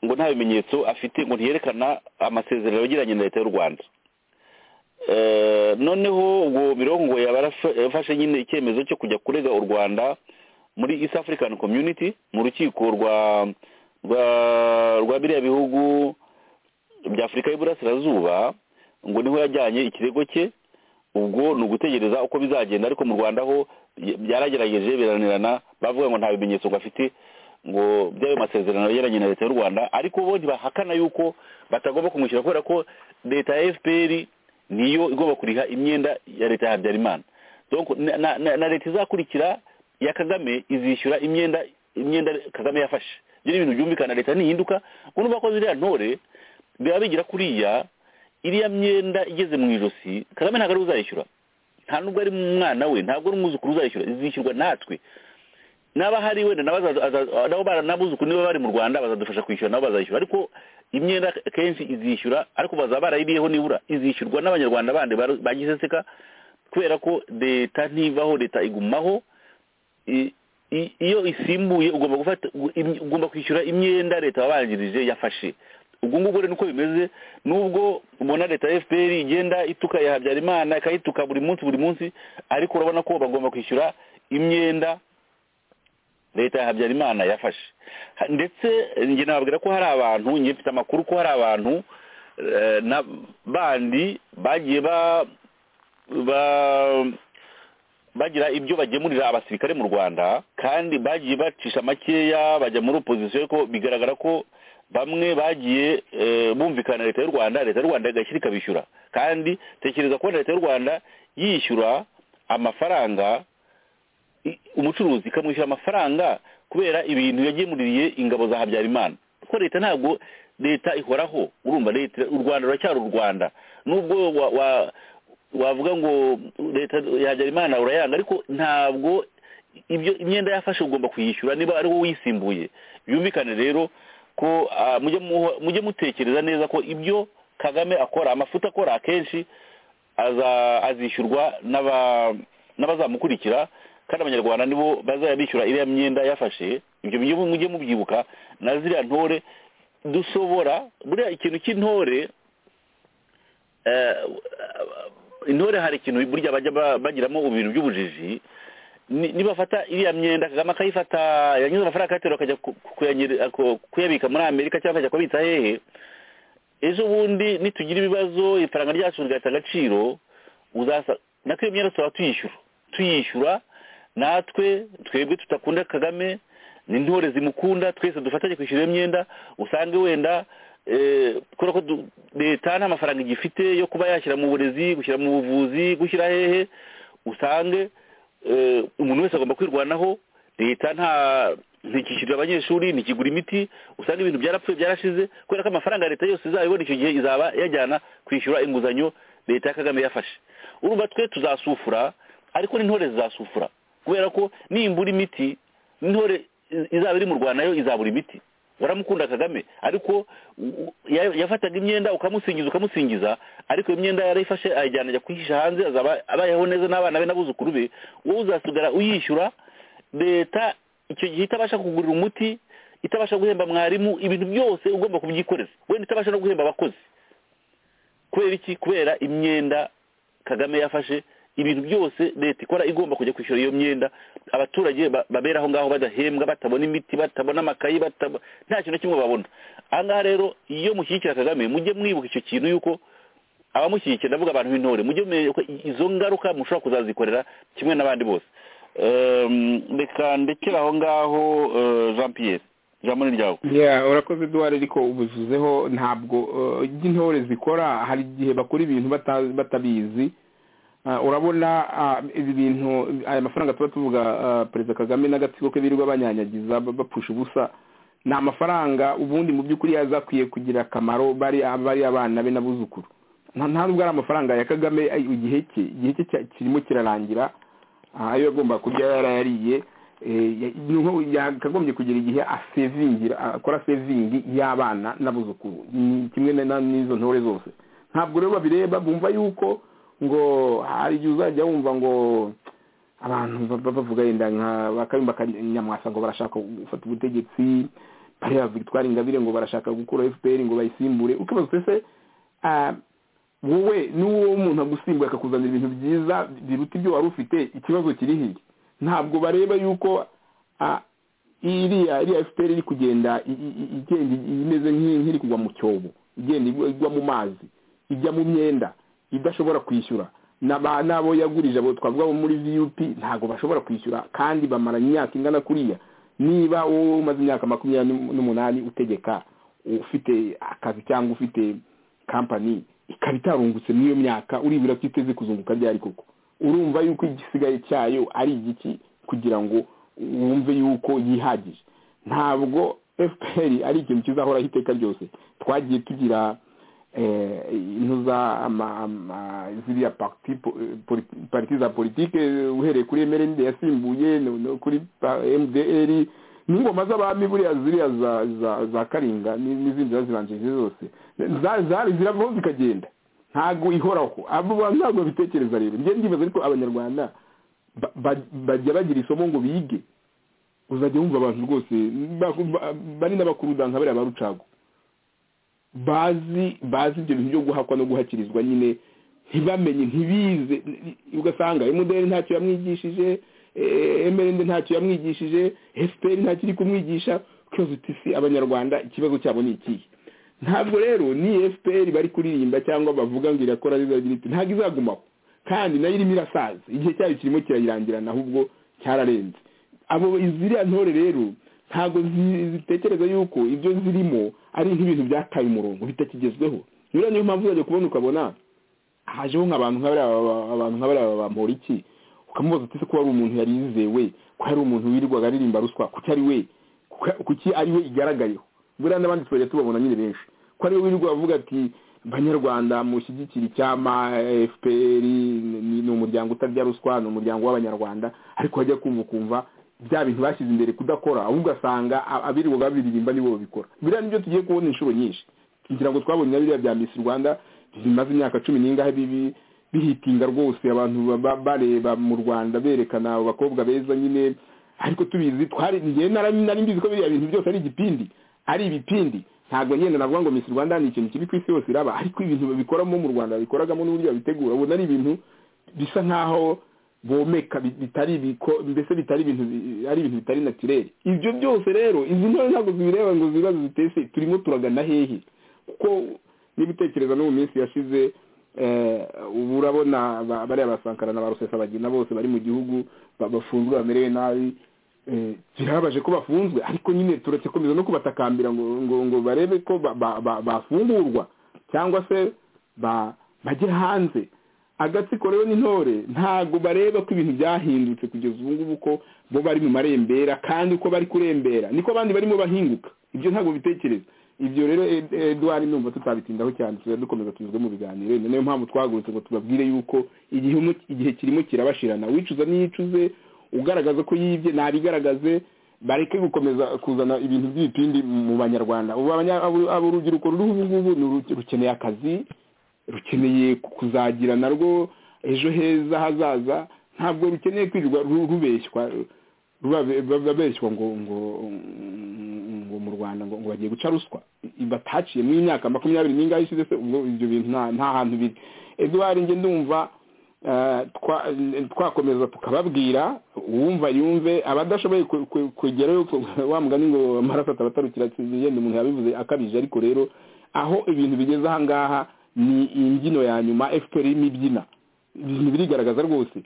ngo nta bimenyetso afite ngo ntiyerekana amasezerano yagiranye na leta y'u rwanda Eh, noneho ngo mirongo ngo yaba yarafa- yafashe nyine icyemezo cyo kujya kurega u rwanda muri east african community mu rukiko rwa rwa rwa biriya bihugu bya afurika y'iburasirazuba ngo niho yajyanye ikirego cye ubwo ni ugutegereza uko bizagenda ariko mu rwanda ho bya- byaragerageje biranirana bavuga ngo nta bimenyetso ngo afite ngo by'ayo masezerano yagiranye na leta y'u rwanda ariko bo ntibahakana yuko batagomba kumwishyura kubera ko leta ya fpr niyo igomba kuriha imyenda ya leta ya habyarimana donc na, na, na, na leta izakurikira ya kagame izishyura imyenda imyenda kagame yafashe ibyo ni ibintu byumvikana leta ntihinduka ngo n'ubu bakoze iriya ntore biba bigira kuriya iriya myenda igeze mu ijosi kagame ntabwo ari we uzayishyura nta nubwo ari umwana we ntabwo ari umwuzukuru uzayishyura izishyurwa natwe n'aba hari wenda nabo azaza- azaza- nabo bara- n'abuzukuru niba bari mu rwanda bazadufasha kwishyura nabo bazayishyura ariko imyenda kenshi izishyura ariko bazaba barayiriyeho nibura izishyurwa n'abanyarwanda bandi baru- bagize seka kubera ko leta ntivaho leta igumaho i- i- iyo isimbuye ugomba gufata ugu- im- ugomba kwishyura imyenda leta wabanjirije yafashe ubwo ngubwo rero niko bimeze nubwo ubona leta ya fpr igenda ituka ya habyarimana ikayituka buri munsi buri munsi ariko urabona ko bagomba kwishyura imyenda leta ya habyarimana yafashe Ha- ndetse eh, njye nababwira ko hari abantu njye mfite amakuru ko hari abantu eh, na bandi bagiye ba ba bagira ibyo bagemurira abasirikare mu rwanda kandi bagiye bacisha makeya bajya muri opozisiyo ariko bigaragara ko bamwe bagiye eh, bumvikana na leta y'u rwanda leta y'u rwanda igashyira ikabishyura kandi tekereza kubona leta y'u rwanda yishyura amafaranga i- umucuruzi ikamwishyura amafaranga kubera ibintu yagemuriye ingabo za habyarimana kuko leta ntabwo leta ihoraho urumva leta u rwanda ruracyari u rwanda nubwo wa, wa, wavuga ngo leta ya habyarimana urayanga ariko ntabwo ibyo imyenda yafashe ugomba kuyishyura niba ari wowe uyisimbuye byumvikane rero ko ah, mujye muho- mujye mutekereza neza ko ibyo kagame akora amafuta akora akenshi aza- azishyurwa n'aba- n'abazamukurikira kandi abanyarwanda nibo bazayabishyura iriya myenda yafashe ibyo mujye mujye mubyibuka na ziriya ntore dusobora buriya ikintu cy'intore eh, intore hari ikintu burya bajya ba- bagiramo ibintu by'ubujiji ni- nibafata iriya myenda kagame akayifata yanyuze amafaranga akayaterura akajya ku- kuyanyere- ku- kuyabika muri amerika cyangwa akajya kubitsa hehe ejo bundi nitugira ibibazo ifaranga ryacu rigahita agaciro uzasa natwe iyo myenda tuba tuyishyura tuyishyura natwe twebwe tudakunda kagame ni intore zimukunda twese dufatanye kwishyura iyo myenda usange wenda eh, kubera ko du- leta nta mafaranga igifite yo kuba yashyira mu burezi gushyira mu buvuzi gushyira hehe usange eh, umuntu wese agomba kwirwanaho leta nta ntikishyurira abanyeshuri ntikigura imiti usanga ibintu byarapfuye byarashize kubera ko amafaranga ya leta yose izabibona icyo gihe izaba yajyana kwishyura inguzanyo leta ya kagame yafashe urumva twe tuzasufura ariko n'intore zizasufura kubera ko nimbura imiti n'intore i- izaba iri mu rwanda nayo izabura imiti waramukunda kagame ariko u- u- ya- yafataga imyenda ukamusingiza ukamusingiza ariko iyo myenda yarayifashe ayijyana ajya kuyihisha hanze azaba abayeho neza n'abana be n'abuzukuru be wowe uzasigara uyishyura leta icyo gihe itabasha kugurira umuti itabasha guhemba mwarimu ibintu byose ugomba kubyikoreza wenda itabasha no guhemba abakozi kubera iki kubera imyenda kagame yafashe ibintu byose leta ikora igomba kujya kwishyura iyo myenda abaturage ba- babera aho ngaho badahembwa batabona imiti batabona amakayi batabo- nta kintu na kimwe babona aha ngaha rero iyo mushyigikira kagame mujye mwibuka icyo kintu yuko abamushyigikira ndavuga abantu b'intore mujye mumenya ko izo ngaruka mushobora kuzazikorera kimwe n'abandi bose Ehm, reka ndekere aho ngaho eh, jean pierre ijambo ni ryawe Yeah, urakoze duwari ariko ubuzuzeho ntabwo eh, ibyo intore zikora hari igihe bakora ibintu bata- batabizi Ah, urabona ah, ibi bintu aya mafaranga tuba tuvuga ah, perezida kagame n'agatsiko ke birirwa banyanyagiza ba- bapfusha ubusa ni amafaranga ubundi mu by'ukuri yazakwiye kugira akamaro bari bari abana be n'abuzukuru nta nta nubwo ari amafaranga ya kagame ay- igihe cye igihe cye cya- kirimo kirarangira ah, ayo yagomba kurya yarayariye eh, ya- ni nko yakagombye kugira igihe asevingira akora sevingi y'abana n'abuzukuru ni kimwe na- na- n'izo ntore zose ntabwo rero babireba bumva yuko ngo hari igihe uzajya wumva ngo abantu baba bavuga yenda nka bakabimba kanyamwasa ngo barashaka gufata ubutegetsi bariya victoire ingabire ngo barashaka gukura fpr ngo bayisimbure ukibaza utese wowe n'uwo muntu agusimbuye akakuzanira ibintu byiza biruta ibyo wari ufite ikibazo kiri hirya ntabwo bareba yuko ah, iriya iriya fpr iri kugenda i- i- i- igenda imeze nk'i- nk'iri kugwa mu cyobo igenda igwa igwa mu mazi ijya mu myenda idashobora kwishyura n'aba- n'abo yagurije abo twavuga bo muri vup ntabwo bashobora kwishyura kandi bamara imyaka ingana kuriya niba wowe umaze imyaka makumyabiri n'u- n'umunani utegeka ufite akazi cyangwa ufite kampani ikaba itarungutse muri iyo myaka uribwira ko iteze kuzunguka ryari koko urumva yuko igisigaye cyayo ari igiki kugira ngo wumve yuko yihagije ntabwo fpr ari ikintu kizahoraho iteka ryose twagiye tugira eh, intuza ama- ama- ziriya parti po- eh, politi- parti za politike eh, uhereye kuri mrnd yasimbuye no- no kuri pa- mdr n'ingoma z'abami buriya ziriya za za za karinga ni- n'izindi zazibanjije zose za- zari ziravaho zikagenda ntabwo ihoraho abo bantu ntabwo babitekereza rero njye ndibaza ariko abanyarwanda ba- ba- bajya bagira isomo ngo bige uzajya wumva abantu rwose ba- ba- bari n'abakuruda nka bariya ba rucago bazi bazi ibyo bintu byo guhakwa no guhakirizwa nyine ntibamenye ntibize ugasanga emuderi ntacyo yamwigishije emerende ntacyo yamwigishije efuperi ntacyo iri kumwigisha ukibaza uti si abanyarwanda ikibazo cyabo ni ikihe ntabwo rero ni efuperi bari kuririmba cyangwa bavuga ngo irakora izagira iti ntabwo izagumaho kandi nayo irimo irasaza igihe cyayo kirimo kirayirangirana ahubwo cyararenze abo ziriya ntore rero ntabwo zi- zitekereza yuko ibyo zirimo ari nk'ibintu byataye umurongo bitakigezweho rero niyo mpamvu uzajya kubona ukabona hajeho nk'abantu nka bariya ba- abantu nka bariya bamura iki ukamubaza uti se ko ari umuntu yari yizewe ko ari umuntu wirirwaga aririmba ruswa kuki ari we kuka- kuki ari we igaragayeho buriya n'abandi tuzajya tubabona nyine benshi ko ariwe wirirwa avuga ati banyarwanda mushyigikira icyama fpr ni- ni ni umuryango utarya ruswa ni umuryango w'abanyarwanda ariko wajya kumva ukumva bya bintu bashyize imbere kudakora ahubwo ugasanga a- abirirwa babiririmba nibo babikora biriya nibyo tugiye kubona inshuro nyinshi ngira ngo twabonye na biriya bya misi rwanda bimaze imyaka cumi n'ingahe bibi bihitinga rwose abantu baba- bareba mu rwanda berekana abo bakobwa beza nyine ariko tubizi twari njye nari nari mbizi ko biriya bintu byose ari igipindi ari ibipindi ntabwo nyine navuga ngo Miss Rwanda ni ikintu kibi ku isi yose iraba ariko ibintu babikoramo mu Rwanda babikoragamo n'uburyo babitegura ubona ari ibintu bisa nk'aho bomeka bi- bitari biko mbese bitari ibintu bi- ari ibintu bitari natureli ibyo byose rero izi ntore ntabwo zibireba ngo zibazo zitese turimo turagana hehe kuko niba utekereza no mu minsi yashize eh, ubu urabona ba- bariya basankara na ba rusesabagina bose bari mu gihugu ba- bafunzwe bamerewe nabi Eh, birababaje ko bafunzwe ariko nyine turetse komeza no kubatakambira ngo ngo ngo barebe ko ba- ba- ba- bafungurwa cyangwa se ba- bajye hanze agatsiko rero n'intore ntabwo bareba ko ibintu byahindutse kugeza ubu ngubu ko bo bari mu marembera kandi uko bari kurembera niko abandi barimo bahinguka ibyo ntabwo bitekereza ibyo rero Ed- edward numva tutabitindaho cyane tuzajya dukomeza tuzwe mu biganiro niyo mpamvu twahagurutse ngo tubabwire yuko igihe umu- igihe kirimo kirabashirana wicuza n'iyicuze ugaragaza ko yibye ntabigaragaze bareke gukomeza kuzana ibintu by'ibipindi mu banyarwanda ubu abanya- abo- abo urubyiruko ruriho ubu ngubu ni uru- rukeneye akazi rukeneye kuzagira narwo ejo heza hazaza ntabwo rukeneye kwirirwa ru- rubeshywa ruba- babeshywa ngo ngo ngo mu rwanda ngo ngo bagiye guca ruswa bataciye mu imyaka makumyabiri n'ingahe ishize se ubwo ibyo bintu nta nta hantu biri eduwari njye ndumva eh, twa- eh, twakomeza tukababwira uwumva yumve abadashoboye kwe- kwe- kwegerayo ku- wa mugani ngo amaraso atabatarukira yenda umuntu yabivuze akabije ariko rero aho ibintu bigeze aha ngaha ni imbyino ya nyuma fpr y'imibyina ibintu birigaragaza rwose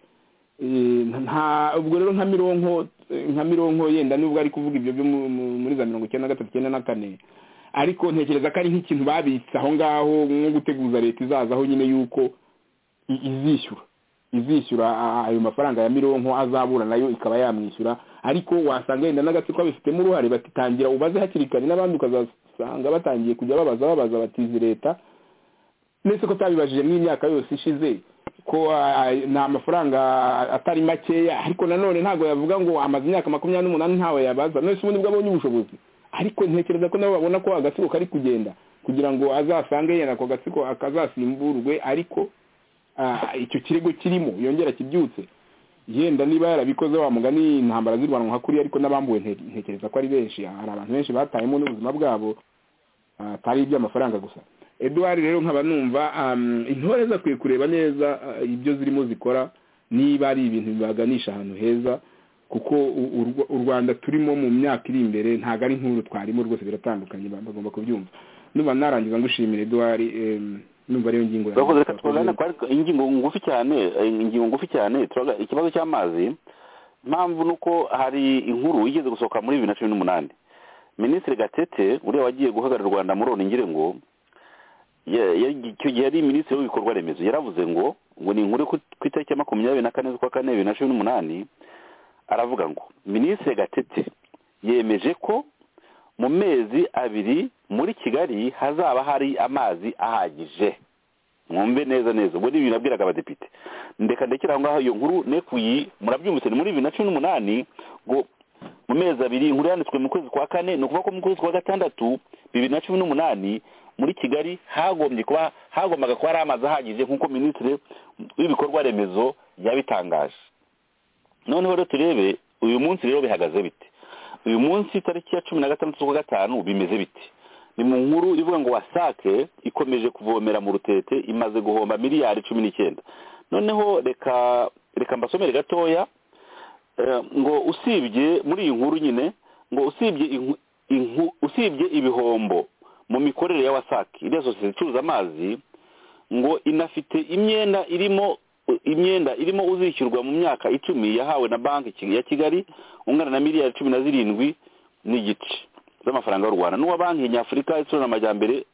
Eh, nta ubwo rero nka mironko eh, nka mironko yenda nubwo ari kuvuga ibyo byo mu- mu- muri za mirongo icyenda na gatatu icyenda na kane ariko ntekereza ko ari nk'ikintu babitse aho ngaho nko guteguza leta izazaho nyine yuko i- izishyura izishyura a- ayo mafaranga ya mironko azabura nayo ikaba yamwishyura ariko wasanga yenda n'agatsiko babifitemo uruhare batitangira ubaze hakiri kare n'abandi ukazasanga batangiye kujya babaza babaza batizi leta ndetse ko tabibajije n'imyaka yose ishize ko ah, ah, ni amafaranga atari makeya ariko nanone ntabwo yavuga ngo amaze imyaka makumyabiri n'umunani ntawe yabaza none se ubundi bwo abonye ubushobozi ariko ntekereza ko nabo babona ko agatsiko kari kugenda kugira ngo azasange yenda ako gatsiko akazasimburwe ariko ah, icyo kirego kirimo yongera kibyutse yenda niba yarabikoze wa mugani intambara zirwanwa nka kuriya ariko n'abambuwe nte- ntekereza ko ari benshi hari abantu benshi batayemo n'ubuzima bwabo atari iby'amafaranga gusa eduwari rero nkaba numva um, intore zakwiye kureba neza uh, ibyo zirimo zikora niba ari ibintu bibaganisha ahantu heza kuko u- u- u rwanda turimo mu myaka iri imbere ntabwo ari nk'uru twarimo rwose biratandukanye ba- bagomba kubyumva numva narangiza ngushimira eduwari em, numva ariyo ngingo yanjye. turakoze reka turane kwari- ingingo ngufi cyane eh, ingingo ngufi cyane turaga- ikibazo cy'amazi impamvu ni uko hari inkuru igeze gusohoka muri bibiri na cumi n'umunani minisitiri gatete uriya wagiye guhagararira u rwanda muri oningire ngo ya- ya- icyo gihe yari minisitiri w'ibikorwa remezo yaravuze ngo ngo ni inkuru yo ku ku itariki ya makumyabiri na kane z'ukwa kane bibiri na cumi n'umunani aravuga ngo minisitiri gatete yemeje ko mu mezi abiri muri kigali hazaba hari amazi ahagije mwumve neza neza ubwo ni ibintu nabwiraga abadepite ndeka ndekera aho ngaho iyo nkuru nekuyi murabyumvise ni muri bibiri na cumi n'umunani ngo mu mezi abiri inkuru yanditswe mu kwezi kwa kane ni ukuvuga ko mu kwezi kwa gatandatu bibiri na cumi n'umunani muri kigali hagombye kuba hagombaga kuba hari amazi ahagije nk'uko minisitiri w'ibikorwa remezo yabitangaje noneho rero turebe uyu munsi rero bihagaze bite uyu munsi tariki ya cumi na gatandatu z'ukwa gatanu bimeze bite ni mu nkuru ivuga ngo wasake ikomeje kuvomera mu rutete imaze guhomba miliyari cumi n'icyenda noneho reka reka mbasomere gatoya eh, ngo usibye muri iyi nkuru nyine ngo usibye inku- inku- usibye ibihombo mu mikorere ya wasake iriya sosiyete icuruza amazi ngo inafite imyenda irimo imyenda irimo uzishyurwa mu myaka icumi yahawe na banki ya kigali ungana na miliyari cumi na zirindwi n'igice z'amafaranga y'u rwanda n'uwa banki nyafurika itsura amajyambere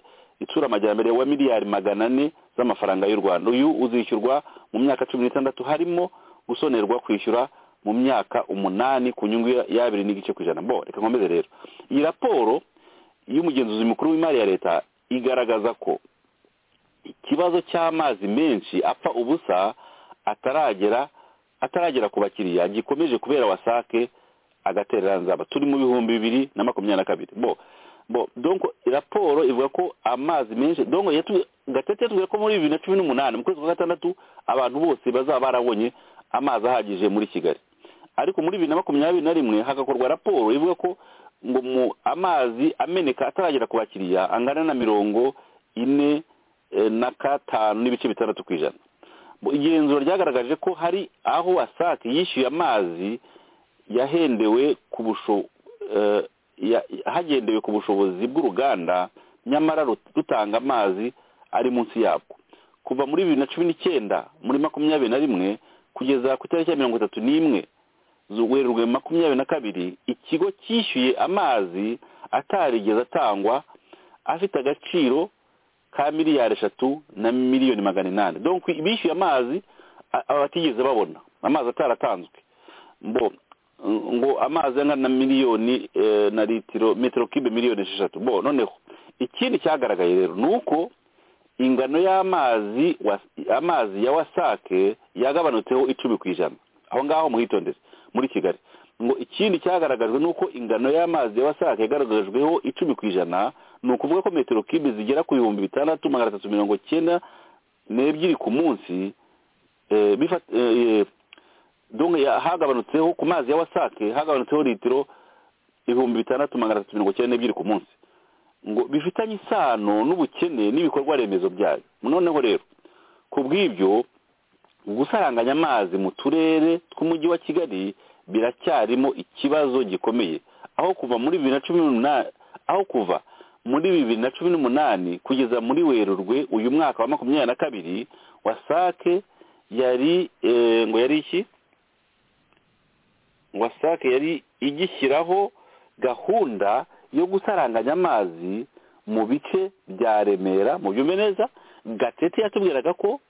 itsura amajyambere wa miliyari magana ane z'amafaranga y'u rwanda uyu uzishyurwa mu myaka cumi n'itandatu harimo gusonerwa kwishyura mu myaka umunani ku nyungu ya- y'abiri n'igice ku ijana bo reka nkomeze rero iyi raporo y'umugenzuzi mukuru w'imari ya leta igaragaza ko ikibazo cy'amazi menshi apfa ubusa ataragera ataragera ku bakiriya gikomeje kubera wasake agatereranzamba turi mu bihumbi bibiri na makumyabiri na kabiri bo bo donc raporo ivuga ko amazi menshi donc yatu- gatete yatubwiye ko muri bibiri na cumi n'umunani mu kwezi kwa gatandatu abantu bose bazaba barabonye amazi ahagije muri kigali ariko muri bibiri na makumyabiri na rimwe hagakorwa raporo ivuga ko ngo mu amazi ameneka ataragera ku bakiriya angana na mirongo ine eh, na katanu n'ibice bitandatu ku ijana Mu igenzura ryagaragaje ko hari aho wasake yishyuye amazi yahendewe ku busho eh, ya- hagendewe ku bushobozi bw'uruganda nyamara rut- rutanga amazi ari munsi yabwo kuva muri bibiri na cumi n'icyenda muri makumyabiri na rimwe kugeza ku itariki ya mirongo itatu n'imwe werurwe makumyabiri na kabiri ikigo cyishyuye amazi atarigeze atangwa afite agaciro ka miliyari eshatu na miliyoni magana inani donko bishyuye amazi a- a- batigeze babona amazi ataratanzwe bo ng- ngo amazi angana na miliyoni eh, na litiro metero kibe miliyoni esheshatu bo noneho ikindi cyagaragaye rero ni uko ingano y'amazi was- amazi ya wasake yagabanutseho icumi ku ijana aho ngaho muhitondere muri kigali ngo ikindi cyagaragajwe ni uko ingano y'amazi ya wasake yagaragajweho icumi ku ijana ni ukuvuga ko metero kibe zigera ku bihumbi bitandatu magana atatu mirongo cyenda n'ebyiri ku munsi eh, bifa- eh, eh, donc ya- hagabanutseho ku mazi ya wasake hagabanutseho litiro ibihumbi bitandatu magana atatu mirongo cyenda n'ebyiri ku munsi ngo bifitanye isano n'ubukene n'ibikorwa remezo byayo noneho rero ku bw'ibyo gusaranganya amazi mu turere tw'umujyi wa kigali biracyarimo ikibazo gikomeye aho kuva muri bibiri na cumi n'umunani aho kuva muri bibiri na cumi n'umunani kugeza muri werurwe uyu mwaka wa makumyabiri na kabiri wasake yari eh, ngo yari iki wasake yari igishyiraho gahunda yo gusaranganya amazi mu bice bya remera mu byumve neza gatete yatubwiraga ko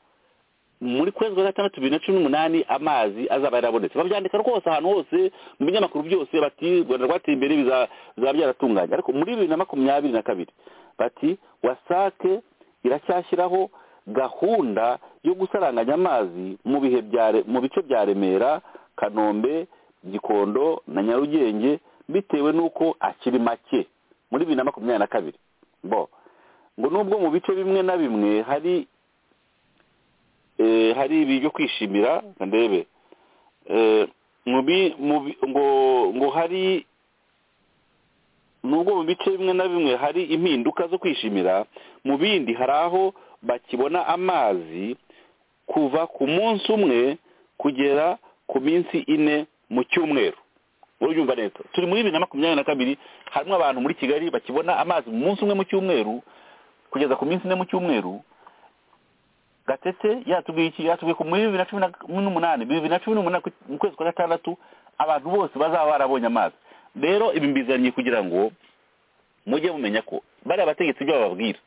muri kwezi kwa gatandatu bibiri na cumi n'umunani amazi azaba yarabonetse babyandika rwose ahantu hose mu binyamakuru byose bati u rwanda rwateye imbere biza- bizaba byaratunganye ariko muri bibiri na makumyabiri na kabiri bati wasake iracyashyiraho gahunda yo gusaranganya amazi mu bihe bya Re- mu bice bya remera kanombe gikondo na nyarugenge bitewe n'uko akiri make muri bibiri na makumyabiri na kabiri bo ngo nubwo mu bice bimwe na bimwe hari eh, hari ibi byo kwishimira ndebe eh, mu bi- mu bi- ngo ngo hari nubwo mu bice bimwe na bimwe hari impinduka zo kwishimira mu bindi hari aho bakibona amazi kuva ku munsi umwe kugera ku minsi ine mu cyumweru uryumva neza turi muri bibiri na makumyabiri na kabiri harimo abantu muri kigali bakibona amazi mu munsi umwe mu cyumweru kugeza ku minsi ine mu cyumweru gatete yatubwiye iki yatubwiye ko muri bibiri na cumi na- n'umunani bibiri na cumi n'umunani ku- mu kwezi kwa gatandatu abantu bose bazaba barabonye amazi rero ibi mbizaniye kugira ngo mujye mumenya ko bariya bategetsi ibyo bababwira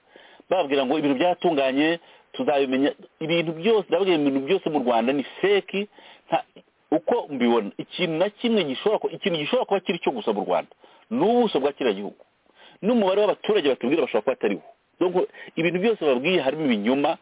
bababwira ngo ibintu byatunganye tuzabimenya ibintu byose ndababwira ibintu byose mu rwanda ni feki nta- uko mbibona ikintu na kimwe gishobora ku- ikintu gishobora kuba kiri cyo gusa mu rwanda ni ubuso bwa kiriya gihugu n'umubare w'abaturage batubwira bashobora kuba atariwo Donc, ibintu byose babwiye harimo ibinyoma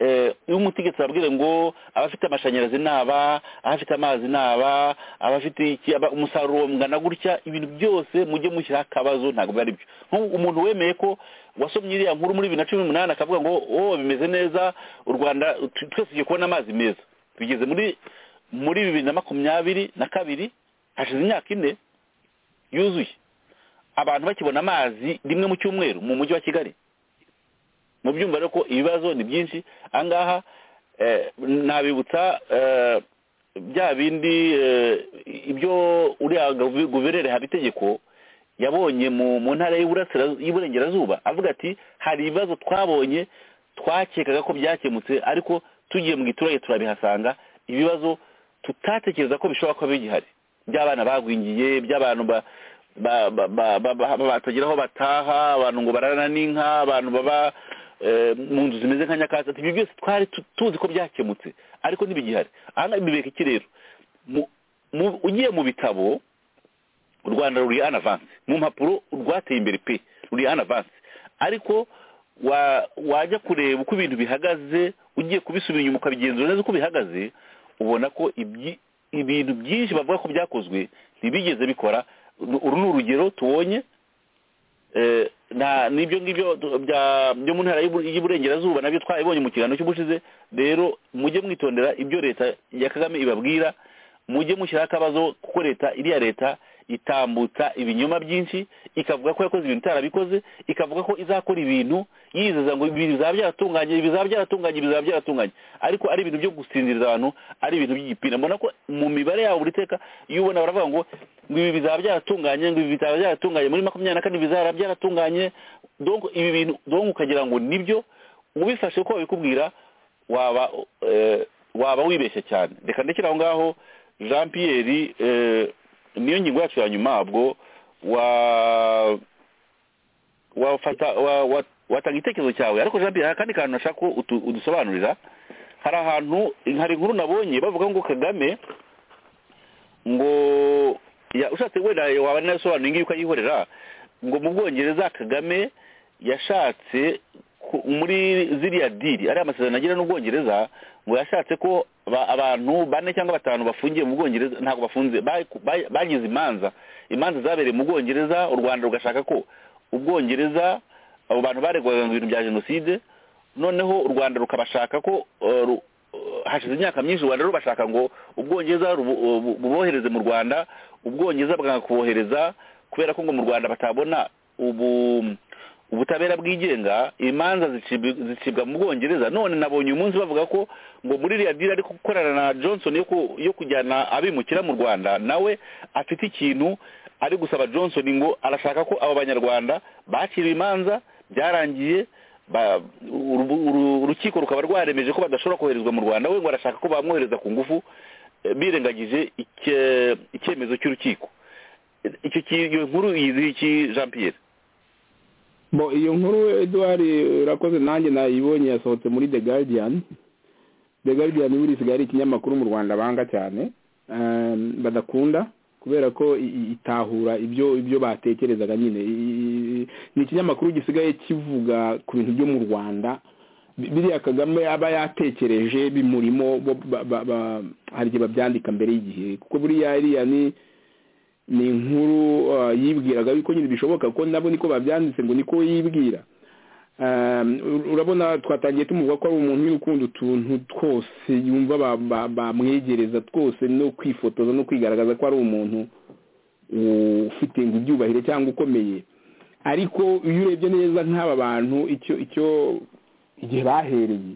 eh, iyo umutegetsi ababwira ngo abafite amashanyarazi ni aba abafite amazi ni aba abafite iki aba- umusaruro mungana gutya ibintu byose mujye mushyiraho akabazo ntabwo biba ari byo Nk'ubu umuntu wemeye ko wasomye iriya nkuru muri bibiri na cumi n'umunani akavuga ngo oh bimeze neza u rwanda tw- twese tugiye kubona amazi meza tugeze muri muri bibiri na makumyabiri na kabiri hashize imyaka ine yuzuye abantu bakibona amazi rimwe mu cyumweru mu mujyi wa kigali mu byumva rero ko ibibazo ni byinshi ahangaha eh, nabibutsa eh, bya bindi eh, ibyo uriya guve- guverineri habitegeko yabonye mu mu ntara y'Iburasira- y'iburengerazuba avuga ati hari ibibazo twabonye twakekaga ko byakemutse ariko tugiye mu giturage turabihasanga ibibazo tutatekereza ko bishobora kuba bigihari by'abana bagwingiye by'abantu ba- ba- ba- ba- ba- ba- batagira aho bataha abantu ngo bararana n'inka abantu baba eh, mu nzu zimeze nka nyakatsi Ati, ibyo byose twari tu- tuzi ko byakemutse ariko ntibigihari aha ngaha bibeka iki rero Mu- mu- ugiye mu bitabo u rwanda ruri an avance mu mpapuro rwateye imbere pe ruri an avance ariko wa- wajya kureba uko ibintu bihagaze ugiye kubisubira inyuma ukabigenzura neza uko bihagaze ubona ko ibyi- ibintu byinshi bavuga ko byakozwe ntibigeze bikora uru ni urugero tubonye eh, nta n'ibyo ngibyo du- bya- byo mu ntara y'Ibur- y'iburengerazuba nabyo twabibonye mu kiganiro cy'ubushize rero mujye mwitondera ibyo leta ya kagame ibabwira mujye mushyiraho akabazo kuko leta iriya leta itambutsa ibinyoma byinshi ikavuga ko yakoze ibintu itarabikoze ikavuga ko izakora ibintu yizeza ngo ibi bizaba byaratunganye ibi bizaba byaratunganye ibi bizaba byaratunganye ariko ari ibintu byo gusinziriza abantu ari ibintu by'igipina mbona ko mu mibare yabo buri teka iyo ubona baravuga ngo ngo ibi bizaba byaratunganye ngo ibi bizaba byaratunganye muri makumyabiri na kane bizaba byaratunganye donc ibi bintu donc ukagira ngo nibyo ubifashe uko babikubwira waba eh, waba wibeshye cyane reka ndekere aho ngaho jean pierre eh, niyo ngingo yacu ya nyuma ubwo wa wafata wa- wa- watanga igitekerezo cyawe ariko jean pierre hari akandi kantu nashaka ko utu- udusobanurira hari ahantu hari inkuru nabonye bavuga ngo kagame ngo ya- ushatse wenda waba nasobanura ingiyi ukayihorera ngo mu bwongereza kagame yashatse ku- muri ziriya diri ariya amasezerano agira n'ubwongereza ngo yashatse ko ba- abantu bane cyangwa batanu bafungiye mu bwongereza ntabwo bafunze ba- ba- bagize imanza imanza zabereye mu bwongereza u rwanda rugashaka ko ubwongereza abo bantu baregwaga ngo ibintu bya jenoside noneho u rwanda rukabashaka ko eh, ru- eh, hashize imyaka myinshi u rwanda rubashaka ngo ubwongereza rubu- bu- bubohereze mu rwanda ubwongereza bwanga kubohereza kubera ko ngo mu rwanda batabona ubu ubutabera bwigenga imanza zicibwa- zicibwa mu bwongereza none nabonye uyu munsi bavuga ko ngo muri iriya diri ari gukorana na johnson yo ku- yo kujyana abimukira mu rwanda nawe afite ikintu ari gusaba johnson ngo arashaka ko abo banyarwanda bakiriwe imanza byarangiye ba- uru- uru- urukiko rukaba rwaremeje ko badashobora koherezwa mu rwanda we ngo arashaka ko bamwohereza ku ngufu eh, birengagije icye- icyemezo cy'urukiko icyo ki- iyo nkuru yizihiye iki jean pierre bo iyo nkuru Edouard urakoze nanjye nayibonye yasohotse muri The Guardian The Guardian buriya isigaye ari ikinyamakuru mu Rwanda banga cyane eh, badakunda kubera ko i- i- itahura ibyo ibyo batekerezaga nyine I- i- ni ikinyamakuru gisigaye kivuga ku bintu byo mu Rwanda Bi- biriya Kagame aba yatekereje bimurimo bo ba- ba- ba- hari igihe babyandika mbere y'igihe kuko buriya iriya ni ni inkuru uh, yibwiraga yuko nyine bishoboka ko nabo niko babyanditse ngo niko yibwira Um, ur- urabona twatangiye tumuvuga ko ari umuntu w'urukundo utuntu twose yumva ba- ba- bamwegereza twose no kwifotoza no kwigaragaza ko ari umuntu ufite ngo ibyubahiro cyangwa ukomeye ariko iyo urebye neza nk'aba bantu icyo icyo igihe bahereye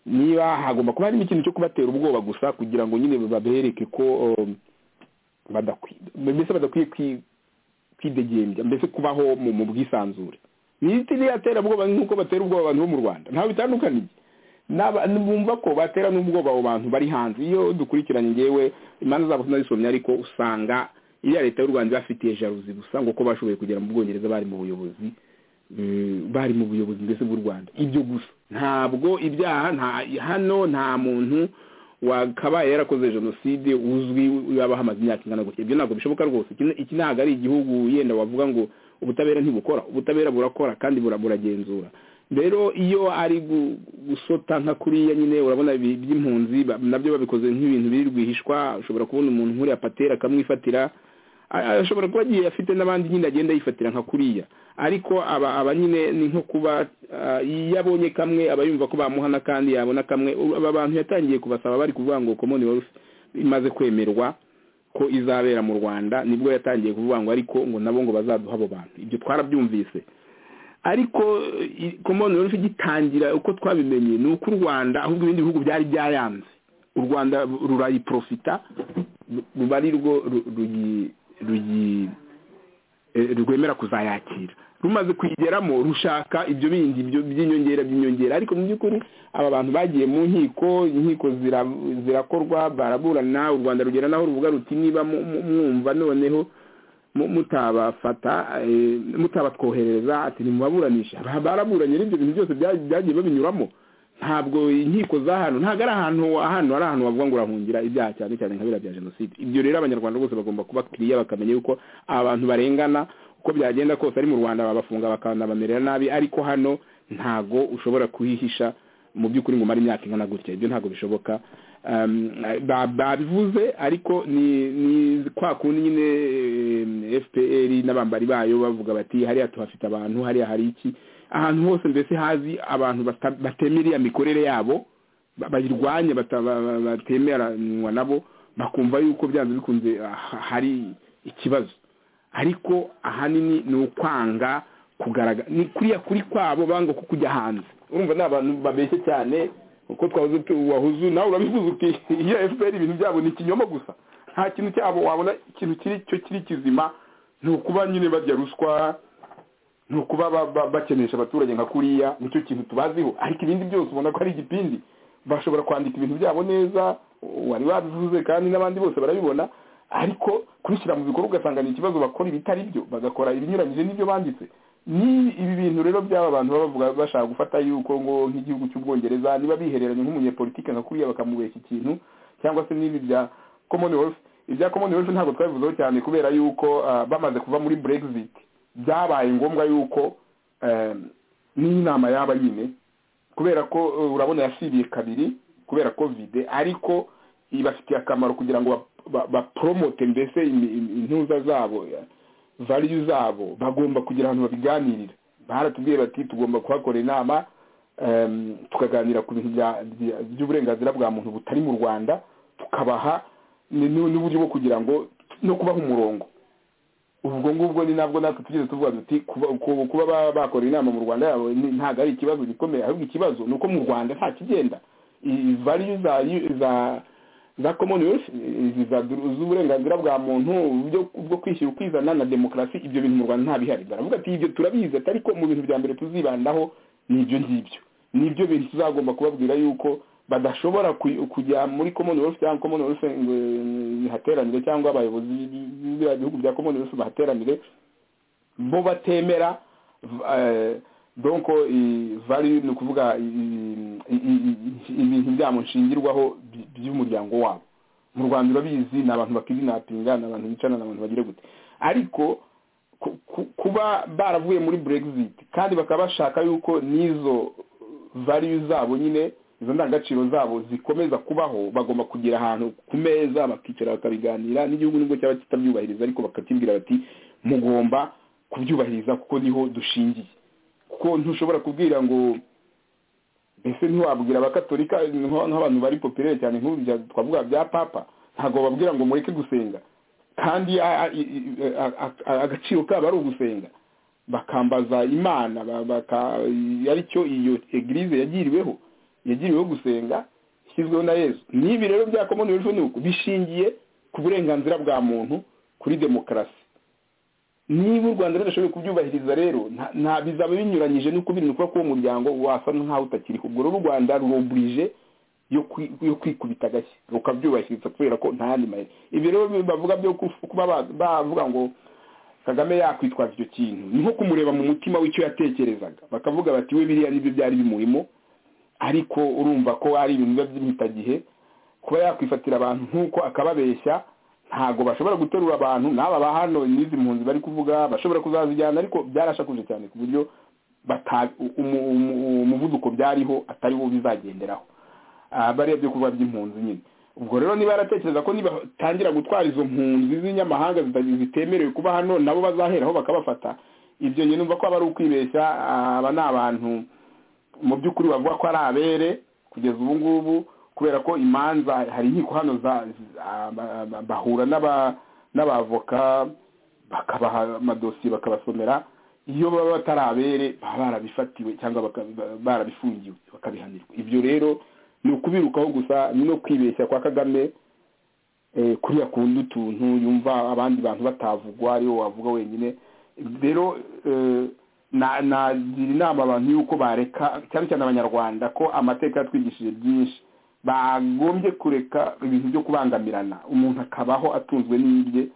niba hagomba kuba harimo ikintu cyo kubatera ubwoba gusa kugira ngo nyine babereke ko um, badakwiye mbese badakwiye kwi- kwidegembya mbese kubaho mu mu bwisanzure niti niyatera ubwoba nk'uko batera ubwoba abantu bo mu rwanda ntawe bitandukaniye N'aba- bumva ko batera n'ubwoba abo bantu bari hanze iyo dukurikiranye ngewe imanza zabo tunazisomye ariko usanga iriya leta y'u rwanda ibafitiye jaruzi gusa ngo ko bashoboye kugera mu bwongereza bari mu buyobozi Mm, bari mu buyobozi mbese bw'u rwanda ibyo gusa ntabwo ibyaha nta hano nta muntu wakabaye yarakoze jenoside uzwi yabaho amaze imyaka ingana gutya ibyo ntabwo bishoboka rwose Iki- iki ntabwo ari igihugu yenda wavuga ngo ubutabera ntibukora ubutabera burakora kandi bura- buragenzura rero iyo ari gu- gusota nka kuriya nyine urabona ibi- by'impunzi ba- nabyo babikoze nk'ibintu biri rwihishwa ushobora kubona umuntu nkuriya patera akamwifatira a- a- ashobora kuba agiye afite n'abandi nyine agenda yifatira nka kuriya ariko aba aba nyine ni nko kuba ah, iyo abonye kamwe aba yumva ko bamuhana kandi yabona kamwe U- aba bantu yatangiye kubasaba bari kuvuga ngo commonwealth imaze kwemerwa ko izabera mu rwanda nibwo yatangiye kuvuga ngo ariko ngo nabo ngo bazaduha abo bantu ibyo twarabyumvise ariko i- commonwealth igitangira uko twabimenye ni uko u rwanda ahubwo ibindi bihugu byari byayanze u rwanda rurayiprofita ru- ruba ari rwo ru- ruyi ruyi eh, rwemera kuzayakira rumaze kuyigeramo rushaka ibyo bindi byo- by'inyongera by'inyongera ariko mu by'ukuri aba bantu bagiye mu nkiko inkiko zira- zirakorwa baraburana u rwanda rugera naho ruvuga ruti niba mu- mu- mwumva noneho mu- mutabafata eh, mutabatwoherereza ati nimubaburanisha Ba- baraburanye n'ibyo bintu byose bya- byagiye babinyuramo ntabwo inkiko za hano ntabwo ari ahantu hano ari ahantu wavuga ngo urahungira ibyaha cyane cyane nka biriya bya jenoside ibyo rero abanyarwanda bose bagomba kuba kiriya bakamenya yuko abantu barengana uko byagenda kose ari mu rwanda babafunga bakanabamerera nabi ariko hano ntago ushobora kuhihisha mu by'ukuri ngo umare imyaka ingana gutya ibyo ntabwo bishoboka babivuze ariko ni ni kwa kundi nyine fpr n'abambari bayo bavuga bati hariya tuhafite abantu hariya hari iki ahantu hose mbese hazi abantu batemera iya mikorere yabo bayirwanya batemeranwa nabo bakumva yuko byanze bikunze hari ikibazo ariko ahanini ni ukwanga kugaragara ni kuriya kuri kwabo banga ko kujya hanze urumva ni abantu babeshye cyane uko twabuze wahuzu nawe urabivuze uti iyo efuperi ibintu byabo ni ikinyoma gusa nta kintu cyabo wabona ikintu kiri cyo kiri kizima ni ukuba nyine barya ruswa ni ukuba bakenesha abaturage nka kuriya nicyo kintu tubaziho ariko ibindi byose ubona ko ari igipindi bashobora kwandika ibintu byabo neza wari wabivuze kandi n'abandi bose barabibona ariko kubishyira mu bikorwa ugasanga ni ikibazo bakora ibitari byo bagakora ibinyuranyije n'ibyo banditse ni ibi bintu rero by'aba bantu baba bavuga bashaka gufata yuko ngo nk'igihugu cy'ubwongereza niba bihereranye nk'umunyepolitike nka kuriya bakamubeshya ikintu cyangwa se n'ibi bya commonwealth ibya commonwealth ntabwo twabivuzeho cyane kubera yuko bamaze kuva muri brexit byabaye ngombwa yuko n'inama yaba nyine kubera ko urabona yasibiye kabiri kubera covid ariko ibafitiye akamaro kugira ngo bapromote mbese intuza zabo valiyu zabo bagomba kugira ahantu babiganirira baratubwiye bati tugomba kuhakora inama tukaganira ku bintu by'uburenganzira bwa muntu butari mu rwanda tukabaha n'uburyo bwo kugira ngo no kubaha umurongo ubwo ngubwo ni nabwo natwe tugeze tuvuga duti kuba bakora inama mu rwanda yabo ntabwo ari ikibazo gikomeye ahubwo ikibazo ni uko mu rwanda nta kigenda valiyu za za commonwealth z'uburenganzira bwa muntu bwo kwishyura ukwizana na demokarasi ibyo bintu mu rwanda nta bihari baravuga ati ibyo turabizi atari ko mu bintu bya mbere tuzibandaho ni ibyo ngibyo ni ibyo bintu tuzagomba kubabwira yuko badashobora kujya muri commonwealth cyangwa commonwealth hateranire cyangwa abayobozi b'ibihugu bya commonwealth bahateranire bo batemera donc value ni ukuvuga ibintu byabo nshingirwaho by'umuryango wabo mu rwanda urabizi ni abantu bakidinapinga ni abantu bicana ni abantu bagira gute ariko kuba baravuye muri brexit kandi bakaba bashaka yuko n'izo value zabo nyine izo ndangagaciro zabo zikomeza kubaho bagomba kugira ahantu ku meza bakicara bakabiganira n'igihugu nubwo cyaba kitabyubahiriza ariko bakakibwira bati mugomba kubyubahiriza kuko niho dushingiye kuko ntushobora kubwira ngo mbese ntiwabwira abakatolika nk'abantu bari popirere cyane nk'ubu twavuga bya papa ntabwo bababwira ngo mureke gusenga kandi agaciro kabo ari ugusenga bakambaza imana ari cyo iyo egirize yagiriweho yagiriweho gusenga ishyizweho na yesu n'ibi rero bya commonwealth ni uko bishingiye ku burenganzira bwa muntu kuri demokarasi niba u rwanda rudashoboye kubyubahiriza rero nta bizaba binyuranyije n'uko biri nuko ko uwo muryango wasa nk'aho utakiriho ubwo rero u rwanda ruroburije yo kwikubita agashyi rukabyubahiriza kubera ko nta yandi mahera ibi rero bavuga byo kuba bavuga ngo kagame yakwitwaza icyo kintu ni nko kumureba mu mutima w'icyo yatekerezaga bakavuga bati we biriya nibyo byari bimurimo ariko urumva ko ari ibintu biba by'imitagihe kuba yakwifatira abantu nk'uko akababeshya ntabwo bashobora guterura abantu n'aba ba hano n'izi mpunzi bari kuvuga bashobora kuzazijyana ariko byarashakuje cyane ku buryo umuvuduko byariho atari wo bizagenderaho barebye kuba by'impunzi nyine ubwo rero niba yaratekereza ko nibatangira gutwara izo mpunzi z'inyamahanga zitemerewe kuba hano nabo bazaheraho bakabafata ibyo nyine numva ko aba ari ukwibeshya aba ni abantu mu by'ukuri bavuga ko ari abere kugeza ubu ngubu kubera ko imanza hari inkiko hano bahura n'abavoka bakabaha amadosiye bakabasomera iyo baba batarabere baba barabifatiwe cyangwa barabifungiwe bakabihanirwa ibyo rero ni ukubirukaho gusa ni no kwibeshya kwa kagame kuriya kundi utuntu yumva abandi bantu batavugwa ariwo wavuga wenyine rero nagira inama abantu y'uko bareka cyane cyane abanyarwanda ko amateka yatwigishije byinshi bagombye kureka ibintu byo kubangamirana umuntu akabaho atunzwe n'ibye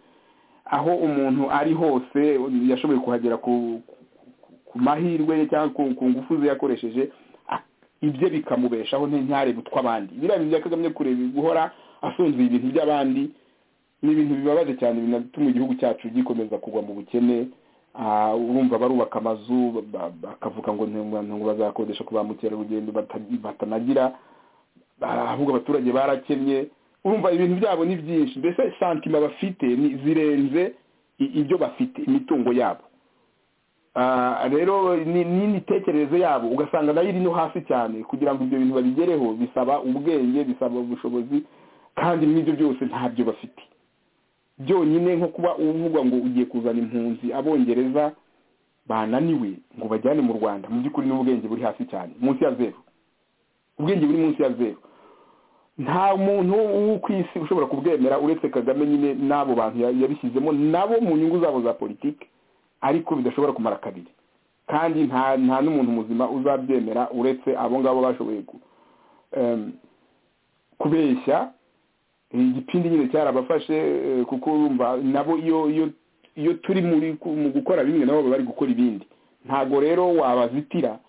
aho umuntu ari hose yashoboye kuhagera ku mahirwe ye cyangwa ku ngufu ze yakoresheje ibye bikamubeshaho ntarebe utw'abandi biriya bintu byakagombye kureba guhora asunzuye ibintu by'abandi ni ibintu bibabaje cyane binatuma igihugu cyacu gikomeza kugwa mu bukene Ah, urumva barubaka amazu ba- bakavuga ngo ntabwo ntabwo bazakodesha ku ba mukerarugendo bata- batanagira Ah, ahubwo abaturage barakennye urumva ibintu byabo ni byinshi mbese santima bafite ni zirenze i- ibyo bafite imitungo yabo Ah, rero ni- ni n'imitekerereze yabo ugasanga nayo iri no hasi cyane kugira ngo ibyo bintu babigereho bisaba ubwenge bisaba ubushobozi kandi n'ibyo byose ntabyo bafite byonyine nko kuba uvuga ngo ugiye kuzana impunzi abongereza bananiwe ngo bajyane mu rwanda mu by'ukuri n'ubwenge buri hasi cyane munsi ya zeru ubwenge buri munsi ya zeru nta muntu wo ku isi ushobora kubwemera uretse kagame nyine n'abo bantu ya- yabishyizemo nabo mu nyungu zabo za politiki ariko bidashobora kumara kabiri kandi nta nta n'umuntu muzima uzabyemera uretse abo ngabo bashoboye ku- em, kubeshya igipindi nyine cyarabafashe eh, kuko urumva nabo iyo iyo iyo turi muri ku- mu gukora bimwe nabo baba bari gukora ibindi ntago rero wabazitira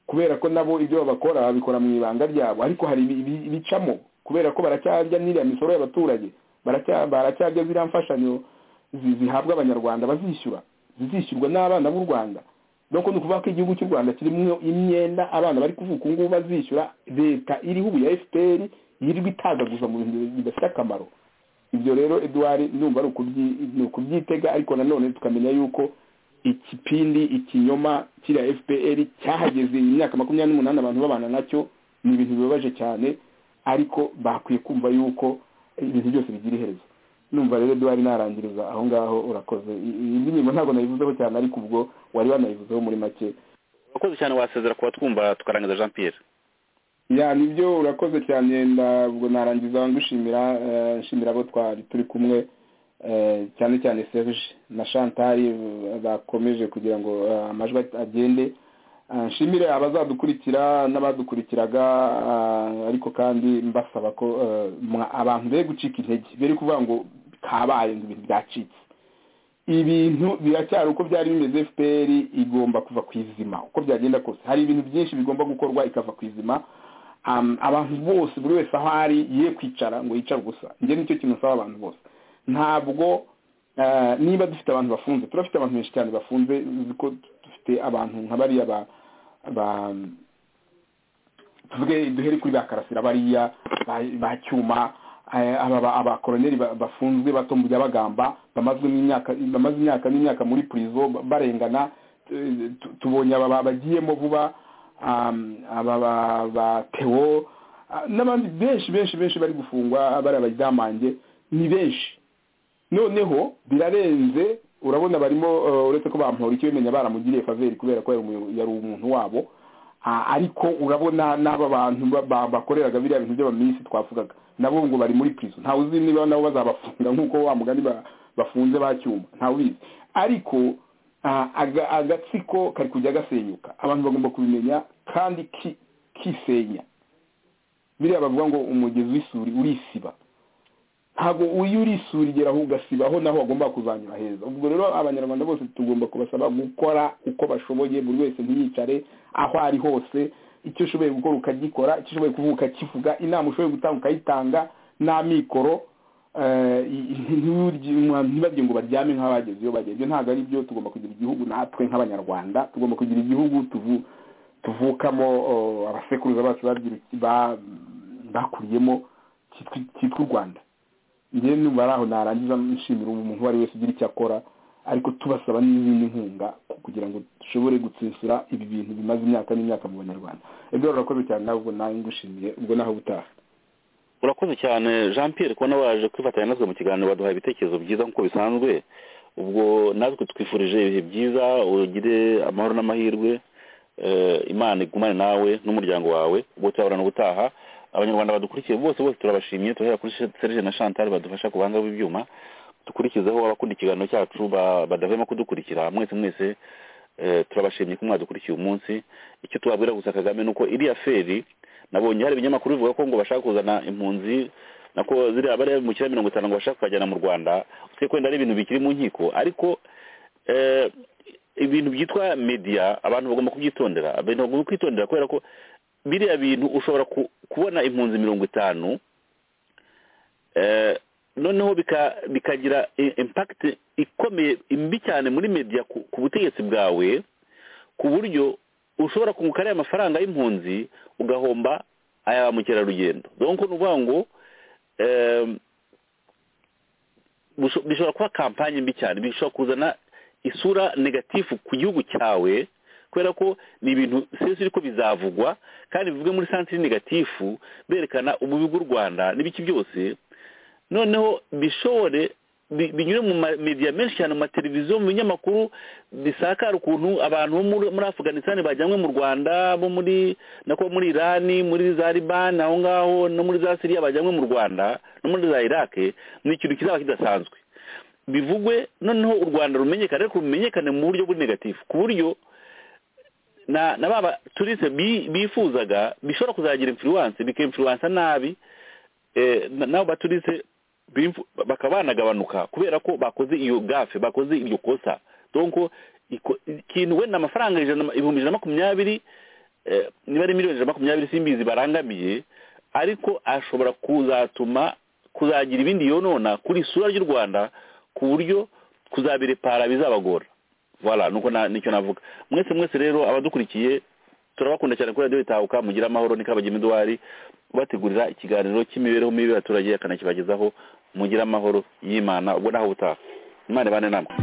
kubera ko nabo ibyo babakora babikora mu ibanga ryabo ariko hari ibi- ibi- ibicamo kubera ko baracyarya n'iriya misoro y'abaturage baracya- baracyarya ziriya mfashanyo zi- zihabwa abanyarwanda bazishyura zizishyurwa n'abana b'u rwanda doko ni ukuvuga ko igihugu cy'u rwanda kirimo imyenda abana bari kuvuka ubu ngubu bazishyura leta iriho ubu ya fpr yirirwa itagaguza mu bintu bidafite akamaro ibyo rero eduard ndumva ari ukubyi- ni ukubyitega ariko nanone tukamenya yuko ikipindi ikinyoma kiriya fpr cyahageze iyi myaka makumyabiri n'umunani abantu babana nacyo ni ibintu bibabaje cyane ariko bakwiye kumva yuko ibintu byose bigira iherezo numva rero duhari narangiriza aho ngaho urakoze I- iyi ndirimbo ntabwo nayivuzeho cyane ariko ubwo wari wanayivuzeho muri make urakoze cyane wasezera kuba twumva tukarangiza jean pierre ya nibyo urakoze cyane ntabwo narangiza ngushimira eh, nshimira abo twari turi kumwe eh, cyane cyane serge na chantal eh, bakomeje kugira ngo eh, amajwi agende Eh, nshimire abazadukurikira n'abadukurikiraga eh, ariko kandi mbasaba ko eh, mwa- abantu be gucika intege bere kuvuga ngo kabaye ngo ibintu byacitse ibintu biracyari uko byari bimeze fpr igomba kuva ku izima uko byagenda kose hari ibintu byinshi bigomba gukorwa ikava ku izima um, abantu bose buri wese aho ari ye kwicara ngo yicare gusa njye nicyo kintu nsaba abantu bose ntabwo eh, niba dufite abantu bafunze turafite abantu benshi cyane bafunze uzi ko dufite abantu nka bariya ba, ba tuvuge duhere kuri ba karasira bariya ba- ba cyuma eh, aba ba- abakoroneri ba- bafunzwe batombya bagamba bamaze imyaka bamaze imyaka n'imyaka muri prison ba- barengana eh, tu- tubonye aba ba- bagiyemo vuba um, aba ba- ba Theo ah, n'abandi benshi benshi benshi bari gufungwa bari abajyamange ni benshi noneho birarenze urabona barimo eh, uretse ko bamuhora ikibimenya baramugiriye faveri kubera ko yari umuyo- yari umuntu wabo Ah, ariko urabona n'aba bantu ba- ba- bakoreraga biriya bintu by'abaminisi twavugaga nabo ngo bari muri prison ntawe uzi niba nabo bazabafunga nk'uko wa mugani ba- bafunze ba cyuma ntawe ubizi ariko ah, aga- agatsiko kari kujya gasenyuka abantu bagomba kubimenya kandi ki- kisenya biriya bavuga ngo umugezi w'isuri urisiba ntabwo iyo uri isuri igeraho ugasibaho naho wagomba kuzanyura heza ubwo rero abanyarwanda bose tugomba kubasaba gukora uko bashoboye buri wese ntiyicare aho ari hose icyo ushoboye gukora ukagikora icyo ushoboye kuvuga ukakivuga inama ushoboye gutanga ukayitanga n'amikoro eh, ntiwurye- ntibagire ngo baryame nk'abageze iyo bageze ntabwo ari byo tugomba kugira igihugu natwe nk'abanyarwanda tugomba kugira igihugu tuvu- tuvukamo oh, abasekuruza bacu babyiruki- ba- bakuriyemo cyitwa- cyitwa u rwanda njyewe numva ari aho narangiza nshimira umuntu uwo ari wese ugira icyo akora ariko tubasaba n'izindi nkunga kugira ngo dushobore gutsinsura ibi bintu bimaze imyaka n'imyaka mu banyarwanda ibyo urakoze cyane nawe ubwo nawe ngushimiye ubwo naho ubutaha urakoze cyane jean pierre kubona waje kwifatanya natwe mu kiganiro baduha ibitekerezo byiza nk'uko bisanzwe ubwo natwe twifurije ibihe byiza ugire amahoro n'amahirwe eh, imana igumane nawe n'umuryango wawe ubwo turabona ubutaha abanyarwanda badukurikiye bose bose turabashimye turahera kuri serge na chantal badufasha ku buhanga bw'ibyuma dukurikizeho abakunda ikiganiro cyacu ba- badahwema kudukurikira mwese mwese eh, turabashimye ko mwadukurikiye umunsi icyo tubabwira gusa kagame ni uko iriya feri nabonye hari ibinyamakuru bivuga ko ngo bashaka kuzana impunzi nako ziriya bariya mu kira mirongo itanu ngo bashaka kukajyana mu rwanda usibye ko wenda ari ibintu bikiri mu nkiko ariko eh, ibintu byitwa media abantu bagomba kubyitondera abantu bagomba kwitondera kubera ko biriya bintu ushobora ku- kubona impunzi mirongo itanu eh, noneho bika- bikagira i- impact ikomeye mbi cyane muri media ku ku butegetsi bwawe ku buryo ushobora kunguka ariya mafaranga y'impunzi ugahomba aya ba mukerarugendo donc ni ukuvuga ngo em, busho- bishobora kuba kampanye mbi cyane bishobora kuzana isura negatifu ku gihugu cyawe kubera ko ni ibintu sesi ariko bizavugwa kandi bivuge muri santiri negatifu berekana ububi bw'u rwanda n'ibiki byose noneho bishobore bi- binyure mu mamediya menshi cyane mu mateleviziyo mu binyamakuru bisakara ukuntu abantu bo muri- muri afuganisitani bajyanwe mu rwanda bo muri nako muri irani muri za libani aho ngaho no muri za siriya bajyanwe mu rwanda no muri za irake ni ikintu kizaba kidasanzwe bivugwe noneho u rwanda rumenyekane ariko rumenyekane mu buryo buri negatifu ku buryo na na baba turiste bi- bifuzaga bishobora kuzagira influence bikimfluensa nabi eh, na- nabo baturiste bimfu- bakaba banagabanuka kubera ko bakoze iyo gafe bakoze iryo kosa donc iko- ikintu wenda amafaranga ijana na- ibihumbi ijana na makumyabiri eh, niba ari miliyoni ijana na makumyabiri simbizi barangamiye ariko ashobora kuzatuma kuzagira ibindi yonona kuri isura ry'u rwanda ku buryo kuzabirepara bizabagora voilà nuko na- nicyo navuga mwese mwese rero abadukurikiye turabakunda cyane kuri radiyo itahuka mugira amahoro ni kabagema eduwari ubategurira ikiganiro cy'imibereho mibi y'abaturage akanakibagezaho mugira amahoro y'imana ubwo naho ubutaha imana ibane namwe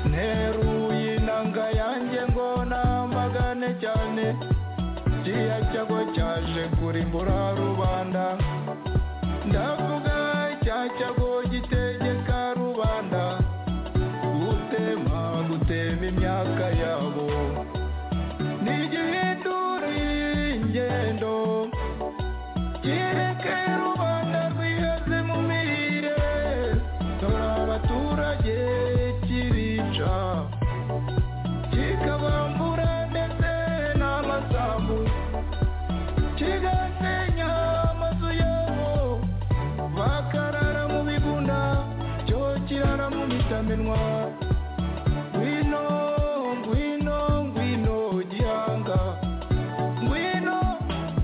nteruye inanga yanjye ngo namagane cyane kiriya cyago cyaje kurimbura rubanda ndavuga cya cyago gitegeka rubanda gutema gutema imyaka yabo ntigihinduriye ingendo kireke rubanda rwiheze mu mirire dore abaturage kirica kikabambura ndetse n'amasambu kigasenya amazu yabo bakarara mu bigunda cyo kirara mu mitamenwa ngwino ngwino ngwino gihanga ngwino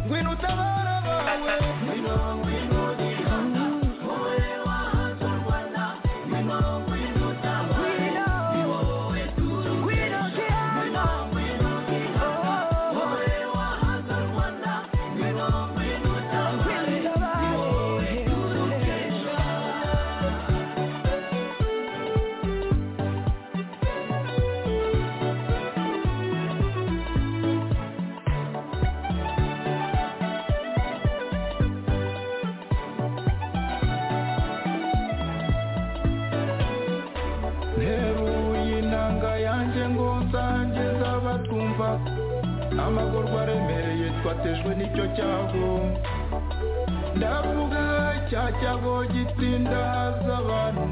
ngwino utabara abawe ngwino ngwino gihanga wowe wahanze u rwanda ngwino ngwino utabare ni wowe tuzi ngwino gihanga ngwino gihanga wowe wahanze u rwanda ngwino ngwino utabare ni wowe tuzi ejo nteruye inanga yanjye ngo nsangiza abatwumva amagorwa aremereye twatejwe n'icyo cyago ndavuga cya cyago gitsinda haza abantu